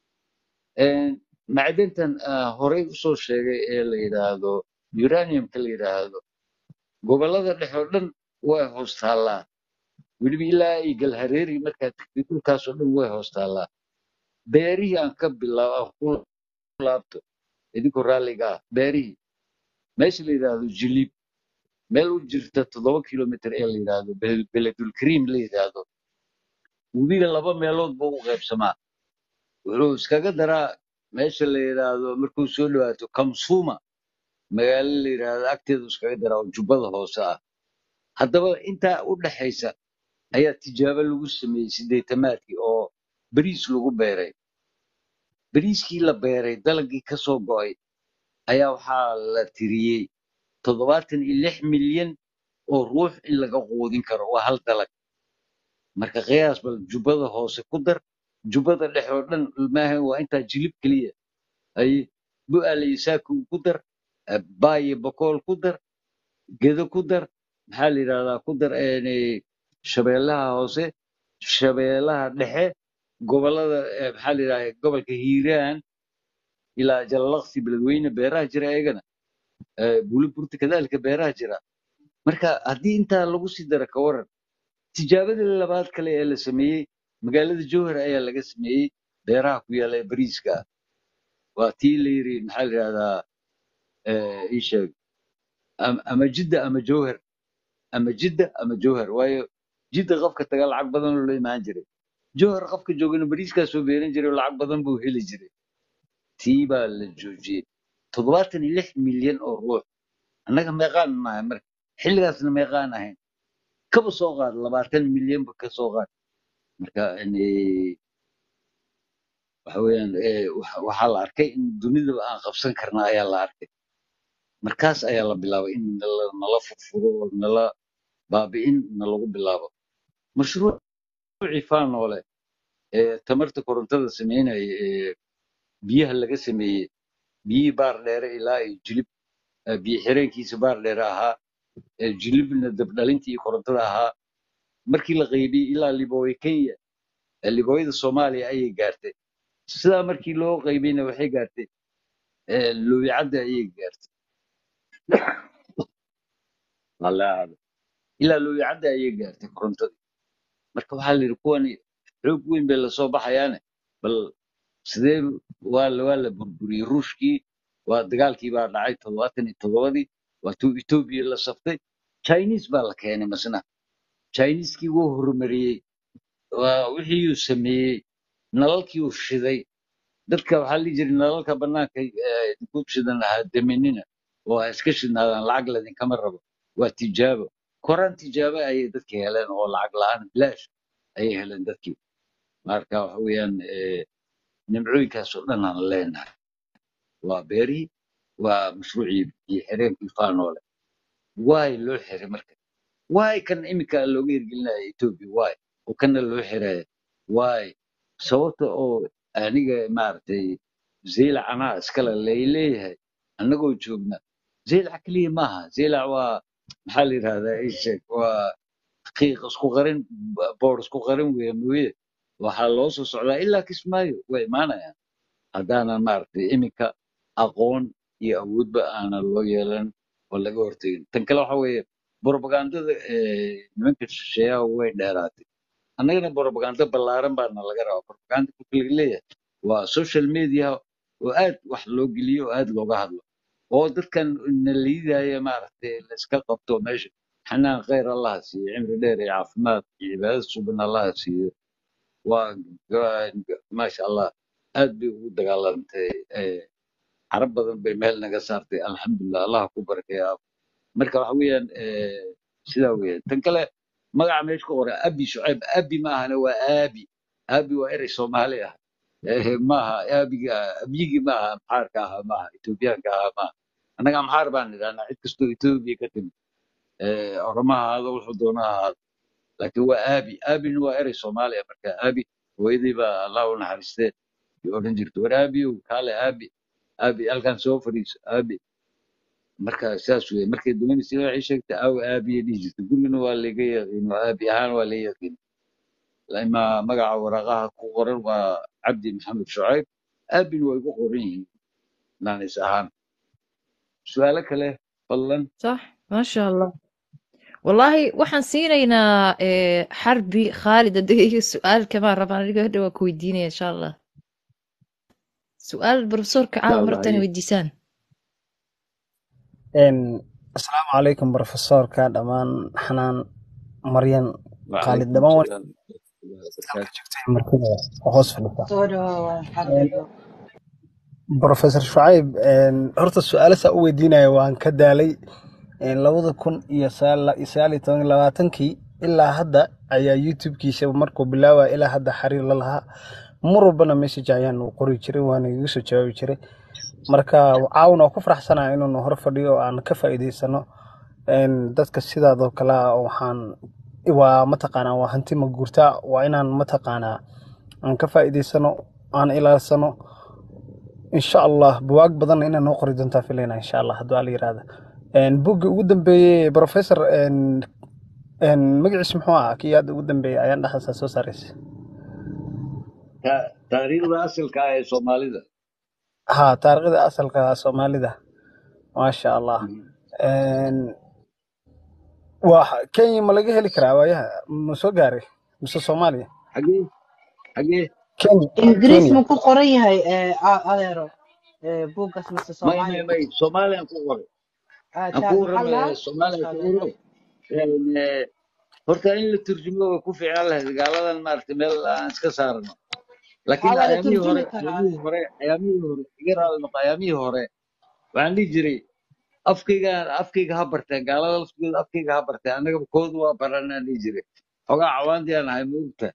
Een, macdantan ah, horey usoo sheegay ee la yidhaahdo uraniumka la yidhaahdo gobollada dhexe oo dhan way hoos taallaa weliba ilaa ay galhareeri markaad tagtid dhulkaasoo dhan way hoos taallaa beerihii aan ka bilaabo aan ku laabto idinkoo raalliga ah beerihii meesha la yidhaahdo jiliib meel u jirta toddoba kilomitir ee la yidhaahdo Bel- beledulkariim la yidhaahdo webiga laba meelood buu u qaybsamaa wuxuu iskaga daraa meesha la yidhaahdo markuu soo dhawaato kamsuma magaalo la yidhaahdo agteedu iskaga daraa oo jubbada hoose ah haddaba intaa u dhaxaysa ayaa tijaabo lagu sameeyey sideetamaadkii oo bariis lagu beeray bariiskii la beeray dalagii ka soo go'ay ayaa waxaa la tiriyey toddobaatan iyo lix milyan oo ruux in laga quudin karo waa hal dalag marka qiyaas bal jubbada hoose ku dar jubbada dhexe oo dhan maahan waa intaa jilib keliya ay bu'aale iyo saaku ku dar eh, baayo bokool ku dar gedo ku dar maxaa la yidhahdaa ku dar een, shabeellaha hoose shabeellaha dhexe gobollada eh, maxaa la yidhahdaa gobolka hiiraan ilaa jalalaqsi beledweyne beeraha jira ayagana eh, buliburta kadaalika beeraha jira marka haddii intaa lagu sii daro ka waran tijaabadii labaad kale ee la sameeyey magaalada jowhar ayaa laga sameeyey beeraha ku yaala ee bariiska ah waa tii la yiri maxaa la yidhahdaa eh, ii sheeg am- ama jidda ama jowhar ama jidda ama jowhar waayo jidda qofka taga lacag badan oo la imaan jiray jowhar qofka joogana bariiskaa soo beeran jiray oo lacag badan buu heli jiray tii baa la joojiyey toddobaatan iyo lix milyan oo ruux annaga meeqaan nahay marka xilligaasna meeqaan ahayn kaba soo qaad labaatan milyanba ka soo qaad marka yani, waxa weeyaan eh, waxa waxaa la arkay in dunidaba aan qabsan karna ayaa la arkay markaas ayaa la bilaabay in nala nala furfuro oo nala baabi'in nalagu bilaabo mashruucii faanoole ee tamarta korontada sameynaya ee biyaha laga sameeyey biyihii baar dheere ilaa iyo jilib eh, biyo xireenkiisa baar dheere ahaa ee jilibna dabdhalintii iyo korontada ahaa markii la qaybiyey ilaa libooye kenya ee libooyada soomaaliya ayay gaartay sidaa markii loo qaybiyeyna waxay gaartay eh, lowicadda ayay gaartay Wallaahi. ilaa lowicadda ayay gaartay korontadii marka waxaa la yidhi kuwani xoog weyn bay lasoo baxayaane bal sidee waa la waa la burburiyey ruushkii waa dagaalkii baa dhacay toddobaatan iyo toddobadii waa tuu etoobiya la saftay chinese baa la keenay masna chineskii wuu horumariyey waa wixii uu sameeyey nalalkii uu shiday dadka waxaa la dhihi jiray nalalka bannaanka eh, ku shidan lahaa daminina oo ha iska shidnaadaan lacag ladinkama rabo waa tijaabo koraan tijaabo ayay dadka heleen oo lacag la'aan bilaash ayay heleen dadkii marka waxa weeyaan eh, nimcooyinkaas oo dhan aan leenahay waa beerihii waa mashruucii biyo xireenkii faanoole waay loo xiray marka waay kan iminka looga hirgelinaya etoobiya waay oo kana loo xiraya waay sababta oo aniga maaragtay zeylac anaa iskale layleeyahay annagoo joogna zeylac keliya maaha zeylac waa maxaa la yidhahdaa ii sheeg waa qiiq isku qarin boor isku qarin weeye mooye waxaa loo soo socdaa ilaa kismaayo way imaanayaan haddaanan maaragtay iminka aqoon iyo awoodba aanan loo yeelan oo laga hortegin tan kale waxa weeye borobagandada eh, nimanka shisheeyaha way dheeraatay annagana borobaganda ballaaran baana laga rabaa borobaganda marka laga leeyahay waa social media oo aad wax loo geliyo oo aad looga hadlo oo dadkan na liidaya maaragtay la iska qabto meesha xanaan khayr allaha siiyo cimri dheer iyo caafimaad iyo cibaadad suban allaha siiyo waa ga- ga- maasha allah aad bay ugu dagaalantay eh, carab badan bay meel naga saartay alxamdulilah allah ku barakeeya marka waxa weeyaan eh, sidaa weeyaan tan kale magaca meesha ku qoran abi shucayb abi ma ahana waa aabi aabi waa erey soomaali ah Eh, maaha aabiga abyigii maaha amxaarka ahaa maaha etoobiyaanka ahaa maaha annaga amxaar baan idhahnaa cid kastoo etoobiya ka timid Eh, oromaha ahaado wuxuu doona ahaado laakiin waa aabi aabina waa erey soomaaliya marka aabi hooyadii baa allah u naxariistee ay odhan jirta war aabiyow kaale aabi aabi halkan soo fadhiiso aabi marka saas weye markay doonaysa waxay sheegtay aaw aabiya dhihi jirta gurigana waa laga yaqiin oo aabi ahaan waa la yaqiin ima magaca waraqaha ku qoran waa cabdi maxamed shucayb aabina waa igu qoran yihiin naanis ahaan su-aalo kale fadlan صح ما شاء الله والله waxaan siinaynaa eh, xarbi khaalid hadii su-aal kamaan rabaan aniga hadha waa ku weydiinaya insha allah su-aal profesorka insha caawa allah martaan haye weydiisaan Een, asalaamu calaykum profesorka dhammaan xanaan maryan khaalid wacalaykum dhammaan salaam halka barakaatu joogtay martida oo hoos fadhisa soo dhawaada Een, xaqiiqo professor shucayb een, horta su-aalasaa u weydiinaya waan ka daalay Een, labada kun iyo sagaal sagaal iyo toban iyo labaatankii ilaa hadda ayaa youtube-kiisa markuu bilaabaya ilaa hadda xiriir la lahaa mar walbana message ayaan u qori jiray waana iga soo jawaabi jiray marka caawin oo ku faraxsanaa inuunu hor fadhiyo oo aan ka faa'iidaysano Een, dadka sidaadoo kale ah waxaan waa mataqaanaa waa hanti ma guurtaa waa inaan mataqaanaa aan ka faa'iidaysano aan ilaalsano insha allah buwaag badanna inaa noo qori doontaa filayna insha allah hadduu ala yiraahda buggii ugu dambeeyey professor een, een, magaciis muxuu ahaa kii hadda ugu dambeeyey ayaan dhexdaasa soo saaraysa Ta- taariikhda asalka ah ee soomaalida ha taariikhda asalka soomaalida maasha allah Mhm. Een, waa kenya ma laga heli karaa waayaha ma soo gaaray mise soomaaliya xagee xagee kenya ingiriis kenya ma ku qoran yahay eh, a- adeero eh, buuggaas mise may may soomaali may soomaaliyan ku qoray Ah, aan ja- ku maxaa warramaya lahaa soomaaliya masha ku allah waro Een, eh, horta in la turjumo way ku fiicnaan lahayd gaaladan maaragtay meel aan iska saarno laakiin waxaa waa la ayaamihii hore turjumi karaa ayaamihii adeer hore ayaamihii hore iga raali noqo ayaamihii hore waxaan dhihi jiray afkayga afkayga ha bartee gaalada laftigooda afkayga ha bartee annagaba koodu waa baranaan dhihi jiray xogaa cawaandii aan ahay maogta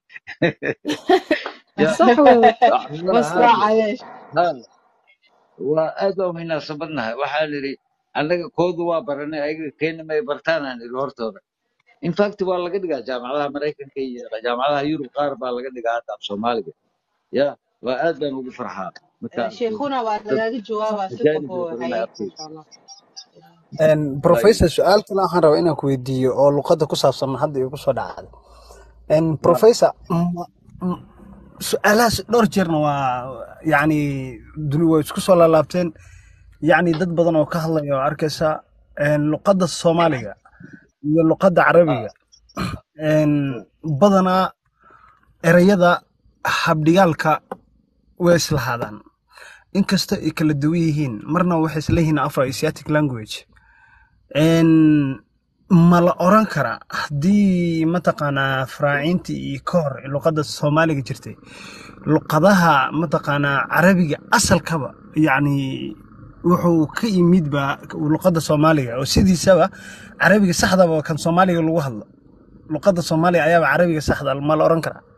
ya صح weeye waxaan waa haa waa cayeesh haa waa aad baa munaasabadnahay waxaan idhi annaga koodu waa baranay ayaga keena may bartaan aan idhi hortooda in fact waa laga dhigaa jaamacadaha maraykanka iyo jaamacadaha yurub qaar baa laga dhigaa hadda af soomaaliga ya waa aad baan ugu farxaa marka Eh, arko sheekhuna waa dad lagaaga jawaabaa si ajaanib kabo oo baranaya haye afkayga masha allah Een, waayo professor su-aal kale waxaan rabaa inaan ku weydiiyo oo luqadda ku saabsan hadda igu soo dhacday Een, naam professor ma- m- su-aalahaas dhowr jeerna waa yacni duni way isku soo laalaabteen yacni dad badan oo ka hadlaya oo arkaysa een, luqadda soomaaliga iyo luqadda carabiga een, badanaa erayada habdhigaalka way islahaadaan inkasta ay kala duwan yihiin marna waxay isleeyihiin afro asiatic language Een, ma la oran karaa haddii mataqaanaa faraaciintii iyo ka hor luqadda soomaaliga jirtay luqadaha mataqaanaa carabiga asalkaba yacni wuxuu ka yimid ba luqadda soomaaliga oo sidiisaba carabiga saxdaba kan soomaaliga lagu hadlo luqadda soomaaliga ayaaba carabiga saxda ma la oran karaa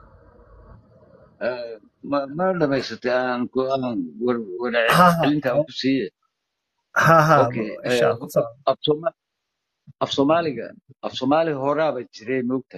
Eh, ma ma dhamaysatay aan ku aan war wada ha celinta aan ku siiye ha ha okay insha eh, allah horta af Sooma af Soomaaliga af Soomaali horaaba jiray moogta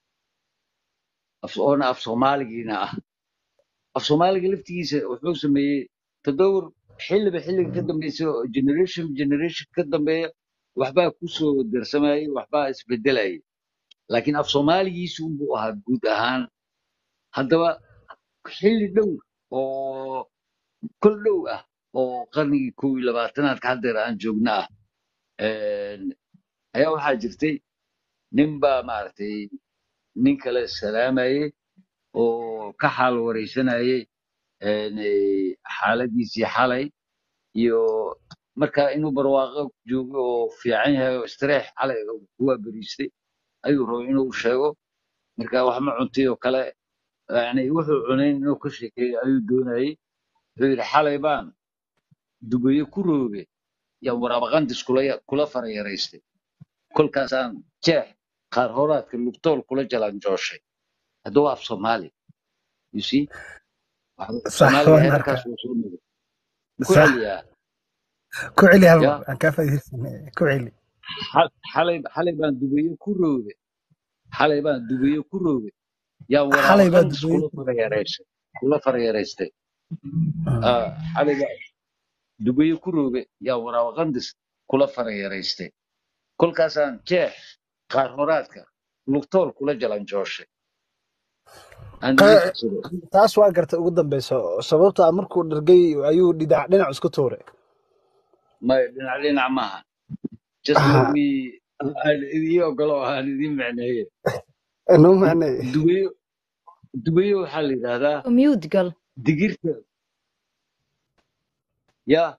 af oona af Soomaaligiina ah af Soomaaliga laftigiisa wuxuu sameeyey tadawur xilliba xilliga ka dambeysay oo generation generation ka dambeeya waxbaa ku soo darsamayay waxbaa isbedelayay laakiin af Soomaaligiisu unbuu ahaa guud ahaan haddaba xilli dhow oo kol dhow ah oo qarnigii kow iyo labaatanaadka haddeer aan joogna ah een, ayaa waxaa jirtay nin baa maaragtay nin kale salaamayey oo ka xaal wareysanayay een, eh, xaaladiisii xalay iyo marka inuu barwaaqo joogo oo fiican yahay oo istireex xalay oo kuwaa beriistay ayuu rabay inuu sheego marka wax ma cuntay oo kale yani wuxuu cunayn inuu ka sheekeeyo ayuu doonayey wuxuu yidhi xalay baan dubayo ku rooge yaan waraabaqandis kula kula farayaraystay kolkaasaan jeex qaar horaadka lugtool kula jalanjooshay hadduu af soomaali you see waxa- sax soomaaliga waan heerarkaas arkaa wuu soo nugay ku sax celiyaa ku celi hal ya mar aan kaa faa'iidaysanay ku celi xal- xalay xalay baan dubayo ku rooge xalay baan dubiyo ku roogay yaan waraabo xalay baa qandis dubeeyey kula farayareysay kula farayareystay Ah, xalay baa dubiyo ku roogay yaan waraabo qandis kula farayareystay kolkaasaan jeex qaar horaadka lugtool kula jalanjooshay aan iga Qa- tusaday taas waa garta ugu dambeysa sababta ah markuu dhargay ayuu dhinac dhinac isku tuuray may dhinac dhinac maaha just let Ah, me aan idii ogolo aan idiin macneeye noo macnay dubiyo dubiyo waxaa la yidhaahdaa mute gal digirta yaa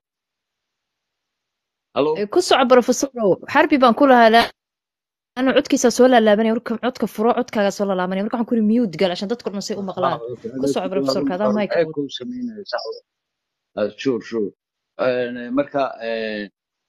halo ku soco profesorow xarbi baan ku lahaa la- ana codkiisa soo laalaabanaya marka codka furo codkaaga soo laalaabanaya marka waxaan ku yidhi mute gal ashan dadku dhan say u ah maqlaan okay ku soco profesorka adaa mayka echo sameynaya sax ah sure sure Een, marka een,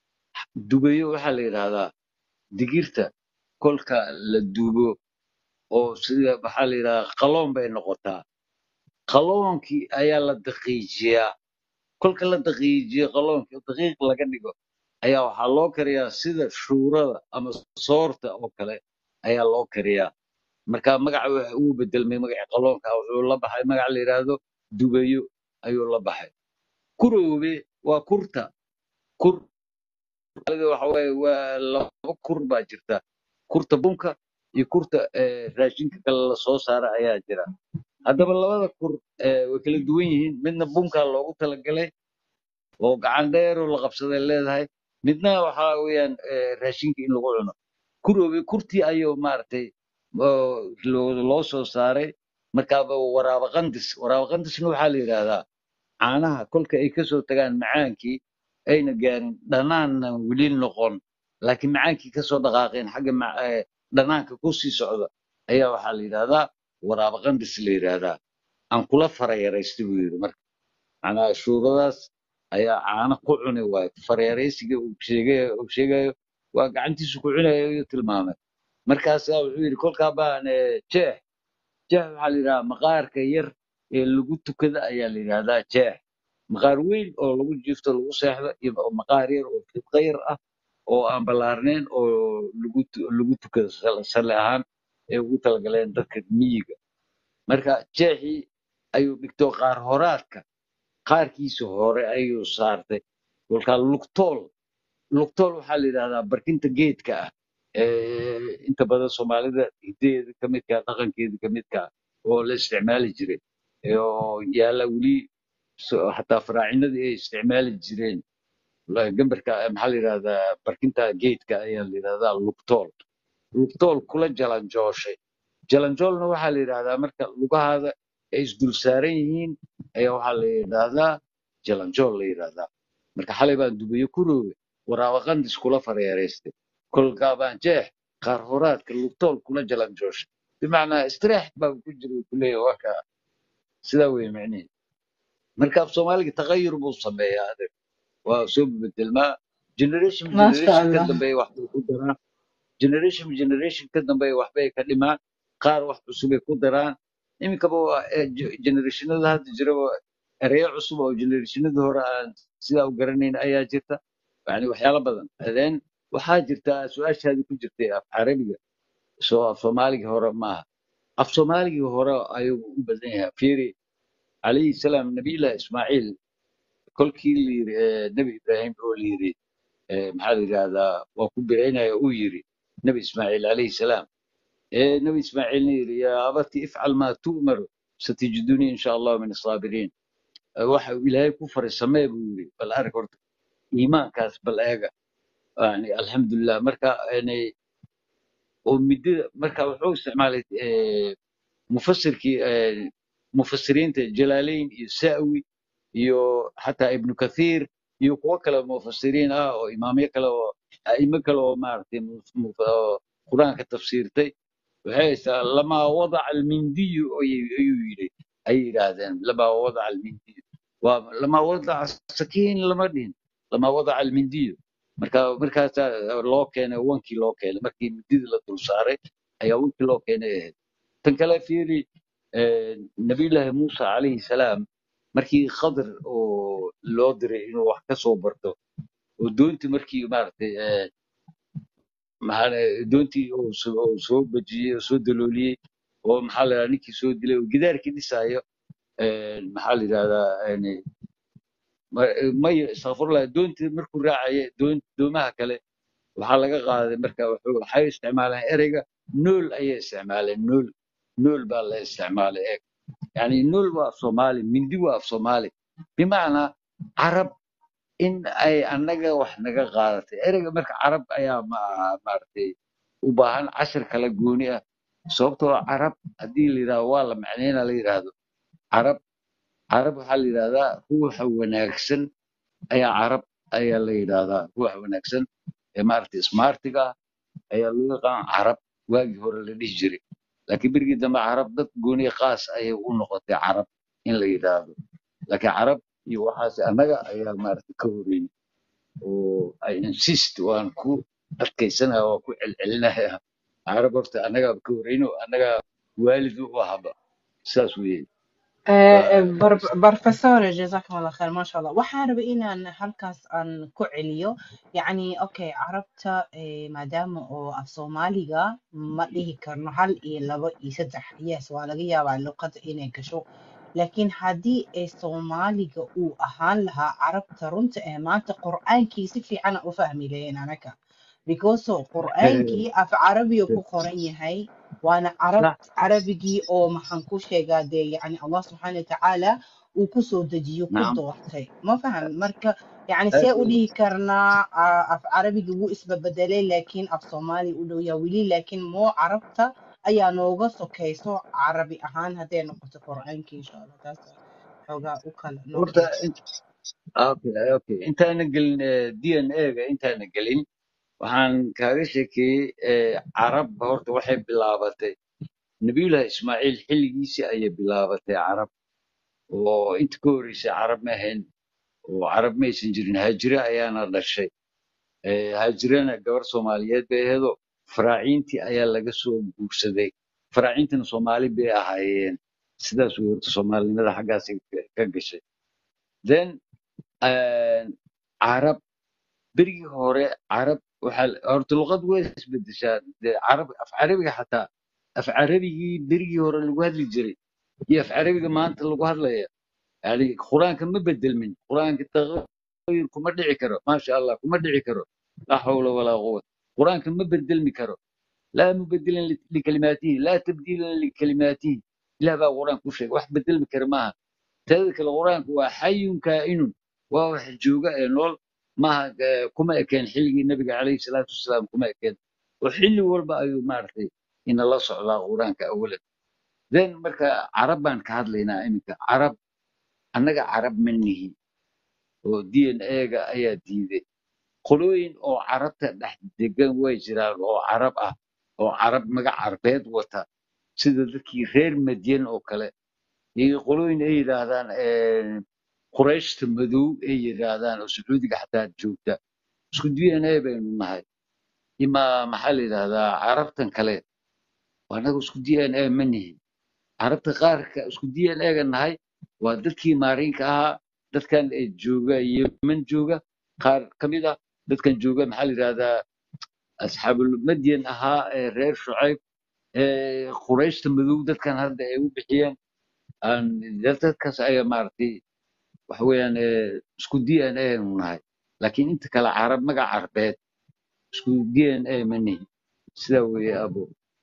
dubayo waxaa la yidhaahdaa digirta kolka la dubo oo sida waxaa la yidhahdaa qaloon bay noqotaa qaloonkii ayaa la daqiijiyaa kolka la daqiijiyo qaloonkii oo daqiiq laga dhigo ayaa waxaa loo kariyaa sida shuurada ama soorta oo kale ayaa loo kariyaa marka magaca waxa uu bedelmay magaca qaloonka wuxuu la baxay magac la yidhaahdo dubayo ayuu la baxay kuroobe waa kurta kur Soomaalida waxa waaye waa laba kur baa jirta kurta bunka iyo kurta eh, raashinka kale la soo saara ayaa jira haddaba labada kur eh, way kala duwan yihiin midna bunkaa loogu talagalay oo gacan dheer oo la qabsaday leedahay midna waxa weeyaan eh, raashinka in lagu cuno kuroobe kurtii ayuu maaragtay oo loo loo soo saaray markaaba waraaba qandis waraaba qandisna waxaa la yidhaahdaa caanaha kolka ay kasoo tagaan macaankii ayna gaarin dhanaanna weli noqon laakiin macaankii kasoo dhaqaaqeen xagga ma- eh, dhanaanka kusii socda ayaa waxaa la yidhahdaa waraaba qandis la yidhaahdaa aan kula farayaraystay buu yidhi marka macnaha shuuradaas ayaa caano ku cuni waayo farayaraysiga uu sheegay uu sheegayo waa gacantiisu ku cunayo ayuu tilmaamay markaasaa wuxuu yidhi kolkaa baan eh, jeex jeex waxaa la yidhahdaa maqaarka yar ee lagu tukada ayaa la yidhahdaa jeex maqaar weyn oo lagu jiifto lagu seexdo iyo maqaar yar oo fidqa yar ah oo aan ballaarnayn oo lagu tu- lagu tukado sal- sali ahaan ee ugu talagaleen dadka miyiga marka jeexii ayuu dhigto qaar horaadka qaarkiisa hore ayuu saartay kolkaa lugtool lugtool waxaa la yidhahdaa barkinta geedka ah ee inta badan soomaalida hidaheeda ka midka ah, dhaqankeeda ka midka ah oo la isticmaali jiray ee oo yaala weli so- xataa faraacinadii ay isticmaali jireen la- gambarka eh, maxaa la yidhahdaa barkinta geedka ayaa la yidhahdaa lugtool lugtool kula jalanjooshay jalanjoolna waxaa la yidhahdaa marka lugahaada ay isdul saaran yihiin ayaa waxaa la yidhahdaa jalanjool la yidhahdaa marka xalay baan dubayo ku roogay waraaba qandis kula fareereystay kolkaa baan jeex qaar horaadka lugtool kula jalanjooshay bimacnaa istiraax baa ku jira uu kuleeyahay waa kaa sidaa wey macnihi marka af soomaaliga taqayur buu sameeyaa adeeg waa soo bedelmaa generation ما شاء generation ka الله dambeeya waxbay ku daraan generation generation ka dambeeya waxbay ka dhimaan qaar wax cusubay ku daraan iminkaba waa eh, ge- generationada hadda jiraba ereyo cusub oo generationada hore aan sidaa u garanayn ayaa jirta yani waxyaalo badan then waxaa jirta su-aashaadii ku jirtay af carabiga soo af soomaaligii hore maaha af soomaaligii hore ayuu u badan yahay fiiri calayhi salaam nabiyullahi ismaaciil kolkii la yiri eh, nebi ibraahim oo la yiri eh, maxaa la yidhahdaa waa ku biraynaya uu yiri nebi ismaaciil calayhi salaam ee nebi ismaaciilna yiri yaa abati ifcal maa tu'mar satijidunii insha allahu min asaabiriin Eh, waxa uu ilaahay ku faray samee buu yiri bal arag horta iimaankaas bal eega yani alxamdulilah marka yani oo midida marka wuxuu isticmaalay eh, mufasirkii eh, mufasiriinta jalaalayn iyo sa'wi iyo xataa ibnu kathiir iyo kuwo kale oo mufasiriin ah oo imaamyo kale oo a'imo kale oo maaragtay muf- muf- oo qur-aanka tafsiirtay waxay haysaa lamaa wadaca almindiyu ayuu ayuu yidhi ayay yidhaahdeen lamaa wadaca almindiyu waa lamaa wadaca sakiin lama dhihin lamaa wadaca almindiyu marka markaasaa loo keenay wankii loo keenay markii mindidii la dul saaray ayaa wankii loo keenay ahayd tan kale fiiri eh, nabiyullaahi muusa calayhi salaam markii khadr oo loo diray inuu wax ka soo barto oo doontii markii maaragtay eh, maxaa doontii uu soo uu soo bajiyey oo soo dalooliyey oo maxaa la yidhahdaa ninkii soo dilay oo gidaarkii dhisaayo een, maxaa la yidhahdaa een, ma- maya istakfurlah doontii markuu raacaya doon doomaha kale waxaa laga qaaday marka wuxuu waxay isticmaaleen ereyga nool ayay isticmaaleen nool nool baa la isticmaalay eeg yani nool waa af soomaali mindi waa af soomaali bimacnaa carab in ay annaga wax naga qaadatay ereyga marka carab ayaa ma- maaragtay u baahan cashir kala gooni ah sababtoo ah carab haddii la yidhahdo waa la macneynaa la yidhaahdo carab carab waxaa la yidhahdaa ruuxa wanaagsan ayaa carab ayaa la yidhahdaa ruuxa wanaagsan ee maaragtay smartiga ah ayaa loo yaqaan carab waagii hore la dhihi jiray laakiin berigii dambe carab dad gooni qaas ayay u noqotay carab in la yidhaahdo laakiin carab iyo waxaas annaga ayaa maaragtay ka horeeyey oo I insist waan ku adkaysanaya waan ku celcelinaya carab horta annagaa ka horeyno annagaa waalid u ahaba saas weeye Waa- professor jazakum allah khair maasha allah waxaan rabay inaan halkaas aan ku celiyo yacni okay carabta eh, maadaama oo af soomaaliga ma dhihi karno hal iyo labo iyo saddex yes waa laga yaabaa luqadda inay gasho laakiin haddii ay soomaaliga uu ahaan lahaa carabta runta ee maanta qur'aankii si fiican aan u fahmi lahayn anaga because oo qur'aankii af carabiga ku qoran yahay waana carab صح carabigii oo maxaan ku sheegaa dee yacni allah subxaana watacaala uu ku soo dejiyo ku نعم doortay ma fahan marka yacni see u dhihi karnaa ah, af carabigii wuu isbabedelay laakiin af soomaali u dhow yaa weli laakiin moo carabta ayaa nooga sokayso carabi ahaan hadday noqoto qur'aankii insha allah taas xoogaa u kala noo horta kala int- okay okay intaana gelin d n a ga intaana gelin waxaan kaaga sheekeeyey eh, carab horta waxay bilaabatay nabiyullahi ismaaciil xilligiisii ayay bilaabatay carab oo inta ka horreysay carab ma ahayn oo carab ma aysan jirin haajire ayaana dhashay Eh, haajirana gabar soomaaliyeed bay aheedo faraaciintii ayaa laga soo guursaday faraaciintana soomaali bay ahaayeen sidaas way horta soomaalinimada xaggaasay ka ka gashay then eh, carab berigii hore carab waxaa la- horta luqad way isbedeshaa dee carab af carabiga xataa af carabigii berigii hore lagu hadli jiray iyo af carabiga maanta lagu hadlaya yani qur-aanka ma bedelmin qur-aanka taqayur kuma dhici karo maasha allah kuma dhici karo laa xawla walaa quwata qur-aanka ma bedelmi karo laa mubadilan li- likalimaatihi laa tabdiilan likalimaatihi ilah baa qur-aanka ku sheegay wax bedelmi kara maaha teeda kale qur-aanku waa xayun kaa'inun waa wax jooga ee nool maaha eh, kuma ekeen xilligii nabiga calayhi salaatu wasalaam kuma ekeen oo xilli walba ayuu maaragtay inala socdaa qur-aanka awalan then marka carab baan ka hadlaynaa iminka carab annaga carab ma nihi oo d n a-ga ayaa diiday qolooyin oo carabta dhex degan way jiraan oo carab ah oo carab magac carbeed wata sida dadkii reer madyan oo kale iyo qolooyin ay yidhaahdaan eh, qurayshta madow ay yidhaahdaan oo sacuudiga xataa joogta isku d n a baynu nahay ima maxaa la yidhahdaa carabtan kale anaga isku d n a ma nihi carabta qaarka isku d n a-ga nahay waa dadkii maariinka ahaa dadkan ee jooga yemen jooga qaar ka mid ah dadkan jooga maxaa la yidhahdaa asxaabulmadyan ahaa ee reer shucayb ee qurayshta madow dadkan hadda ay u bixiyeen aan dadkaas ayaa maaragtay waxa weeyaan ee, isku d n a nu nahay laakiin inta kale carab magac carbeed isku d n a ma nihi sidaa weeye abo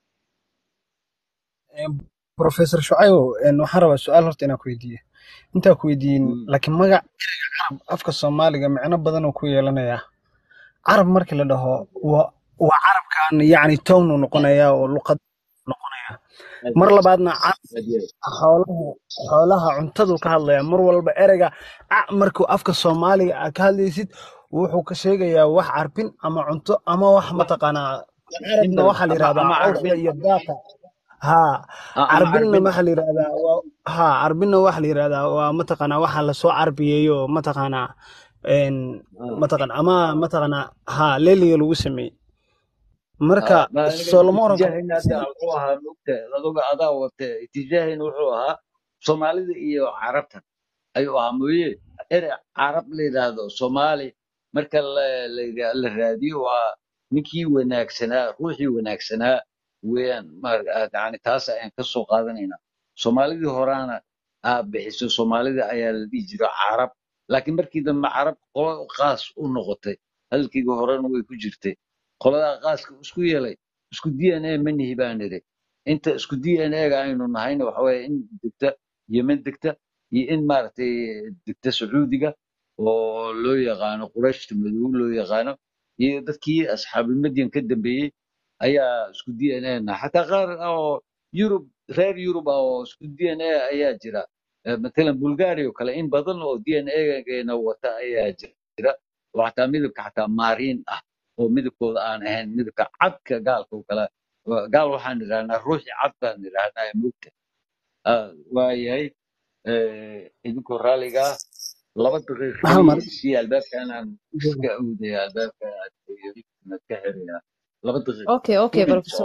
professor shucaybo een, waxaan rabaa su-aal horta inaan ku weydiiyo intaa ku weydiin Mm. laakiin magac carab afka soomaaliga micno badan oo ku yeelanaya carab markii la dhaho waa waa carabkan yacni townu noqonaya oo luqad noqonaya aad mar iyo labaadna carab aad iyo xoolaha xoolaha cuntadu ka hadlaya mar walba ereyga a markuu afka soomaaliga aad ka hadlaysid wuxuu ka sheegayaa wax carbin ama cunto ama wax wax mataqaanaa carabna intaas waxaa la ama yidhahdaa ama cawska carbin iyo daata haa ah, ama carbinna carbin waxaa la yidhahdaa waa haa carbinna waxaa la yidhahdaa waa mataqaanaa waxa lasoo carbiyeeyo mataqaanaa een ah, mataqaan ama mataqaanaa haa leeliga lagu sameeyey marka ah, ma aniga soo lama oran karo itijaahina hadda wuxuu ahaa mogta aduga adaa wate itijaahina wuxuu ahaa soomaalida iyo carabtan ayuu ahaa mooye erey carab la yidhaahdo soomaali marka la la yidha- la raadiyo waa ninkii wanaagsanaa ruuxii wanaagsanaa weeyaan maar- yani taas ayaan ka soo qaadanaynaa soomaalidii horaana aa bixiso soomaalida ayaa la dhihi jira carab laakiin markii dambe carab qolo qaas u noqotay hadalkayga horena way ku jirtay qoladaa qaaska isku yeelay isku d n a ma nihi baan nidhi inta isku d n a ga aynu nahayna waxa weeye in degta yemen degta iyo in maaragtay degta sacuudiga oo loo yaqaano qurayshta madow loo yaqaano iyo dadkii asxaabulmadyan ka dambeeyey ayaa isku d n a na xataa qaar oo yurub reer yurub ah oo isku d n a ayaa jira Eh, matalan bulgaria oo kale in badan oo d n a geena wata ayaa jira oo xataa midabka xataa maariin ah oo midabkooda aan ahayn midabka cadka gaalka oo kale Waa- gaal waxaan idhahnaa ruuxii cad baan idhahnaa mugta waayahay eh, idinkoo raaliga ah laba daqiiqo hal mar keliya si albaabkan aan iska awdaya albaabka aad ka xiraya laba daqiiqo اوكي اوكي two minutes بروفيسور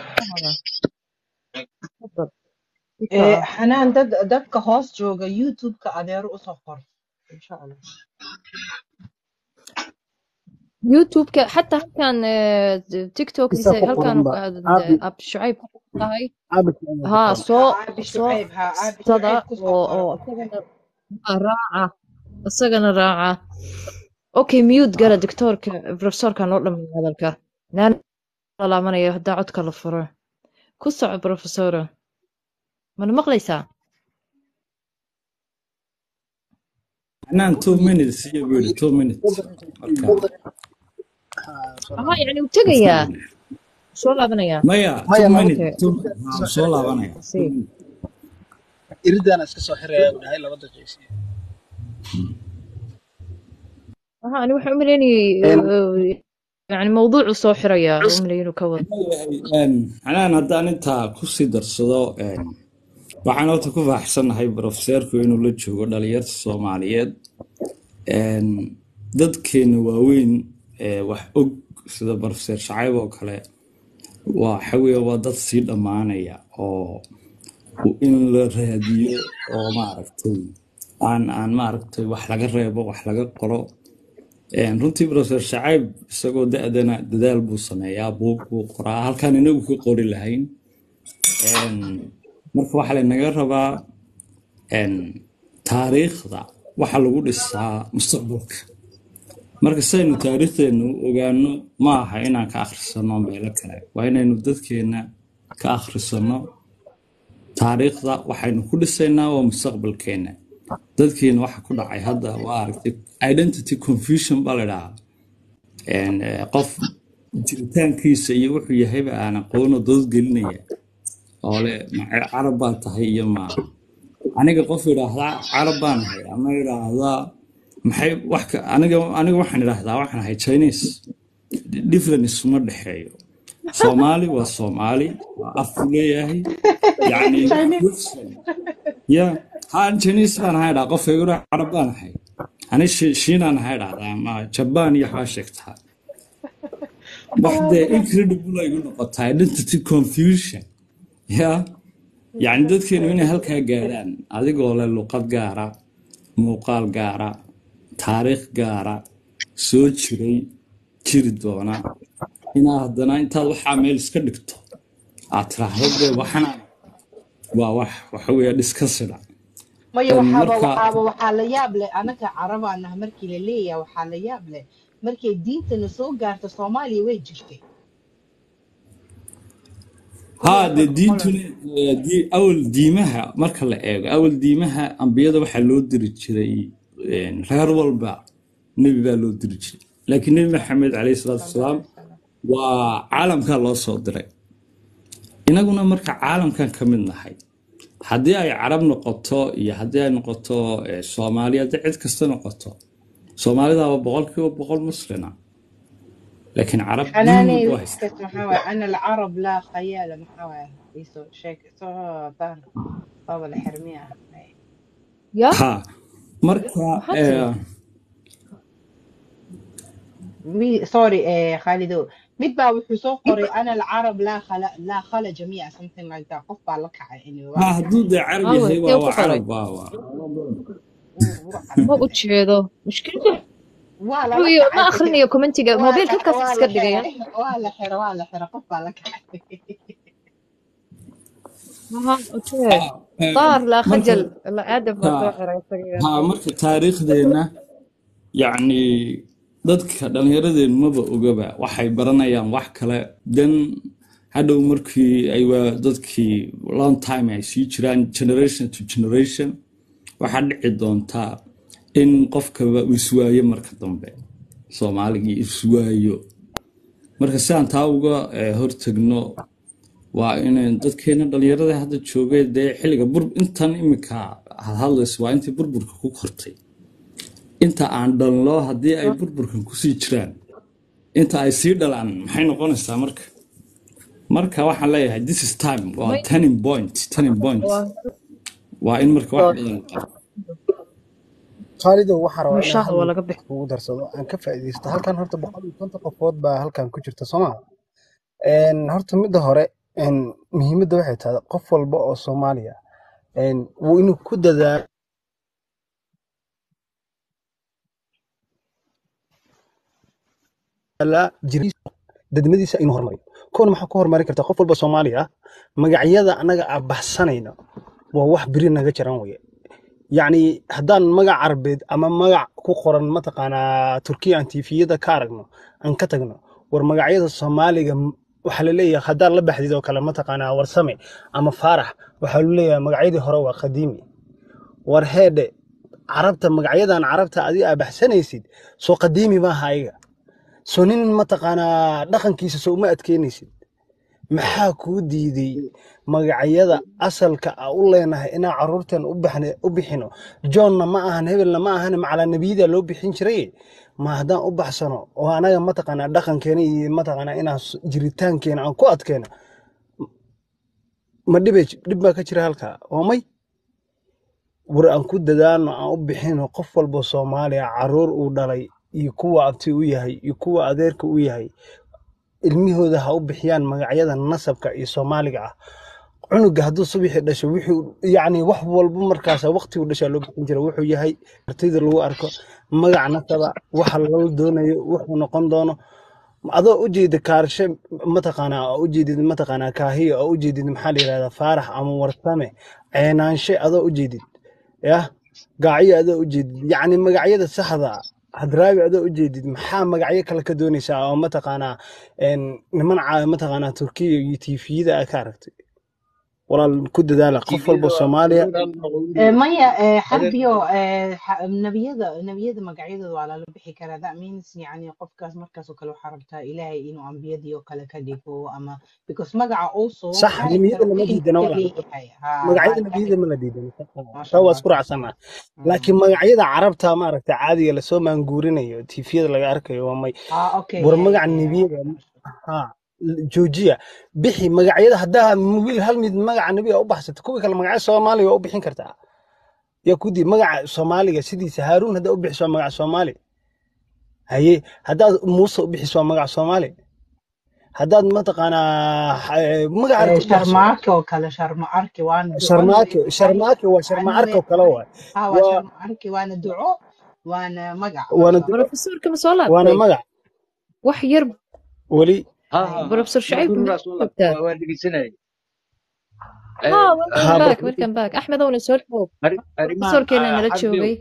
تفضل Eh, ادفع xanaan dad dadka hoos jooga youtube-ka adeero usoo qor insha allah يوتيوب ك... حتى هل كان آه، تيك توك isa دي ku هل كان qoranba آه، caabi اب شعيب هاي caabi ayaa ku ها qoran سو caabi سو shucayb ha caabi صدى shucayb kusoo و qora و اسagana راعة اسagana راعة اوكي ميوت قال دكتور ك... بروفيسور كان لو دمي هذا نان لا مناyo hadaa codka la furo ku soco professor mana maqlaysaa Anaan two minutes iyo buu yidhi two minutes marka aha yani wuu tegayaa bismillah soo laabanayaa maya maya two laba minutes okay two iridaan haa iska soo soo xiraya laabanaya two see minutes iridaan iska soo xiraya u dhahay laba daqiiqsi aha ani waxaan u malaynayay yani mawduucu soo xirayaa u malaynay inuu ka wado anaan haddaan intaa kusii darsado een, waxaan horta ku faaxsanahay profeseerku inuu la joogo dhalinyarta soomaaliyeed een, dadkeena waaweyn ee wax og sida profeseer shacayb oo kale waxa weeye waa dad sii dhammaanaya oo in la raadiyo oo maaragtay aan aan maaragtay wax laga reebo wax laga qoro Een, runtii profeser shacayb isagoo da-dana dadaal buu sameeyaa buug buu qoraa halkaan inagu ka qori lahayn Een, marka waxaa lanaga rabaa een, taariikhda waxa lagu dhisaa mustaqbalka marka saynu taariikhdeenu u ogaano ma aha inaan ka akhrisano meelo kale waa inaynu dadkeena ka akhrisano taariikhda waxaynu ku dhisaynaa waa mustaqbalkeena dadkeena waxa ku dhacay hadda waa aragtay identity confusion baa la dhahaa Een, eh, qof jiritaankiisa iyo wuxuu yahayba aan aqoono dood gelinaya oo le "Ma- carab baa tahay iyo ma aniga qof idhaahdaa carab baan ahay ama idhaahdaa maxay wax ka aniga aniga waxaan idhaahdaa waxaan ahay chinese different isuma dhexeeyo soomaali waa soomaali waa afku leeyahay yacni Chinese question ya haan chinese baan ahay dhaa qof eegura carab baan ahay ani Shi- shiinaan ahay dhahdaa ama jabaan iyo waxbaa sheegtaa wax dee incredible ay igu noqotaa identity confusion ya yacni dadkeenu inay halkaa gaadhaan adigoo leh luqad gaara muuqaal gaara taariikh gaara soo jiray jiri doona inaa haddana intaad waxaa meel iska dhigto aad tiraahdo dee waxana waa wax waxa weeye dhiskasida maya Een, waxaaba marka waxaaba waxaa la yaab leh anaga carabaanah markii la leeyahay waxaa la yaab leh markay diintana soo gaarto soomaaliya way jirtay haa kuwii dee hore diintuna holan eh, dii- awal diimaha marka la eego awal diimaha ambiyada waxaa loo diri jiray een, reer walba nebi baa loo diri jiray laakiin nebi maxamed caleyhi salaatu sala wasalaam alay wasalam waa caalamkaa loo soo diray inaguna marka caalamkan ka mid nahay haddii ay carab noqoto iyo haddii ay noqoto eh, soomaali haddii cid kasta noqoto soomaalidaaba boqolkiiba boqol muslina laakiin carab diin xanaaney walba wax haysta kasta maxaa waaye ana alcarab laa khayaala maxaa waaye iisoo sheeg soo daar baaba la xirmiya ya ha marka maxaa tiri eh, mi sorry eh khaalido mid baa wuxuu soo qoray ana alcarab laa khala laa khala jamiica something like that qof baa la kacay anyway waa ha la hadduu kacay dee carab awe yahay see waa ku waa qoray carab waa waa wuu wuu ma carabay u jeedo mushkilada waa lala Ruyo, ma kacay akhrinayo commentiga waa mobilka la halkaas waa iska la dhigaya xiray waa la xiray waa la xiray qof baa la kacay Aha, okay طار لا marka خجل لا ادب ha waa soo xiray isaga ha marka taariikhdeenna yacni dadka dhallinyaradeen maba ogaba waxay baranayaan wax kale dan hadhow markii ay waa dadkii long time ay sii jiraan generation to generation waxaa dhici doontaa in qofkaba uu iswaayo marka dambe soomaaligii iswaayo marka si aan taa uga eh, hortagno waa inayn dadkeena dhallinyarada hadda joogay dee xilliga bur intan imika hadhadlayso waa intii burburka ku kortay inta aan dhalno haddii ay burburkan kusii jiraan inta ay sii dhalaan maxay noqonaysaa marka marka waxaan leeyahay this is time waa may turning point turning point waa waa in marka wax badan la qabto khaalidow waxaa rabaa inaan mushaahda hal waa mid laga bixi kugu darsado aan ka faa'iidaysto halkan horta boqol iyo konton qofood baa halkan ku jirta soo maa horta midda hore een, muhiimadda waxay tahay qof walba oo soomaaliya een, wuu inuu ku dadaalo jiriisa dadnimadiisa inuu horumariyo koona maxaa ku horumari kartaa qof walba soomaali ah magacyada annaga aan baxsanayno waa wax biri naga jaran weye yacni haddaan magac carabeed ama magac ku qoran mataqaanaa turkiya aan tiifiyada ka aragno aan ka tagno war magacyada soomaaliga m- waxaa laleeyahay haddaan la baxdid oo kale mataqaanaa warsame ama faarax waxaa lu leeyahay magacyadii hore waa qadiimi war heedhe carabta magacyadan carabta adiga aa baxsanaysid soo qadiimi maaha ayaga soo nin mataqaanaa dhaqankiisa soo uma adkeynaysid maxaa kuu diiday magacyada asalka a u leenahay inaan caruurtan u baxne- u bixino johnna ma ahan hebelna ma ahan macalaa nebiyada loo bixin jiray ma haddaan u baxsano oo anaga mataqaanaa dhaqankeena iyo mataqaanaa inaan s- jiritaankeena aan ku adkeeno ma dhibe dhib baa ka jira halkaa oo may war aan ku dadaano aan u bixino qof walba soomaaliya caruur uu dhalay iyo kuwa abti u yahay iyo kuwa adeerka u yahay ilmihooda ha u bixiyaan magacyada nasabka iyo soomaaliga ah cunuga hadduu subaxii dhasho wuxuu yacni wax walba markaas waqtigu dhashaa loo bixin jira wuxuu yahay artayda lagu arko magac nasaba waxa lala doonayo wuxuu noqon doono adoo ujeeda kaarshe mataqaanaa oo ujeedid mataqaanaa kaahiya oo ujeedid maxaa la yidhahdaa faarax ama warsame ceenaanshe adoo ujeedid yah gaacyo adoo ujeedid yacni magacyada saxda ah hadraawi adoo ujeedid maxaa magacyo kale ka doonaysaa oo mataqaanaa een, niman ca- mataqaanaa turkiya iyo tiifiyada aad ka aragtay walaal ku dadaala qof tiifiyada walba waa soomaaliya garuur aan noqonin Eh, maya eh, adeer xarbiyo eh, xa- nebiyada nebiyada magacyadooda waa lala bixi karaa that means yani qofkaas markaas oo kale waxaa rabtaa ilaahay inuu ambiyadii oo kale ka dhigo ama because magaca also sax character nebiyada lama weyn diidana ka walaal leeyahay ha magacyada waa nebiyada ma la diidana maasha taa waa allah isku raacsana Mm. laakiin magacyada carabta maaragta caadiga lasoo maanguurinayo tiifiyada laga arkayo waa may ah okay war yeah magaca yeah yeah nebiyada maasha ha joojiya bixi magacyada haddaa wiil hal mid magaca nebiga u baxsata kuwii kale magacyo soomaaliga waa u bixin kartaa yaa ku dii magaca soomaaliga sidiisa haaruun haddaa u bixiso waa magaca soomaali haye haddaad muuse u bixiso waa magaca soomaali haddaad mataqaanaa eh, magaca Eh, rabta u baxso sharmaake oo kale sharma arki waana duco sharmaake nabi sharmaake waa sharma anime arko kale waay ha waa waa sharma arki waana duco waana magac waana maasha allah brofesorka ma soo waana laabtay magac wax yar weli ha Ay. ha ha brofesor ma shacayb garuur ma aa soo laabta joogtaa waa waa dhegeysanayay ha Eh, welcome ha back bro welcome back axmed owna soo dhawow arri- arrimahan brofesorkeena ah, nala xarbiyow joogay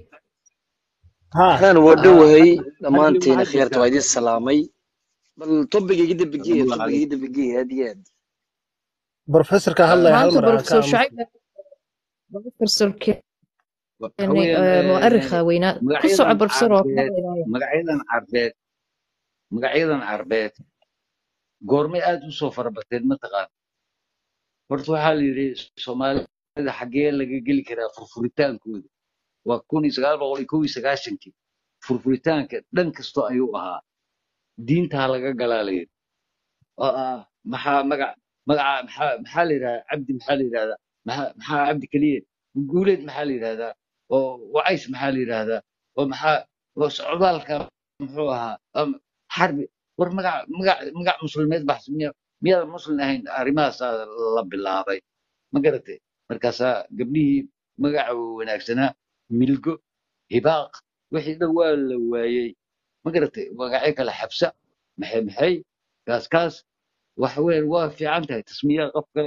ha أهلا ah, ودوهي xarbiyow دمانتين maxaad خيرت jirtaa وايدي السلامي بل طبقي جدا بقية salaamu طبقي calaykum جدا بقية هديات brofesorka hadlaya hal maanta mar ha ka brofesor aamusa shacayb brofesorkeena waxa weeyaan eh, mu'arikha weynaa ku soco magacyadan brofesor oo carbeed hadlaynaya magacyadan carbeed magacyadan carbeed goormay aad u soo farabateen mataqaan horta waxaa la yidhi soomaalida xaggee laga geli karaa furfuritaankooda waa kun iyo sagaal boqol iyo kow iyo sagaashankii furfuritaanka dhan kastoo ayuu ahaa diintaa laga galaa la yidhi oo ah maxaa magac magaca maxaa maxaa la yidhahdaa cabdi maxaa la yidhahdaa maxaa maxaa cabdi keliye guuleed maxaa la yidhahdaa oo wacays maxaa la yidhahdaa oo maxaa oo socdaalka muxuu ahaa am- xarbi war magac magac magac muslimeed baxs miya miyaad muslim ahayn arrimahaasaa la bilaabay ma garatay markaasaa gabdhihii magaca wanaagsanaa milgo hibaaq wixii dhan waa la waayey ma garatay magacyo kale xabsa maxay maxay kaas kaas waxa weeyaan waa fiican tahay tasmiya qof kale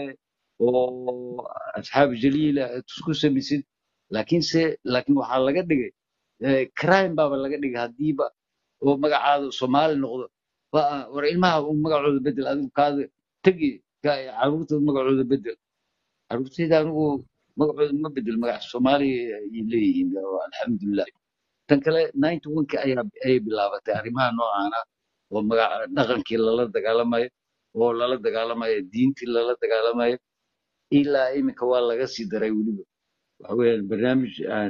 oo asxaab jaliila aad isku samaysid laakiinse laakiin waxaa laga dhigay eh, crime baaba laga dhigay haddiiba oo magacaada soomaali noqdo waa- war ilmaha uu magacooda bedel adigu kaada tegi ka- caruurtooda magacooda bedel caruurtayda anigu magacooda ma bedel magac soomaali ay leeyihiin oo alxamdulilah tan kale ninety one-ki ayaa ayay bilaabatay arrimaha noocaana oo magac dhaqankii lala dagaalamayo oo lala dagaalamayo diintii lala dagaalamayo ilaa iminka waa laga sii daray weliba waxa weeyaan barnaamij aan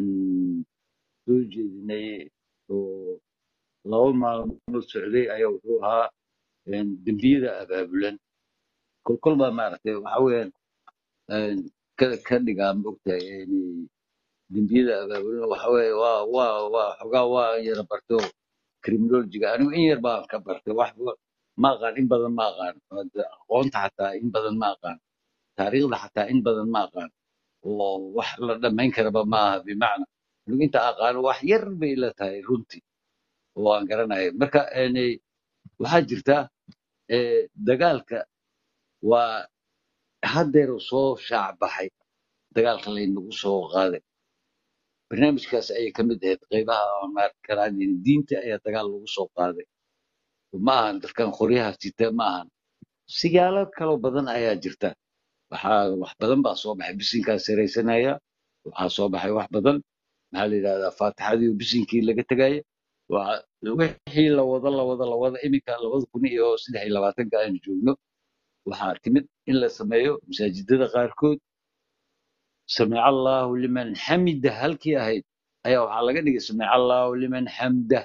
soo jeedinay oo laba maalmood socday ayaa wuxuu ahaa een, dembiyada abaabulan kolkol baa maaragtay waxa weeyaan een, ka ka dhigaa maogtahay inay dembiyada abaabulan waxa weeye waa waa waa xogaa waa yara barto criminologiga anigu in yar baan ka bartay wax ba- ma aqaan in badan ma aqaan Hada aqoonta xataa in badan ma aqaan taariikhda xataa in badan ma aqaan oo wax la dhammayn karaba ma aha bimacna anigu inta aqaano wax yar bay ila tahay runtii oo aan garanayo marka een, waxaa jirta eh, dagaalka waa haddeer uu soo shaac baxay dagaalka laynagu soo qaaday barnaamijkaas ayay ka mid ahayd qaybaha aan maarki karaan diinta ayaa dagaal lagu soo qaaday ma ahan dadkan qoryaha sita ma ahan sigaalo kaloo badan ayaa jirta waxaa wax badan baa soo baxay bisinkaa saraysanaya waxaa soo baxay wax badan maxaa la yidhahdaa faatixadii oo bisinkii laga tegaya waa wixii la wado la wado la wado iminka labada kun iyo saddex iyo labaatanka aan joogno waxaa timid in la sameeyo masaajidada qaarkood samica allahu liman xamida halkii ahayd ayaa waxaa laga dhigay samica allahu liman xamdah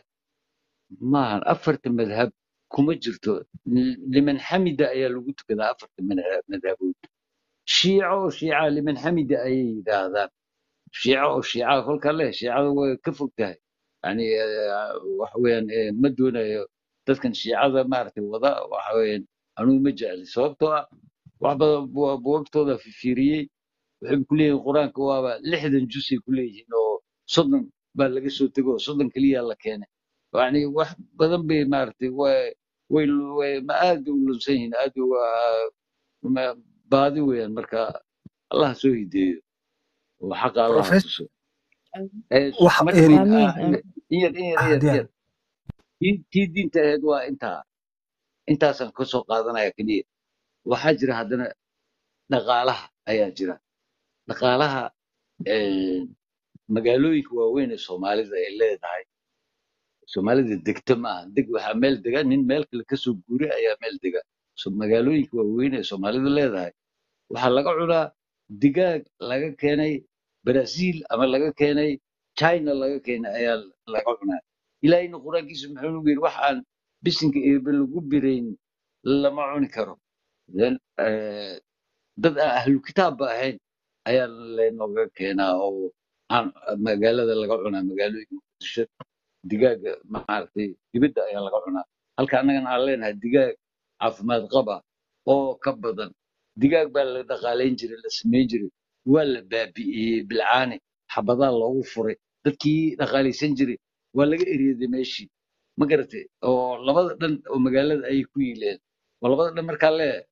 maahan afarta madhab kuma jirto liman xamida ayaa lagu tukadaa afarta madhab- madhabood shiico oo shiica liman xamida ayay yidhaahdaan shiico oo shiica kolka leh shiicada way ka fog tahay yani eh, waxa weeyaan eh, ma doonayo dadkan shiicada maaragtay wada waxa weeyaan anugu ma jecli sababtoo ah wax badan bu- buugagtooda fiiriyey waxay ku leeyihiin qur-aanka waaba lixdan jusay ku leeyihiin oo soddon baa laga soo tego oo soddon keliya la keenay yani wax badan bay maaragtay way way way ma aad bay u lunsan yihiin aad bay waa ma- baadi weeyaan marka allah soo hideeyo oo xaqa allah Professor, tuso Eh, wax marka een amiin ah, amiin in yar in yar in ah yar in diyaar yar tii tii diinta ahayd waa intaa intaasaan ka soo qaadanaya keliya waxaa jira haddana dhaqaalaha ayaa jira dhaqaalaha eh, magaalooyinka waaweyn ee soomaalida ay leedahay soomaalida degta maaha deg waxaa meel dega nin meel kale kasoo guuray ayaa meel dega so magaalooyinka waaweyn ee soomaalida leedahay waxaa laga cunaa digaag laga keenay brazil ama laga keenay china laga keenay ayaa laga cunaa ilaahayna qur-aankiisa muxuu nagu yidhi wax aan bisinka eebe lagu birayn lama cuni karo Then, eh, dad aan ahlu kitaabba ahayn ayaa laynooga keenaa oo aan magaalada laga cunaa magaalooyinka muqdisho digaaga maaragtay dibadda ayaa laga cunaa halka annagana aan leenahay digaag caafimaad qaba oo ka badan digaag baa la dhaqaalayn jiray la samayn jiray waa la baabi'iyey bilcaane xabadaa loogu furay dadkii dhaqaalaysan jiray waa laga eryaday meeshii ma garatay oo labada dhan oo magaalada ayay ku yiileen oo labada dhan markaa leeyahay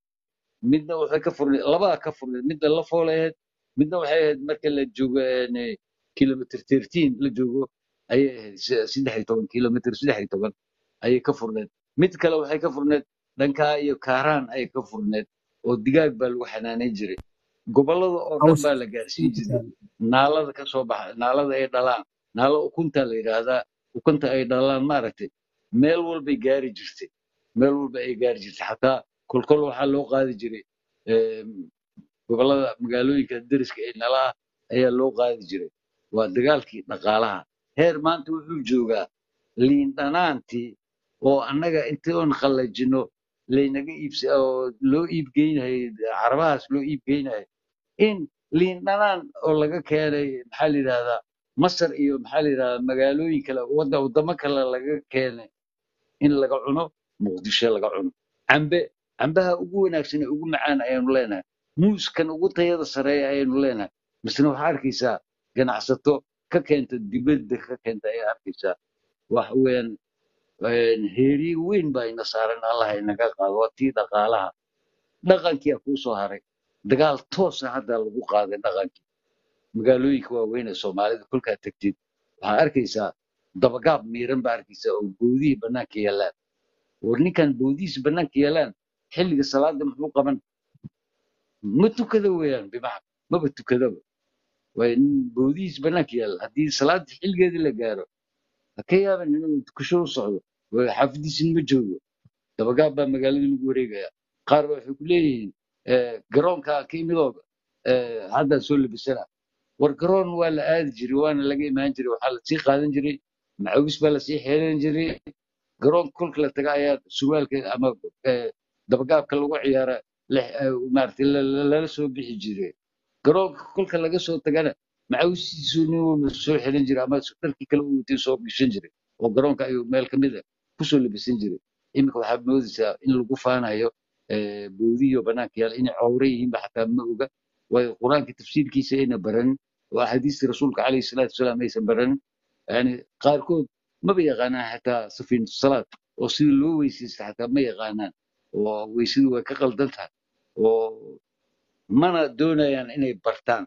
midna waxay ka furneed labada ka furneed midna la fooleed midna waxay ahayd marka la joogo een, kilometer 13 la joogo ayay ahayd se- saddex iyo toban kilometer saddex iyo toban ayay ka furneed mid kale waxay ka furneed dhankaa iyo kaaraan ayay ka furneed oo digaag baa lagu xanaaneyn jiray gobollada oo dhan caws baa la gaarsiin jiray naalada ka soo baxa naalada ay dhalaan naalo ukunta la yidhaahdaa ukunta ay dhalaan maaragtay meel walbay gaari jirtay meel walba ay gaari jirtay xataa kolkol waxaa loo qaadi jiray em, gobollada magaalooyinka deriska ee nala ah ayaa loo qaadi jiray waa dagaalkii dhaqaalaha heer maanta wuxuu joogaa liin dhanaantii oo annaga intii oon qallajino laynaga iibs oo loo iibgeynayo carabahaas loo iibgeynayo in liin dhanaan oo laga keenay maxaa la yidhahdaa masar iyo maxaa la yidhahdaa magaalooyin kale wadda waddamo kale laga keenay in laga cuno muqdisho laga cuno cambe cambaha ugu wanaagsan ee ugu macaan ayaanu leenahay muuskan ugu tayada sareeya ayaanu leenahay misna waxaa arkaysaa ganacsato ka keenta dibadda ka keenta ayaa arkaysaa waxa weeyaan Een, heeriye weyn baa ina saaran allah inaga qaado waa tii dhaqaalaha dhaqankia kuu soo haray dagaal toosa hadda lagu qaaday dhaqankii magaalooyinka waaweyn ee soomaalida kolkaa tegtid waxaa arkaysaa dabagaab miiran baa arkaysaa oo boodihii bannaanka yaallaan war ninkan boodihiisa bannaanka yaallaan xilliga salaada muxuu qaban ma tukada weeyaan bimacna maba tukadaba waa nin boodihiisa bannaanka yaalla haddii salaada xilligeedii la gaaro ha ka yaaban inuu tukasho u socdo waa xaafadiisin ma joogo dabagaab baa magaalada lagu wareegaya qaar ba waxay ku leeyihiin eh, garoonka ka imidooga haddaa soo labisana war garoon waa la aadi jiray waana laga imaan jiray waxaa lasii qaadan jiray macawis baa lasii xeelan jiray garoonka kolka la taga ayaa surwaalka ama eh, dabagaabka lagu ciyaara la- eh, maaragtay la- la- lala soo bixi jiray garoonka kolka laga soo tagana macawistiisu nin walba soo xelan jiray ama dharkii kale uu watay soo gashan jiray oo garoonka ayuu meel ka mid a kusoo labisan jiray iminka waxaad moodaysaa in lagu faanayo eh, boodiyo bannaanka yaala inay cowre yihiinba xataa ma oga waayo qur-aanka tafsiirkiisa ayna baranin oo axaadiistii rasuulka calayhi salaatu wasalaam aysan baranin yani qaarkood maba yaqaanaan xataa safiinatu salaad oo sidii loo weysaysta xataa ma yaqaanaan oo weysadu way ka qaldan tahay oo mana doonayaan inay bartaan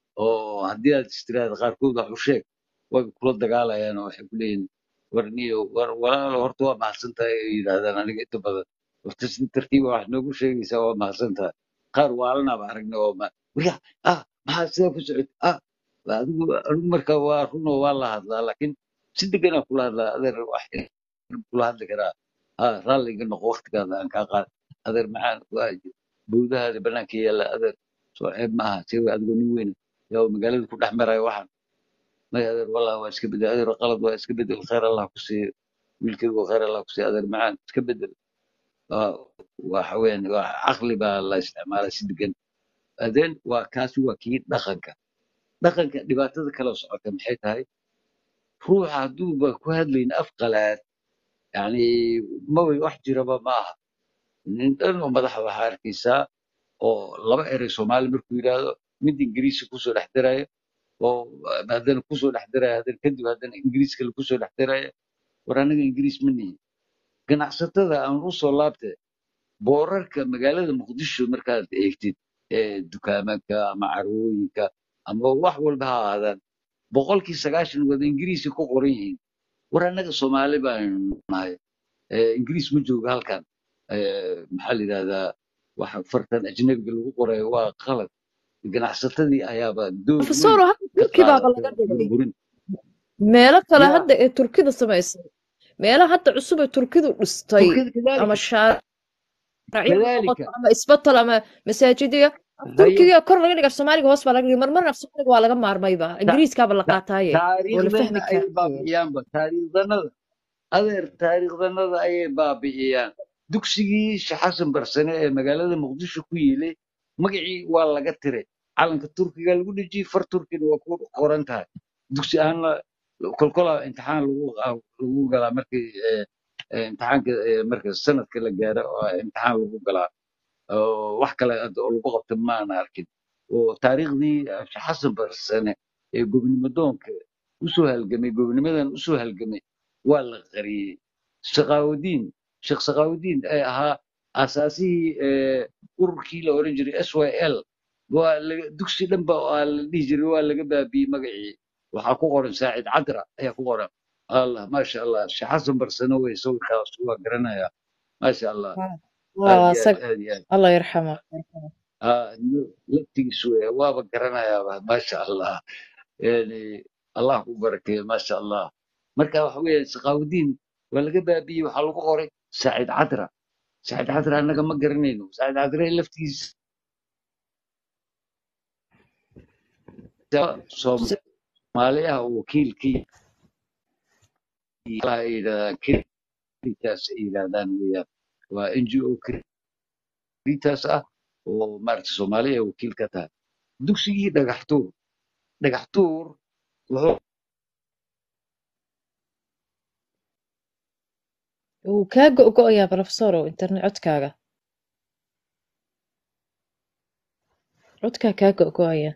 oo haddii aad istiraahda qaarkood wax u sheeg way kula dagaalayaan oo waxay ku leeyihin war niyo war walaalo horta waa mahadsan tahay ay yidhaahdaan aniga inta badan horta si tartiiba wax noogu sheegaysaa waa mahadsan tahay qaar waalanaaba aragna oo ma waya ah maxaa sidaa ku socota ah adigu anigu marka waa run oo waa la hadlaa laakiin si deganaa kula hadlaa adeer wax kula hadli karaa ha raalliga noqo waqtigaada aan kaa qaad adeer maxaa waa bowdahaada bannaanka yaalla adeer soo ceeb ma aha sewa adigoo nin weyn yaa magaalada ku dhex maraya waxaan may adeer wallah waa iska bedel adeer qalad waa iska bedel khayr allah ku siiyo wiilkaygu khayr allah ku siiyo adeer macaan iska bedel waa waxa weeyaan waa caqli baa la isticmaalaa si degan adeen waa kaasi waa kii dhaqanka dhaqanka dhibaatada kale oo socota maxay tahay ruuxa hadduuba ku hadlayn af qalaad yani maba wax jiraba ma aha nin dhan oo madaxa waxaa arkaysaa oo laba erey soomaali markuu yidhaahdo mid ingiriisi kusoo dhex daraya oo haddana kusoo dhex daraya haddana kadib haddana ingiriis kale kusoo dhex daraya war anaga ingiriis ma nihin ganacsatada aan u soo laabte boorarka magaalada muqdisho markaad eegtid ee dukaamanka ama carwooyinka ama wax walba ha ahaadaan boqolkii sagaashan wada ingiriisi ku qoran yihiin war annaga soomaali baanu nahay Eh, ingiriis ma joogo halkan Eh, maxaa la yidhahdaa waxa fartan ajnabiga lagu qorayo waa qalad ganacsatadii ayaaba door weyn profesor hadda ka turki baaba qaadatay laga dhigay burburin meelo kale yaa hadda ee turkida samaysay meelaha hadda cusub ee turkidu dhistay turkida ama kadalika shaariicyo ha noqoto kadalika ama isbatal ama masaajidiya haye turkiga kor laga dhiga af soomaaliga hoos baa laga dhigay marmarna af soomaaliga waa laga maarmayba ta- ingiriiskaaba la ta- qaataaye oo la taariikhdana fahmi ayay kara baabi'iyaanba taariikhdanada adeer taariikhdanada ayay baabi'iyaan dugsigii sheekh xasan barsane ee magaalada muqdisho ku yiilay magacii waa laga tiray calanka turkiga lagu dhejiyey far turkina waa ku qoran tahay dugsi ahaanna kolkola imtixaan lagu lagu galaa markii eh, eh, imtixaanka eh, marka sanadka la gaaro oo imtixaan lagu galaa oo wax kale hadda oo lagu qabto maana arkin oo taariikhdii sheekh xasan barsane ee gobnimo doonka usoo halgamay gobnimadan usoo halgamay waa la qariyey shaqaawudiin sheekh shaqaawudiin ee ahaa asaasihii eh, ururkii la oran jiray s y l waa laga- dugsi dhan ba waa la dhihi jiray waa laga baabiyey magacii waxaa ku qoran saacid cadra ayaa ku qoran allah maasha allah sheekh xasan barsane wey sawirkaas waa garanaya maasha allah aad waa iyo aad sag aad iyo aad allah yarxamo آه، لفتيس وابا قرنايا ما شاء الله يعني الله يبارك ما شاء الله مركا وحوي سقاودين ولا بابي وحلو قوري سعيد عذرا سعيد عذرا انا ما قرنينو سعيد عذرا لفتيس صوماليا وكيل كي الى كريتاس الى دان ويا وان جي او كريتاس اه ومارت صوماليا وكيل كتا دكسي دغحتور دغحتور wuxuu wuu kaa go-go-ayaa profesorow internet codkaaga codkaa kaa go-go-aya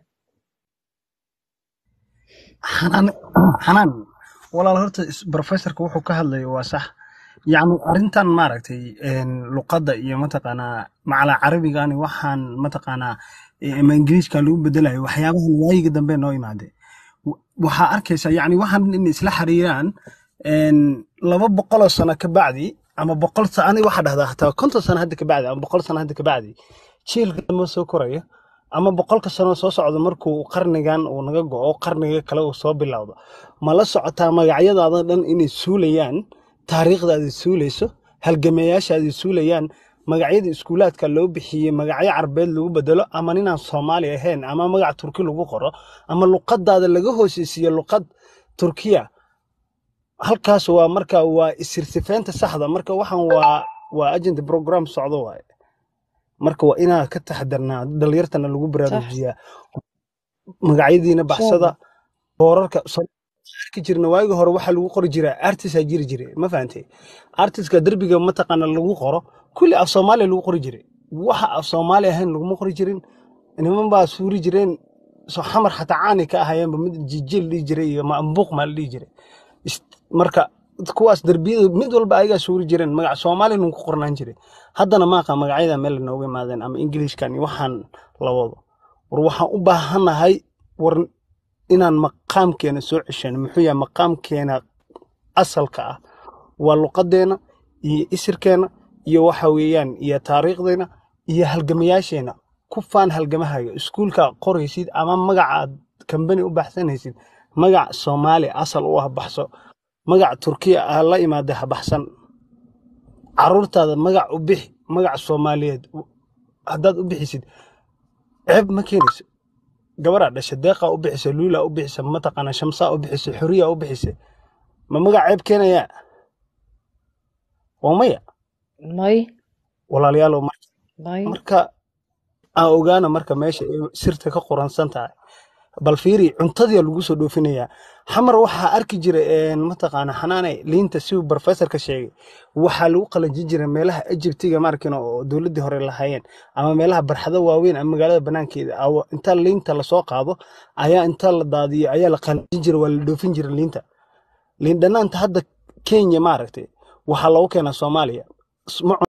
xanaan xanaan walaal horta is- professorka wuxuu ka hadlayo waa sax yacni arrintan maaragtay een, luqadda iyo mataqaanaa macala carabigani waxaan mataqaanaa eh, ama ingiriiska lagu bedelayo waxyaabahan waayiga dambe noo imaade W- waxaa arkaysa yacni waxaan in isla xiriiraan een, laba boqoloo sano ka bacdi ama boqol sa ani waxaa dhahdaa hataa konton sano hadda ka bacdi ama boqol sano hadda ka bacdi jiilka dambe soo koraya ama boqolka sano soo socda markuu qarnigan uu naga go'o qarniga kale uu soo bilowdo ma la socotaa magacyadaada dhan inay suulayaan taariikhdaada suulayso halgameeyaashaada suulayaan magacyada iskuulaadka loo bixiyey magacyo carbeed lagu bedelo ama ninaan soomaali ahayn ama magac turki lagu qoro ama luqadaada laga hooseysiiyo luqad turkiya halkaas waa marka waa isirsifeynta saxda marka waxaan waa waa agenda program socdo waaye marka waa inaa ka taxadarnaa dhalinyartana lagu صح baraarujiyaa magacyadiina إن شاء baxsada الله boorarka soo arki jirna waagi hore waxaa lagu qori jiraa artisaa jiri jire ma fahantay artiska derbiga mataqaana lagu qoro kulli af soomaaliya lagu qori jiray waxa af soomaali ahayn laguma qori jirin niman baa suuri jireen soo xamar xataa caani ka ahayeenba mid jijil dhihi jiray iyo mambuuq maa la dhihi jiray Ist- marka kuwaas derbiyada mid walba ayagaa suuri jireen magac soomaalina ku qornaan jiray haddana maaqa magacyada meel nooga imaadeen ama ingiliishkan iyo waxaan la wado war waxaan u baahanahay war inaan maqaamkeena soo ceshano muxuu yahay maqaamkeena asalka ah waa luqadeena iyo isirkeena iyo waxa weeyaan iyo taariikhdeena iyo halgamayaasheena ku faan halgamahaga iskuulka qoraysid ama magacaad kambani u baxsanaysid magac soomaali asal u ah baxso magac turkiya ah la imaada ha baxsan caruurtaada magac u bixi magac soomaaliyeed haddaad u bixisid ceeb ma keenayso gabaraa dhasha deeqaa u bixisa luulaa u bixisa mataqaana shamsaa u bixisa xuriyaa u bixisa ma magac ceeb keenayaa waa maya ماي walaalayaal ماي marka aan ogaana marka meesha ay sirta ka qoransan tahay bal fiiri cuntadii lagu soo dhoofinayaa xamar waxaa arki jira een, mataqaana xanaane liinta siduu professorka sheegay waxaa lagu qalajin jira meelaha Egyptiga markin oo dowladii hore lahaayeen ama meelaha barxado waaweyn ama magaalada banaankeeda aw- inta liinta lasoo qaado ayaa inta la daadiyo ayaa la qalajin jira waa la dhoofin jira liinta liin dhanaanta hadda Kenya maaragtay waxaa loogu keenaa Soomaaliya S- ma